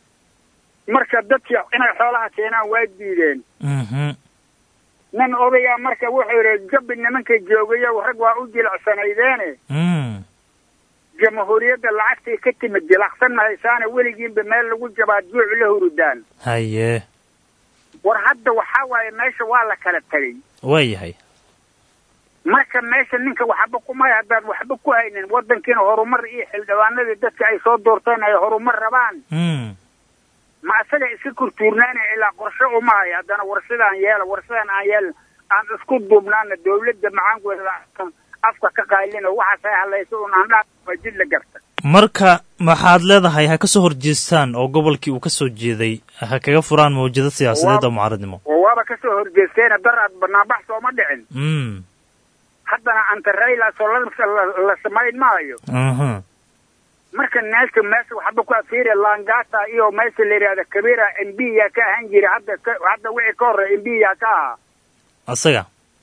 S12: marka dadkii inay xoolaha keenaan waa diideen
S9: mhm
S12: nin odaya marka wuxuu yidhi jabbi nimanka joogayo rag waa u jilicsanaydeen
S9: mm
S12: jamhuuriyadda lacagtay ka timid jilacsan mahaysaane weligiinba meel lagu jabaa juuc la hurudaan
S9: haye
S12: war hadda waxaa waaye meesha waa la kala tegay
S9: waa yahay
S12: marka meesha ninka waxba kumay haddaan waxba ku haynin waddankiina horumar iyo xildhibaanadii dadka ay soo doorteen ay horumar rabaan
S9: mm
S12: ma asaga iska kurtuurnaanaya ilaa qorshe uma hayo haddana warshadaan yeela warshadan aan yeelin aan isku duubnaana dawladda macaankeeda afka ka qaylin oo waxaas ay halayso un aan dhaa jid la garta
S9: marka maxaad leedahay ha ka soo horjeestaan oo gobolkii uu ka soo jeeday ha kaga furaan mawjado siyaasadeed oo mucaaradnimo
S12: oo waaba kasoo horjeesteena daraad banaanbax sooma dhicin
S9: mm
S12: haddana antaraylaasoo la, la, la samayn maayo
S9: mhm
S12: marka meesha meesha waxba ku afiiri langata iyo meesha la yidhahda kabira m b yaa ka ahaan jira hadda ka- hadda wixii ka horreya m b yaa ka ahaa
S9: asaga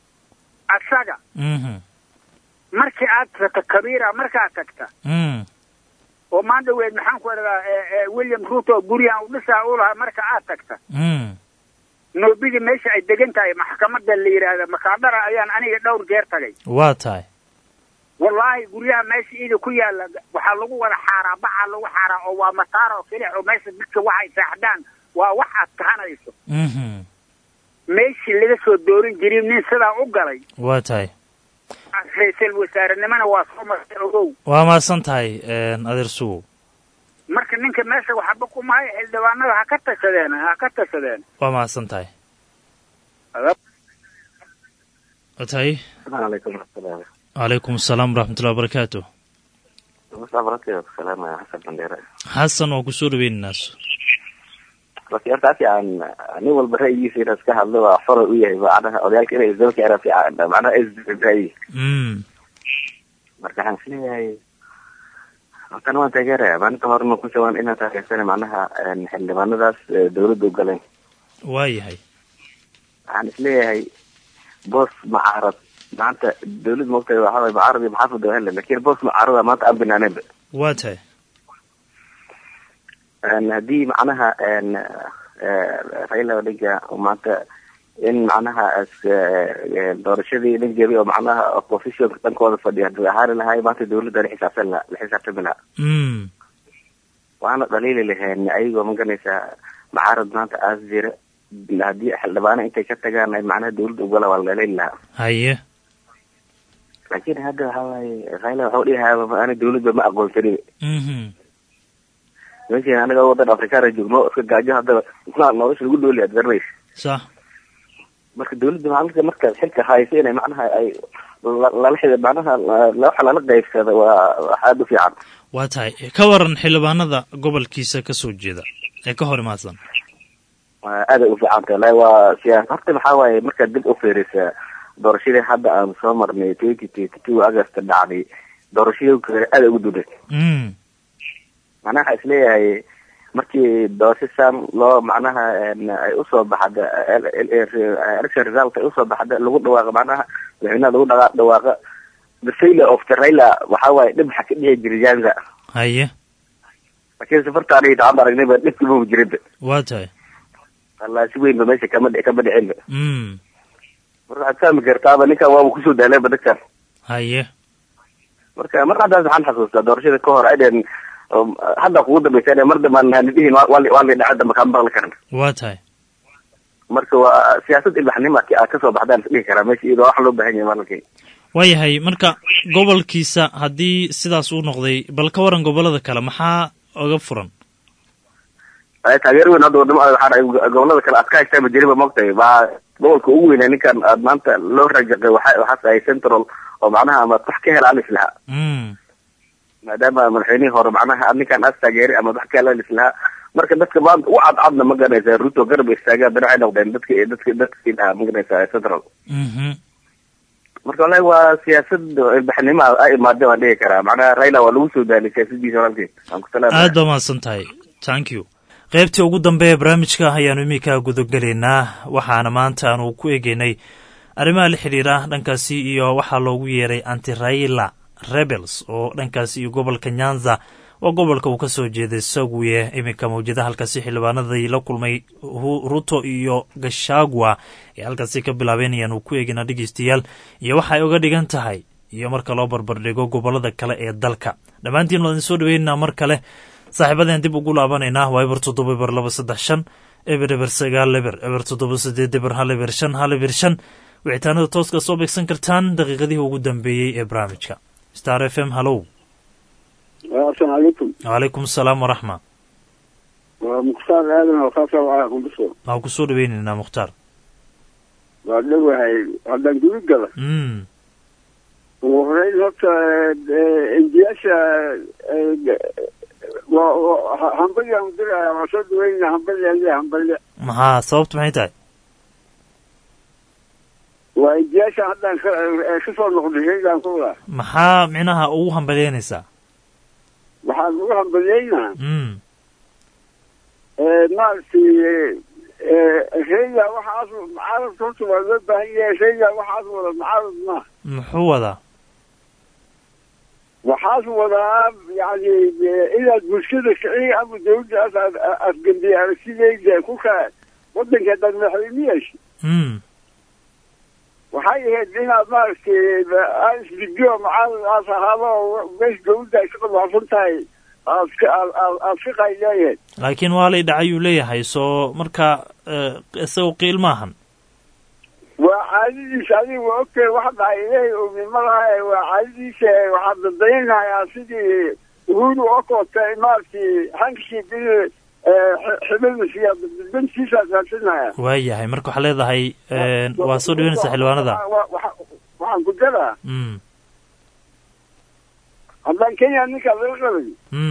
S12: asaga
S9: mhm
S12: markii aad tagto kabira markaad tagta
S9: mm
S12: oo maandhaweed maxaan ku idhahdaa william ruto guryahan u dhisaa u lahaa marka aad tagta
S9: mm
S12: noobidii meesha ay degan tahay maxkamadda la yidhaahda makaadhara ayaan aniga dhowr jeer tagay
S9: waa tahay
S12: wallaahi guryaha meesha ida ku yaala waxaa lagu wada xaaraa bacaa lagu xaaraa oo waa mataar oo kelix oo meesha dadka waxay saaxdaan waa wax aad kahanayso
S9: mhm
S12: meeshii laga soo doorin jirin nin sidaa u galay
S9: waa tahay
S12: ra-iisul wasaarenimona waa soo martay ogow
S9: waa mahadsan tahay adeer sugow
S12: marka ninka meesha waxba kumaayo xildhibaanada ha ka tashadeen ha ka tashadeen
S9: waa mahadsan tahay waa tahay
S14: alaykum asalaam
S9: calaykum asalaam waraxmatullahi wabarakaatu
S14: musaafaraadkeeda ku salaamaya xasan bandheere
S9: xasan waa kusoo dhaweynaynaa
S14: laakiin hortaasi aan nin walba ra'yigiisa inuu iska hadlo waa xora u yahay macnaha odayaalka inay isdaba keenaan fiican macnaha isdaba ra'yi
S9: mm
S14: marka waxaan isleeyahay halkan waan taageeraya maalinta horena ku jawaan inaan taageersana macnaha xildhibaanadaas dawladda u galeen
S9: waa yahay
S14: waxaan isleeyahay boos macaarad maanta dawlad maogtahay waxaa waye macaarad iyo maxaafid waa hele lakin boos macaarada maanta aan banaaneenba
S9: waa tahay
S14: haddii macnaha raila odinga maanta in macnaha doorashadii nin jebi oo macnaha oppositionka dhankooda fadhiya haduu ahaani lahay maanta dawladda la xisaabsan la la xisaabtami laha
S9: mm
S14: waana dhaliili laheen ayagoo maganaysaa macaarad maanta aas jira haddii xildhibaano intay ka tagaan ay macnaha dawladda ugala waa la dhaliili lahaa
S9: haye
S14: laakin hadda waxa waaye raila waxau dhihayaa ana dawladba ma aqoonsanin
S9: mhm
S14: meeshan anaga wadan afrikaana joogno iska gaajo haddaba isna nolosha lagu dhooli ad garanaysa
S9: sax
S14: marka dawladda maalinka markaad xilka hayso inay macnaha ay la- lala xida macnaha la- waxa lala qaybsada waa wax aada u fiican
S9: waa tahay ka waran xildhibaanada gobolkiisa ka soo jeeda ee ka hor imaadsan
S14: waa aada u fiican tahay la waa siyaas horta maxaa waaye markaad dib u fiirisa doorashadii hadda aan soo marnay twenty twenty two august dhacday doorashadii kale aada ugu duday
S9: mm
S14: macnaha waxaa isleeyahay markii doorasho sam loo macnaha ay usoo baxda election result ay usoo baxda lagu dhawaaqa macnaha madaxweynaha lagu dhaqa dhawaaqa the failure of the raila waxaa waaye dhib waxa ka dhici jiray janza
S9: haye
S14: laakiin safarta aniga intaan aragnayba dhibki ma jirinba
S9: waa tahay
S14: wallaahi si weynba meesha kama dhic kama dhicinba
S9: mm
S14: marka waxaad fahmi kartaaba ninkan waaba kusoo daaleenba dadkan
S9: haye
S14: marka mar haddaas waxaan xasuustaa doorashada ka hor ayden hadda kugu dambaysa mar dambaan nadihiin waa li waa li dhaca damba kaan maqli karan
S9: waa tahay
S14: marka waa siyaasad ilbaxnimo a kasoo baxdaan isdhihi karaa meesha iyadoo wax loo baahan yahay maalinkay
S9: waa yahay marka gobolkiisa haddii sidaas uu noqday bal ka waran gobollada kale maxaa oga furan
S14: ay taageer weyn hadda wadamo waxaa dhahay gobolada kale aad ka haystaan ma jiriba mogtahay baa gobolka ugu weynaa ninkan aad maanta loo rajaqay waxa waxaas ahay central oo macnaha ama wax ka hela alis lahaa maadaama madaxweynihii hore macnaha ninkan aas taageeray ama wax ka hela alis lahaa marka dadka maanta u cadcadna ma garanaysa ruto garab istaaga haddana waxay noqdeen dadka dadka dadkii dhahaa ma garanaysa central marka wallahi waa siyaasad ilbaxnimo a imaadeen waan dhihi karaa macnaha raila waa lagu soo daalay siyaasadiisa walaalkeed aan ku salaamaya
S9: aad baa mahadsan tahay thank you qaybtii ugu dambe ee barnaamijka ayaanu iminka gudagelaynaa waxaana maanta aanu ku egeynay arrimaha la xidhiira dhankaasi iyo waxaa loogu yeeray antiraila rebels oo dhankaasi iyo gobolka nyanza waa gobolka uu ka soo jeeday saguye iminka mawjada halkaasi xildhibaanadii la kulmay ruto iyo gashagwa ee halkaasi ka bilaabeynayaan uu ku eegina dhegeystayaal iyo waxa ay uga dhigan tahay iyo marka loo barbardhigo gobolada kale ee dalka dhammaantiin waan soo dhaweynaa mar kale saaxiibadeen dib ugu laabanaynaa waa eber toddoba eber laba saddex shan eber eber sagaal eber eber toddoba sideed eber hal eber shan hal eber shan wicitaanada tooska soo beegsan kartaan daqiiqadihii ugu dambeeyey ee barnaamijka star f m hallow
S15: asalaamu calaykum
S9: wacalaykum asalaam waraxma
S15: waa mukhtaar aadan oo kaasa waxaa kudhiso
S9: waan kusoo dhaweynaynaa mukhtaar
S15: waa dhowahay haddaan gudu gala ugu horeyn horta enjiyaasha hambaliaan diraya waa soo dhaweynaa hambali ale hambali
S9: maxaa sababtu maxay tahay
S15: waa enjiyaasha haddaan kasoo noqday shaygaan ku wadaa
S9: maxaa micnaha ugu hambaleynaysaa
S15: waxaan ugu hambaliyeynaa maaragtay shayga waxaas mucaaradka horta waa loo baahan yahay shayga waxaas wada mucaarad maaha
S9: muxuu wadaa
S15: waxaas wadaa yani inaad bulshada kiciga ama dawladdaas aad afgembiye aragtidayda kulka wadanka haddaad madaxweyne yeesha waxay ahayd inaad maaragtay aad isdigiyo mucaarad aas ahaado oo meesha dawladda ay ka qadwaafsan tahay aad aad ka qayleeyahay
S9: laakiin waa lay dhacayuu leeyahay soo marka isagu qiil maahan
S15: waa caadadiisa adiga waa ogtahay waxa dhacay ilaahay oomimadaha waa caadadiisa waxaad dadaynayaa sidii uhuru oo kootay maaragtay hankii bil xibadasiya dantiisaad raadsanaya
S9: waa yahay marka waxaa leedahay waa soo dhaweynaysaa xildhibaanada
S15: waxaan ku daraa haddaan kenya ninkaa laga qabay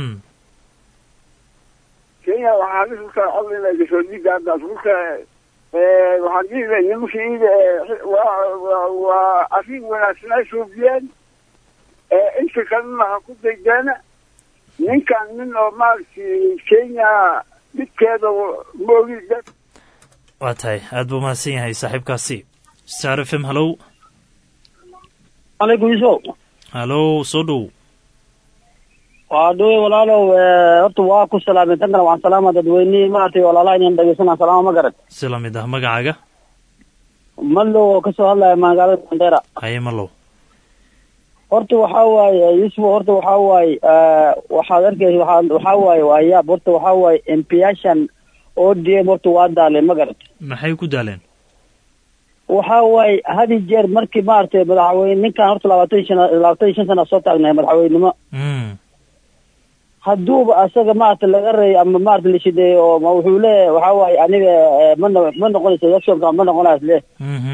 S15: kenya waxaa lisulka codina gasoo dhiiga haddaas kulka waxaan dhihi lahay nimankii waa waa arrin wanaagsan ay suubiyeen inta kalena ha ku daydeena ninkan nin oo maaragtay kenya midkeeda ma ogi
S9: waa tahay aad buu mahadsan yahay saaxiibkaasi star f m hallow
S10: alaykum iso
S9: hallow soo dhow
S10: waa dhowe walaalow horta waa ku salaamay tan kale waxaan salaama dadweynihii maaragtay walaalaha inaan dhegeysanaa salaama ma garad
S9: si lamid ah magacaaga
S10: mallow oo kasoo hadlaya magaalada mandera
S9: haye mallow
S10: horta waxaa waaye yusuf horta waxaa waaye waxaad arkaysa waxaa waxaa waaye waa yaab horta waxaa waaye empiyaashan o d m horta waa daaleen ma garad
S9: maxay ku daaleen
S10: waxaa waaye had iyo jeer markii maaragtay madaxweyne ninkan horta labaatan iyo shan labaatan iyo shan sana soo taagnay madaxweynenimo hadduuba asaga maarata laga reey ama maarata la shideeyo oo ma wuxuu leeyahay waxaa waaye aniga mana ma noqonaysa electionka ma noqonays le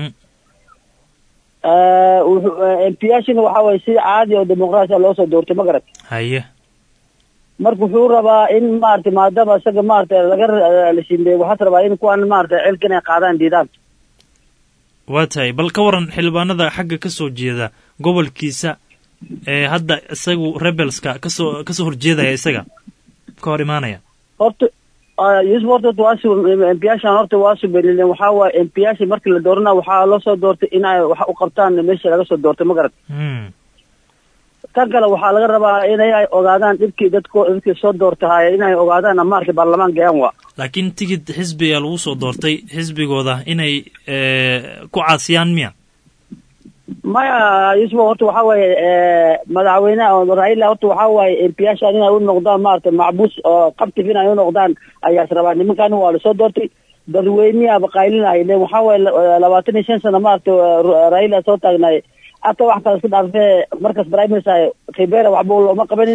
S10: wuxuu empiyashina waxaa waaye si caadi oo dimuqraasiya loo soo doortay ma garat
S9: haye
S10: marka wuxuu rabaa in maarata maadaama isaga maarata laga la shideeyo waxaas rabaa in kuwan maarata xilka inay qaadaan diidaan
S9: waa tahay bal ka waran xildhibaanada xagga ka soo jeeda gobolkiisa ee hadda isagu rebelska kasoo kasoo horjeedaya isaga ka hor imaanaya
S10: horta yusuf horta horta waasu empiyaashan horta waa suberilen waxaa waaye empiyaasha markii la doorana waxaa loo soo doortay inay wax u qabtaan meesha laga soo doortay ma garat tan kale waxaa laga rabaa inay ogaadaan dhibkii dadko dadkii soo doortahay inay ogaadaan maarka baarlamaan gayaan wa
S9: laakiin tigid xisbiga lagu soo doortay xisbigooda inay ku caasiyaan miya
S10: maya yusuf horta waxaa waaye madaxweyneha raila horta waxaa waaye empiyaashan inay u noqdaan maarata macbuus oo qabtif inay u noqdaan ayaas rabaa nimankan waa lasoo doortay dadweynihiaba qaylinay len waxaa waaye labaatan iyo shan sano maarata raila soo taagnay hata wax kale iska dhaafee markaas prime minister khibera waxba looma qabanin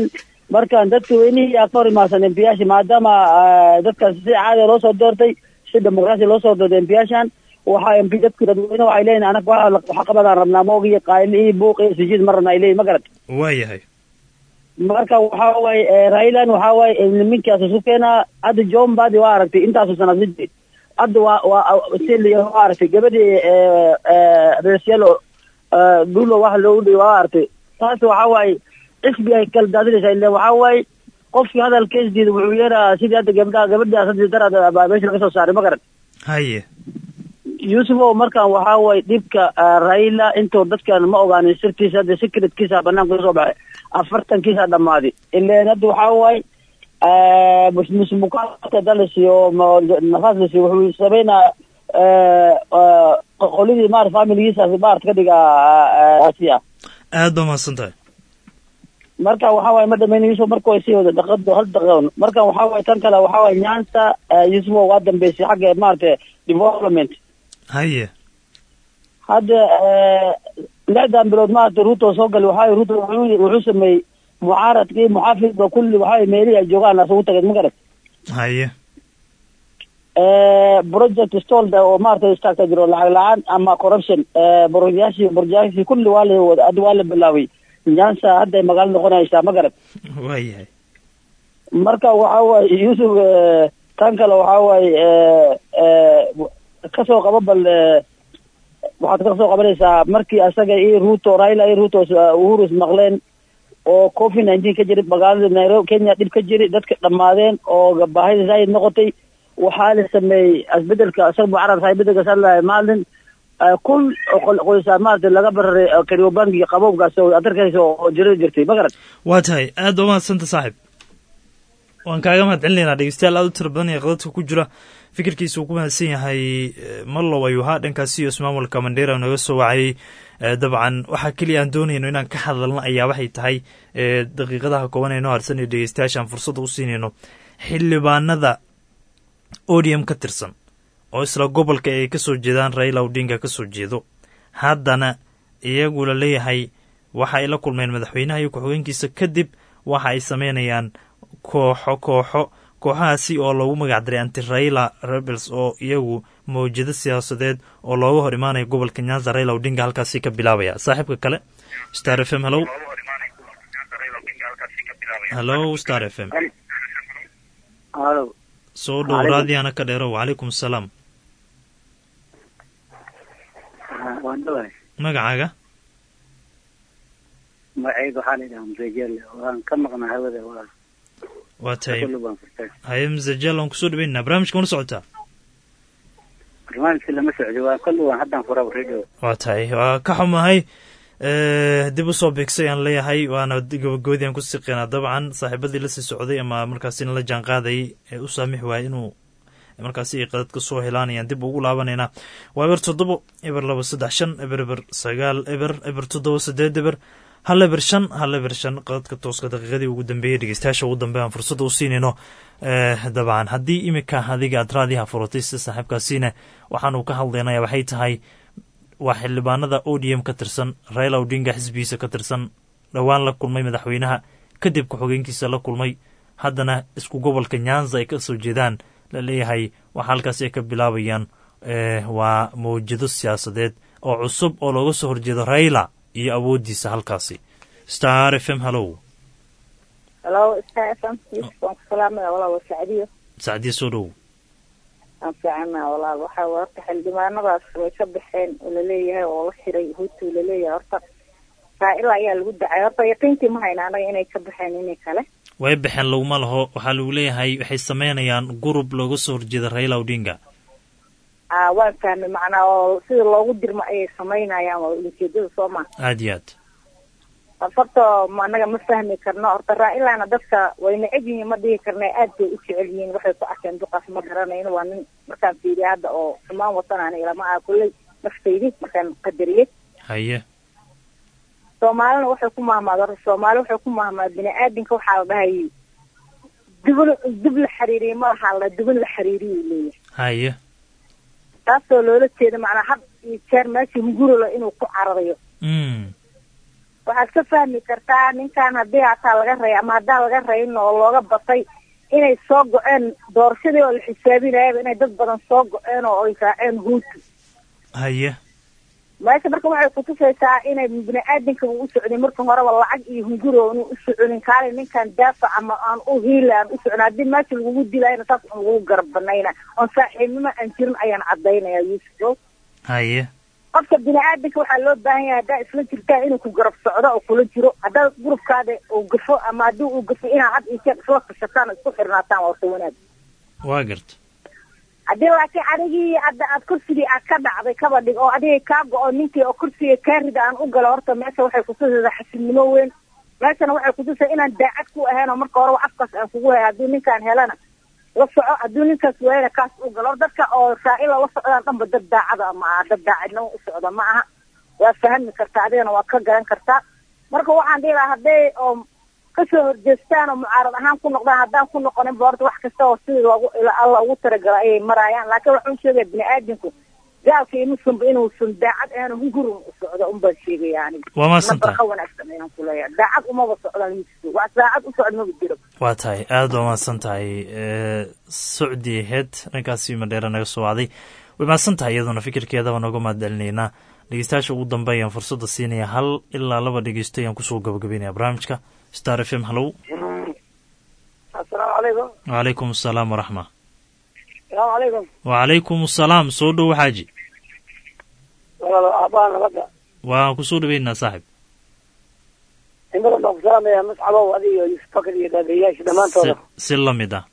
S16: markaan dadka weynihii aa ka hor imaadsan embiyaasha maadaama dadkan si caadiya loo soo doortay si dimuqraasi loo soo doortay embiyaashan waxaa embi dadku dadweyne waxay leeyihin anaga waxa waxa qabadaan rabnaa moog iyo qaayl iyo buuq iyo sujiid ma rabna ay leeyihin ma garat
S9: waayahay
S16: marka waxaa waaye railan waxaa waaye niminkaas isu keenaa hadda john badi waa aragtay intaasu sanad la jiray hadda waa waa sili waa aragtay gabadhii resyalo dulo waxa loogu dhiy waa aragtay taas waxaa waaye xisbi ay kala daadinaysaa ile waxaa waaye qofkii hadalkeesdiida wuxuu yeeraa sidii hadda gabdhaha gabadhaas hadii darad baa meesha laga soo saaray ma garan
S9: haye
S16: yuusufow markan waxaa waaye dhibka raila intuu dadkan ma ogaanin sirtiisa hadda secretkiisa banaanka kasoo baxay afartankiisa dhammaaday ileen hadda waxaa waaye musmukaata dalasiyo nafaas lasiyo wuxuu sameynaa qolyadii maarata familigiisa maarata ka dhiga asiya
S9: aad baa mahadsan tahay
S16: marka waxaa waaye ma dhameyn yusuf marka way sii wada dhaqado hal dhaqan marka waxaa waaye tan kale waxaa waaye nyansa yusuf waa dambeysay xagga maarata development
S9: haye
S16: hadda lixdan bilood maarata ruto soo galay waxaa ruto wuxuu wuxuu sameeyey mucaaradkii muxaafidba kulli waxaa meelihii ay joogaan asugu tageen ma garat
S9: haye
S16: project stolda oo maarata istaagta jiro lacag la-aan ama corruption boroyaashii borjaashii kulli waa la wada hadda waa la bilaabay nyansa hadda ay magaalo noqonaysaa ma garat
S9: waayahay
S16: marka waxaa waaye yusuf tan kale waxaa waaye kasoo qabo bal waxaad kasoo qabanaysaa markii asaga iyo ruto raila iyo ruto uhuru ismaqleen oo covid nineteen ka jiri magaalada nairobi kenya dhib ka jiri dadka dhammaadeen oo baahida zaayid noqotay waxaa la sameeyey isbedelka isaga mucarabka isbedelka salahay maalin kun qoysaa maarata laga bararay kariobangi qabowgaas oo adarkaysa oo jira jirtay ma garan
S9: waa tahay aad baa umahadsanta saaxib waan kaaga mahad celinaynaa dhegeystayaal aad u tira badan ee qadadka ku jira fikirkiisa uu ku mahadsan yahay mallow ayuu ahaa dhankaasi iyo ismaamulka mandheera naga soo wacayay dabcan waxaa keliya aan doonayno inaan ka hadalno ayaa waxay tahay daqiiqadaha kooban ee noo harsan iyo dhegeystayaashaan fursadda u siinayno xildhibaanada odium ka tirsan oo isla gobolka ay ka soo jeedaan raila odinga ka soo jeedo haddana iyagu la leeyahay waxa ay la kulmeen madaxweynaha iyo ku-xigeenkiisa kadib waxa ay sameynayaan kooxo kooxo kooxahaasi oo loogu magac daray anti raila rebels oo iyagu mawjado siyaasadeed oo looga hor imaanaya gobolka nyanza raila odinga halkaasi ka bilaabaya saaxiibka kale star f m hello hello star f m
S17: halo
S9: soo dhow raadiana ka dheero wacalaykum asalaam
S17: waan dhawahay
S9: magacaaga
S17: magacayga waxaa la yidhaha msejele waan ka maqnaa hawada waa
S9: waa tahay
S17: kulli baan furtay
S9: haye msejel waan kusoo dhaweynaa barnaamijka mana socotaa
S17: barnaamijka lama socdo waa kulli waan haddaan furaba radio
S9: waa tahay waa ka xumahay dib usoo beegsay aan leeyahay waana gabagabadii aan ku siqinaa dabcan saaxiibadii lasii socday ama markaasina la jaan qaadayay ee u saamix waaya inuu markaasi ay qadad ka soo helaanayaan dib ugu laabanaynaa waa eber toddobo eber laba saddex shan eber eber sagaal eber eber toddoba sideed eber hal eber shan hal eber shan qadadka tooska daqiiqadii ugu dambeeyey dhegeystayaasha ugu dambe aan fursadda u siinayno dabcan haddii imika adiga aad raadiyaha furatay sida saaxiibkaasiina waxaanu ka hadlaynaya waxay tahay waa xildhibaanada odm ka tirsan raila odinga xisbigiisa ka tirsan dhowaan la kulmay madaxweynaha kadib ku-xogeenkiisa la kulmay haddana isku gobolka nyanza ay ka soo jeedaan la leeyahay waxa halkaasi ay ka bilaabayaan waa mawjado siyaasadeed oo cusub oo looga soo horjeedo raila iyo awooddiisa halkaasi star f m hallow
S18: halo star f m yusuf waan ku salaamaya walaal waa sacdiyo
S9: sacdiya soo dhow
S18: aan fiicana walaal waxa way horta xildhibaanadaas way ka baxeen oo laleeyahay oo la xiray hutu laleeyahay horta raa'ila ayaa lagu dacay horta yaqiintii ma hayna anaga inay ka baxeen inay kale
S9: way baxeen laguma laho waxaa lagu leeyahay waxay sameynayaan gurub looga soo horjeeda raila odinga
S18: a waan fahmay macnaa oo sida loogu dirmo ayay samaynayaan waa ujeedada soo ma
S9: aada iyo aad
S18: horta anaga ma fahmi karno horta raa'ilana dadka way neceb yihiin ma dhihi karna aad bay u jecel yihiin waxay ku arkeen duqaas ma garanayno waa nin markaan fiiriya hadda oo xumaan watanaan ilama ah kulley naftaydi markaan qadariyey
S9: haye
S18: soomaalina waxay ku mahmaad horta soomaali waxay ku mahmaad bini aadamka waxaa la dhahay dubin dub la xiriiriye ma lahaa la dubin la xiriiriyu leeyahay
S9: haye
S18: taasoo loola jeeda macnaa had iyo jeer meeshii mugurolo inuu ku cararayo
S9: mm
S18: waxaad ka fahmi kartaa ninkan haddii hataa laga ray ama haddaan laga rayin oo looga batay inay soo go-een doorashadii oo la xisaabinayaba inay dad badan soo go-een oo ay raaceen huutu
S9: haye
S18: meesha marka waxay kutusaysaa inay bini-aadinka u socday marka horeba lacag iyo hunguro unu u soconin kaali ninkan daafac ama aan u hiila aan u socon haddii meesha lagugu dilayna saas un lagu garab banayna oon saaxiibnimo aan jirin ayaan cadaynaya yuusuf
S9: haye
S18: qofka bini-aadinka waxaa loo baahan yahay haddaa isla jirtaan inuu ku garab socdo oo kula jiro haddaa gurubkaada uu gafo ama haddii uu gafo inaad had iyo jeer isla tashataan oo isku xirnaataan waa horta wanaag
S9: waa garta
S18: haddii laakiin adigii hadda aad kursigii aad ka dhacday kaba dhig oo adigay kaa go-o ninkii oo kursiga kaa rida aan u galo horta meesha waxay kutusaysaa xasilnimo weyn meeshana waxay kutusay inaan daacad ku ahayn oo marka horeba afkaas aan kugu hay haddii ninkaan helana la soco haddii ninkaas waayana kaas u galo hor dadka oo saa-ila la socdaan dhanba dad daacada ma aha dad daacadnimo u socda ma aha waa fahmi kartaa adigana waad ka garan kartaa marka waxaan dhihi lahaa hadday oo kasoo horjeestaan oo mucaarad ahaan ku noqdaan haddaan ku noqonin ba horta wax kasta oo sidii loogu alla ugu talagala ayay maraayaan laakiin waxaan sheegaya bini-aadinku gaalka iyo muslimba inuusan daacad ahayn hungurun u socdo un baan sheegaya aniga
S9: Waa mahadsantahay.
S18: nabarka wanaagsan ayaan ku leeyahay daacad umaba socdaan yusuf wax daacad u socda maba jiro
S9: waa tahay aada waa mahadsan tahay socdi heed dhankaasi madheera naga soo wacday way mahadsan tahay iyaduna fikirkeedaba nooga mahadcelinaynaa dhegeystayaasha ugu dambe ayaan fursadda siinaya hal ilaa laba dhegeysto ayaan kusoo gabagabeynaya barnaamijka star f m hallow
S10: asalaamu calaykum
S9: wacalaykum asalaam waraxma
S10: salaamu calaykum
S9: wacalaykum asalaam soo dhow xaaji
S10: walaalo aabbaha nabadda
S9: waan kusoo dhaweynaa saaxib
S10: in badan baan ku salaamaya mascabow adiga iyo yusuf bakar iyo daadayaasha dhammaantooda
S9: si si la mid ah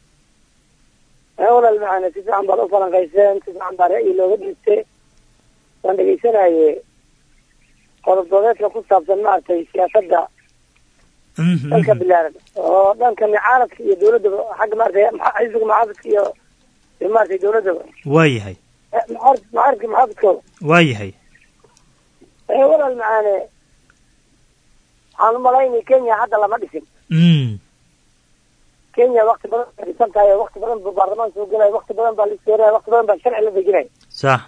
S10: ee walaal macana si fiican baad u falanqayseen si fiican baa ra'yi looga dhiibtay waan dhegaysanaye qodob doodeedka ku saabsan maaragtay siyaasadda dalka bilaaran oo dhanka mucaaradka iyo dawladdaba xagga maaragtay ma- xisbiga mucaaradka iyo iyo maaragtay dawladdaba
S9: waa yahay
S10: Eh, mucaarad mucaaradka muxaafidkooda
S9: waa yahay
S10: ee walaal macaane waxaan u malaynay kenya hadda lama dhisin
S9: mm
S10: kenya wakti badan bay dhisan tahay oo wakti badan buu baarlamaan soo gelaya wakti badan baa la isteeraya wakti badan baa sharci la dejinaya
S9: sax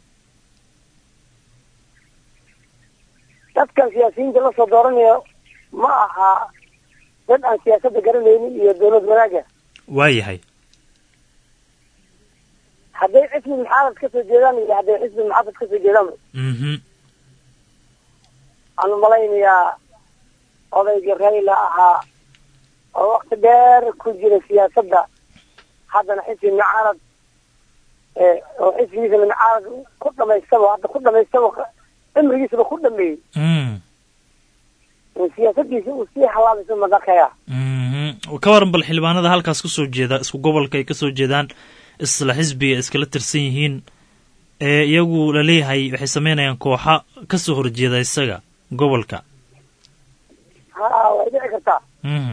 S10: dadkan siyaasiyiinta lasoo dooranayo ma aha dad aan siyaasadda garanaynin iyo dawlad wanaaga
S9: waa yahay
S10: hadday xisbi muxaafad ka soo jeedaan iyo hadday xisbi muxaafad ka soo jeedaan
S9: mhm
S10: waxaan u malaynayaa odaygii rayla ahaa oo wakti dheer ku jira siyaasadda haddana xisbi mucaarad ee oo xisbigiisana mucaarad ku dhamaystaba hadda ku dhamaystaba cimrigiisaba ku dhameeyey
S9: mm
S10: in siyaasadiisa uu sii halaabayso madakaya
S9: mhm ka waran bal xildhibaanada halkaas kasoo jeeda isku gobolka ay kasoo jeedaan isla xisbiga iskala tirsan yihiin ee iyagu laleeyahay waxay sameynayaan kooxa kasoo horjeeda isaga gobolka
S10: ha way dhici kartaa
S9: mhm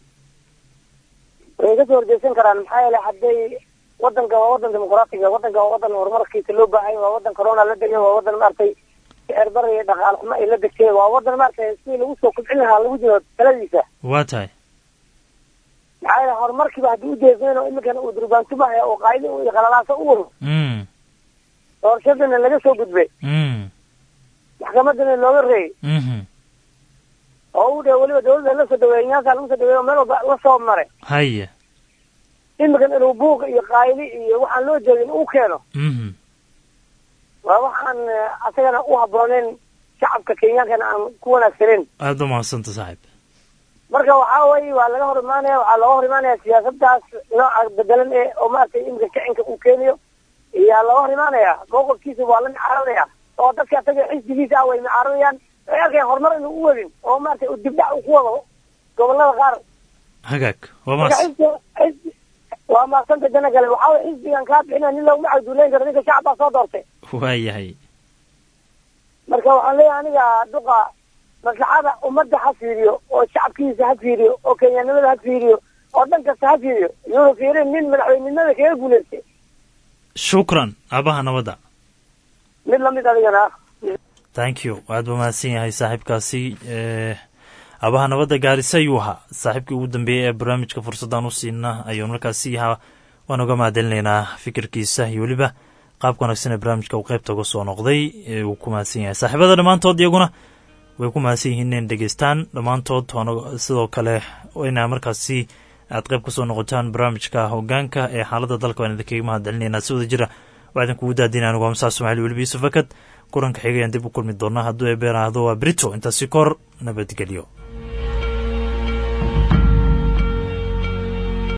S10: way kasoo horjeesan karaan maxaa yeelay hadday wadanka waa wadan dimuqraatiga wadanka waa wadan horumarkiisa loo baahay waa wadan corona la degay waa wadan maaragtay sicir bar iyo dhaqaal xumo ay la degtay waa wadan maaragtay sidii lagu soo kobcin lahaa lagu jiro taladiisa
S9: waa tahay
S10: maxaa yeelay horumarkiiba haddii ujeesnayn oo iminkana uu durbaantumaya oo qaaydi iyo qalalaaso u wado
S9: mm
S10: doorashadana laga soo gudbay
S9: mm
S10: maxkamadana looga reeyay
S9: mhm
S10: oo u dhe weliba dawladda la soo dhaweeyay nyaankaa lagu soo dhaweeyay oo meel walba la soo maray
S9: haya
S10: iminkan inuu buuq iyo qaayli iyo waxaan loo jeedin uu keeno
S9: mhm
S10: waa waxaan eh, asagana u habbooneyn shacabka kenyaankana aan ku wanaagsaneyn
S9: aada u mahadsanta saaxib
S10: marka waxaa weye waa laga hor imaanaya waxaa looga hor imaanaya siyaasadaas nooca bedelan ee oo maaragtay iminka kicinka uu keenayo iyaa looga hor imaanaya mowqifkiisa waa la micaaradaya oo dadka asaga xisbigiisa ah way micaaradayaan waxay arkayaan horumar inuu u wadin oo maaragtay uu dibdhac uu ku wado gobolada qaar
S9: hagaag waa
S10: marka
S9: maas
S10: xisbi xisbi waa maaqsanta jana gale waxaa weye xisbigan kaa bixinaya nin laguma cagduuleyn karo ninka shacab baa soo doortay
S9: waa yahay
S10: marka waxaan leeyahay aniga duqa maslaxada ummadda ha fiiriyo oo shacabkiisa ha fiiriyo oo kenyanimada ha fiiriyo oo dhan kasta ha fiiriyo iyuuna fiirin nin madaxweynenimada kaga guulaystay
S9: shukran aabaha nabadda
S10: mid lamid adigana ah
S9: thank you aad buu mahadsan yahay saaxiibkaasi eh, aabaha nabadda gaarisa ayuu ahaa saaxiibkii ugu dambeeyey ee barnaamijka fursaddan u siina ayuu markaasi ahaa waan uga mahadcelinaynaa fikirkiisa iyo weliba qaabka wanaagsan ee barnaamijka uu qaybta uga soo noqday ee uu ku mahadsan yahay saaxiibada dhammaantood iyaguna way ku mahadsan yihiin inay dhegeystaan dhammaantood waana sidoo kale inaa markaasi aad qayb kasoo noqotaan barnaamijka hogaanka ee xaaladda dalka waan idinkaga mahad celinaynaa si wada jira waa idinkugu daadina anigu amsaa somaali weliba yuusuf fakad kulanka xigayaan dib u kulmi doonaa hadduu ebeeraahdo waa brito intaasi kor nabadgelyo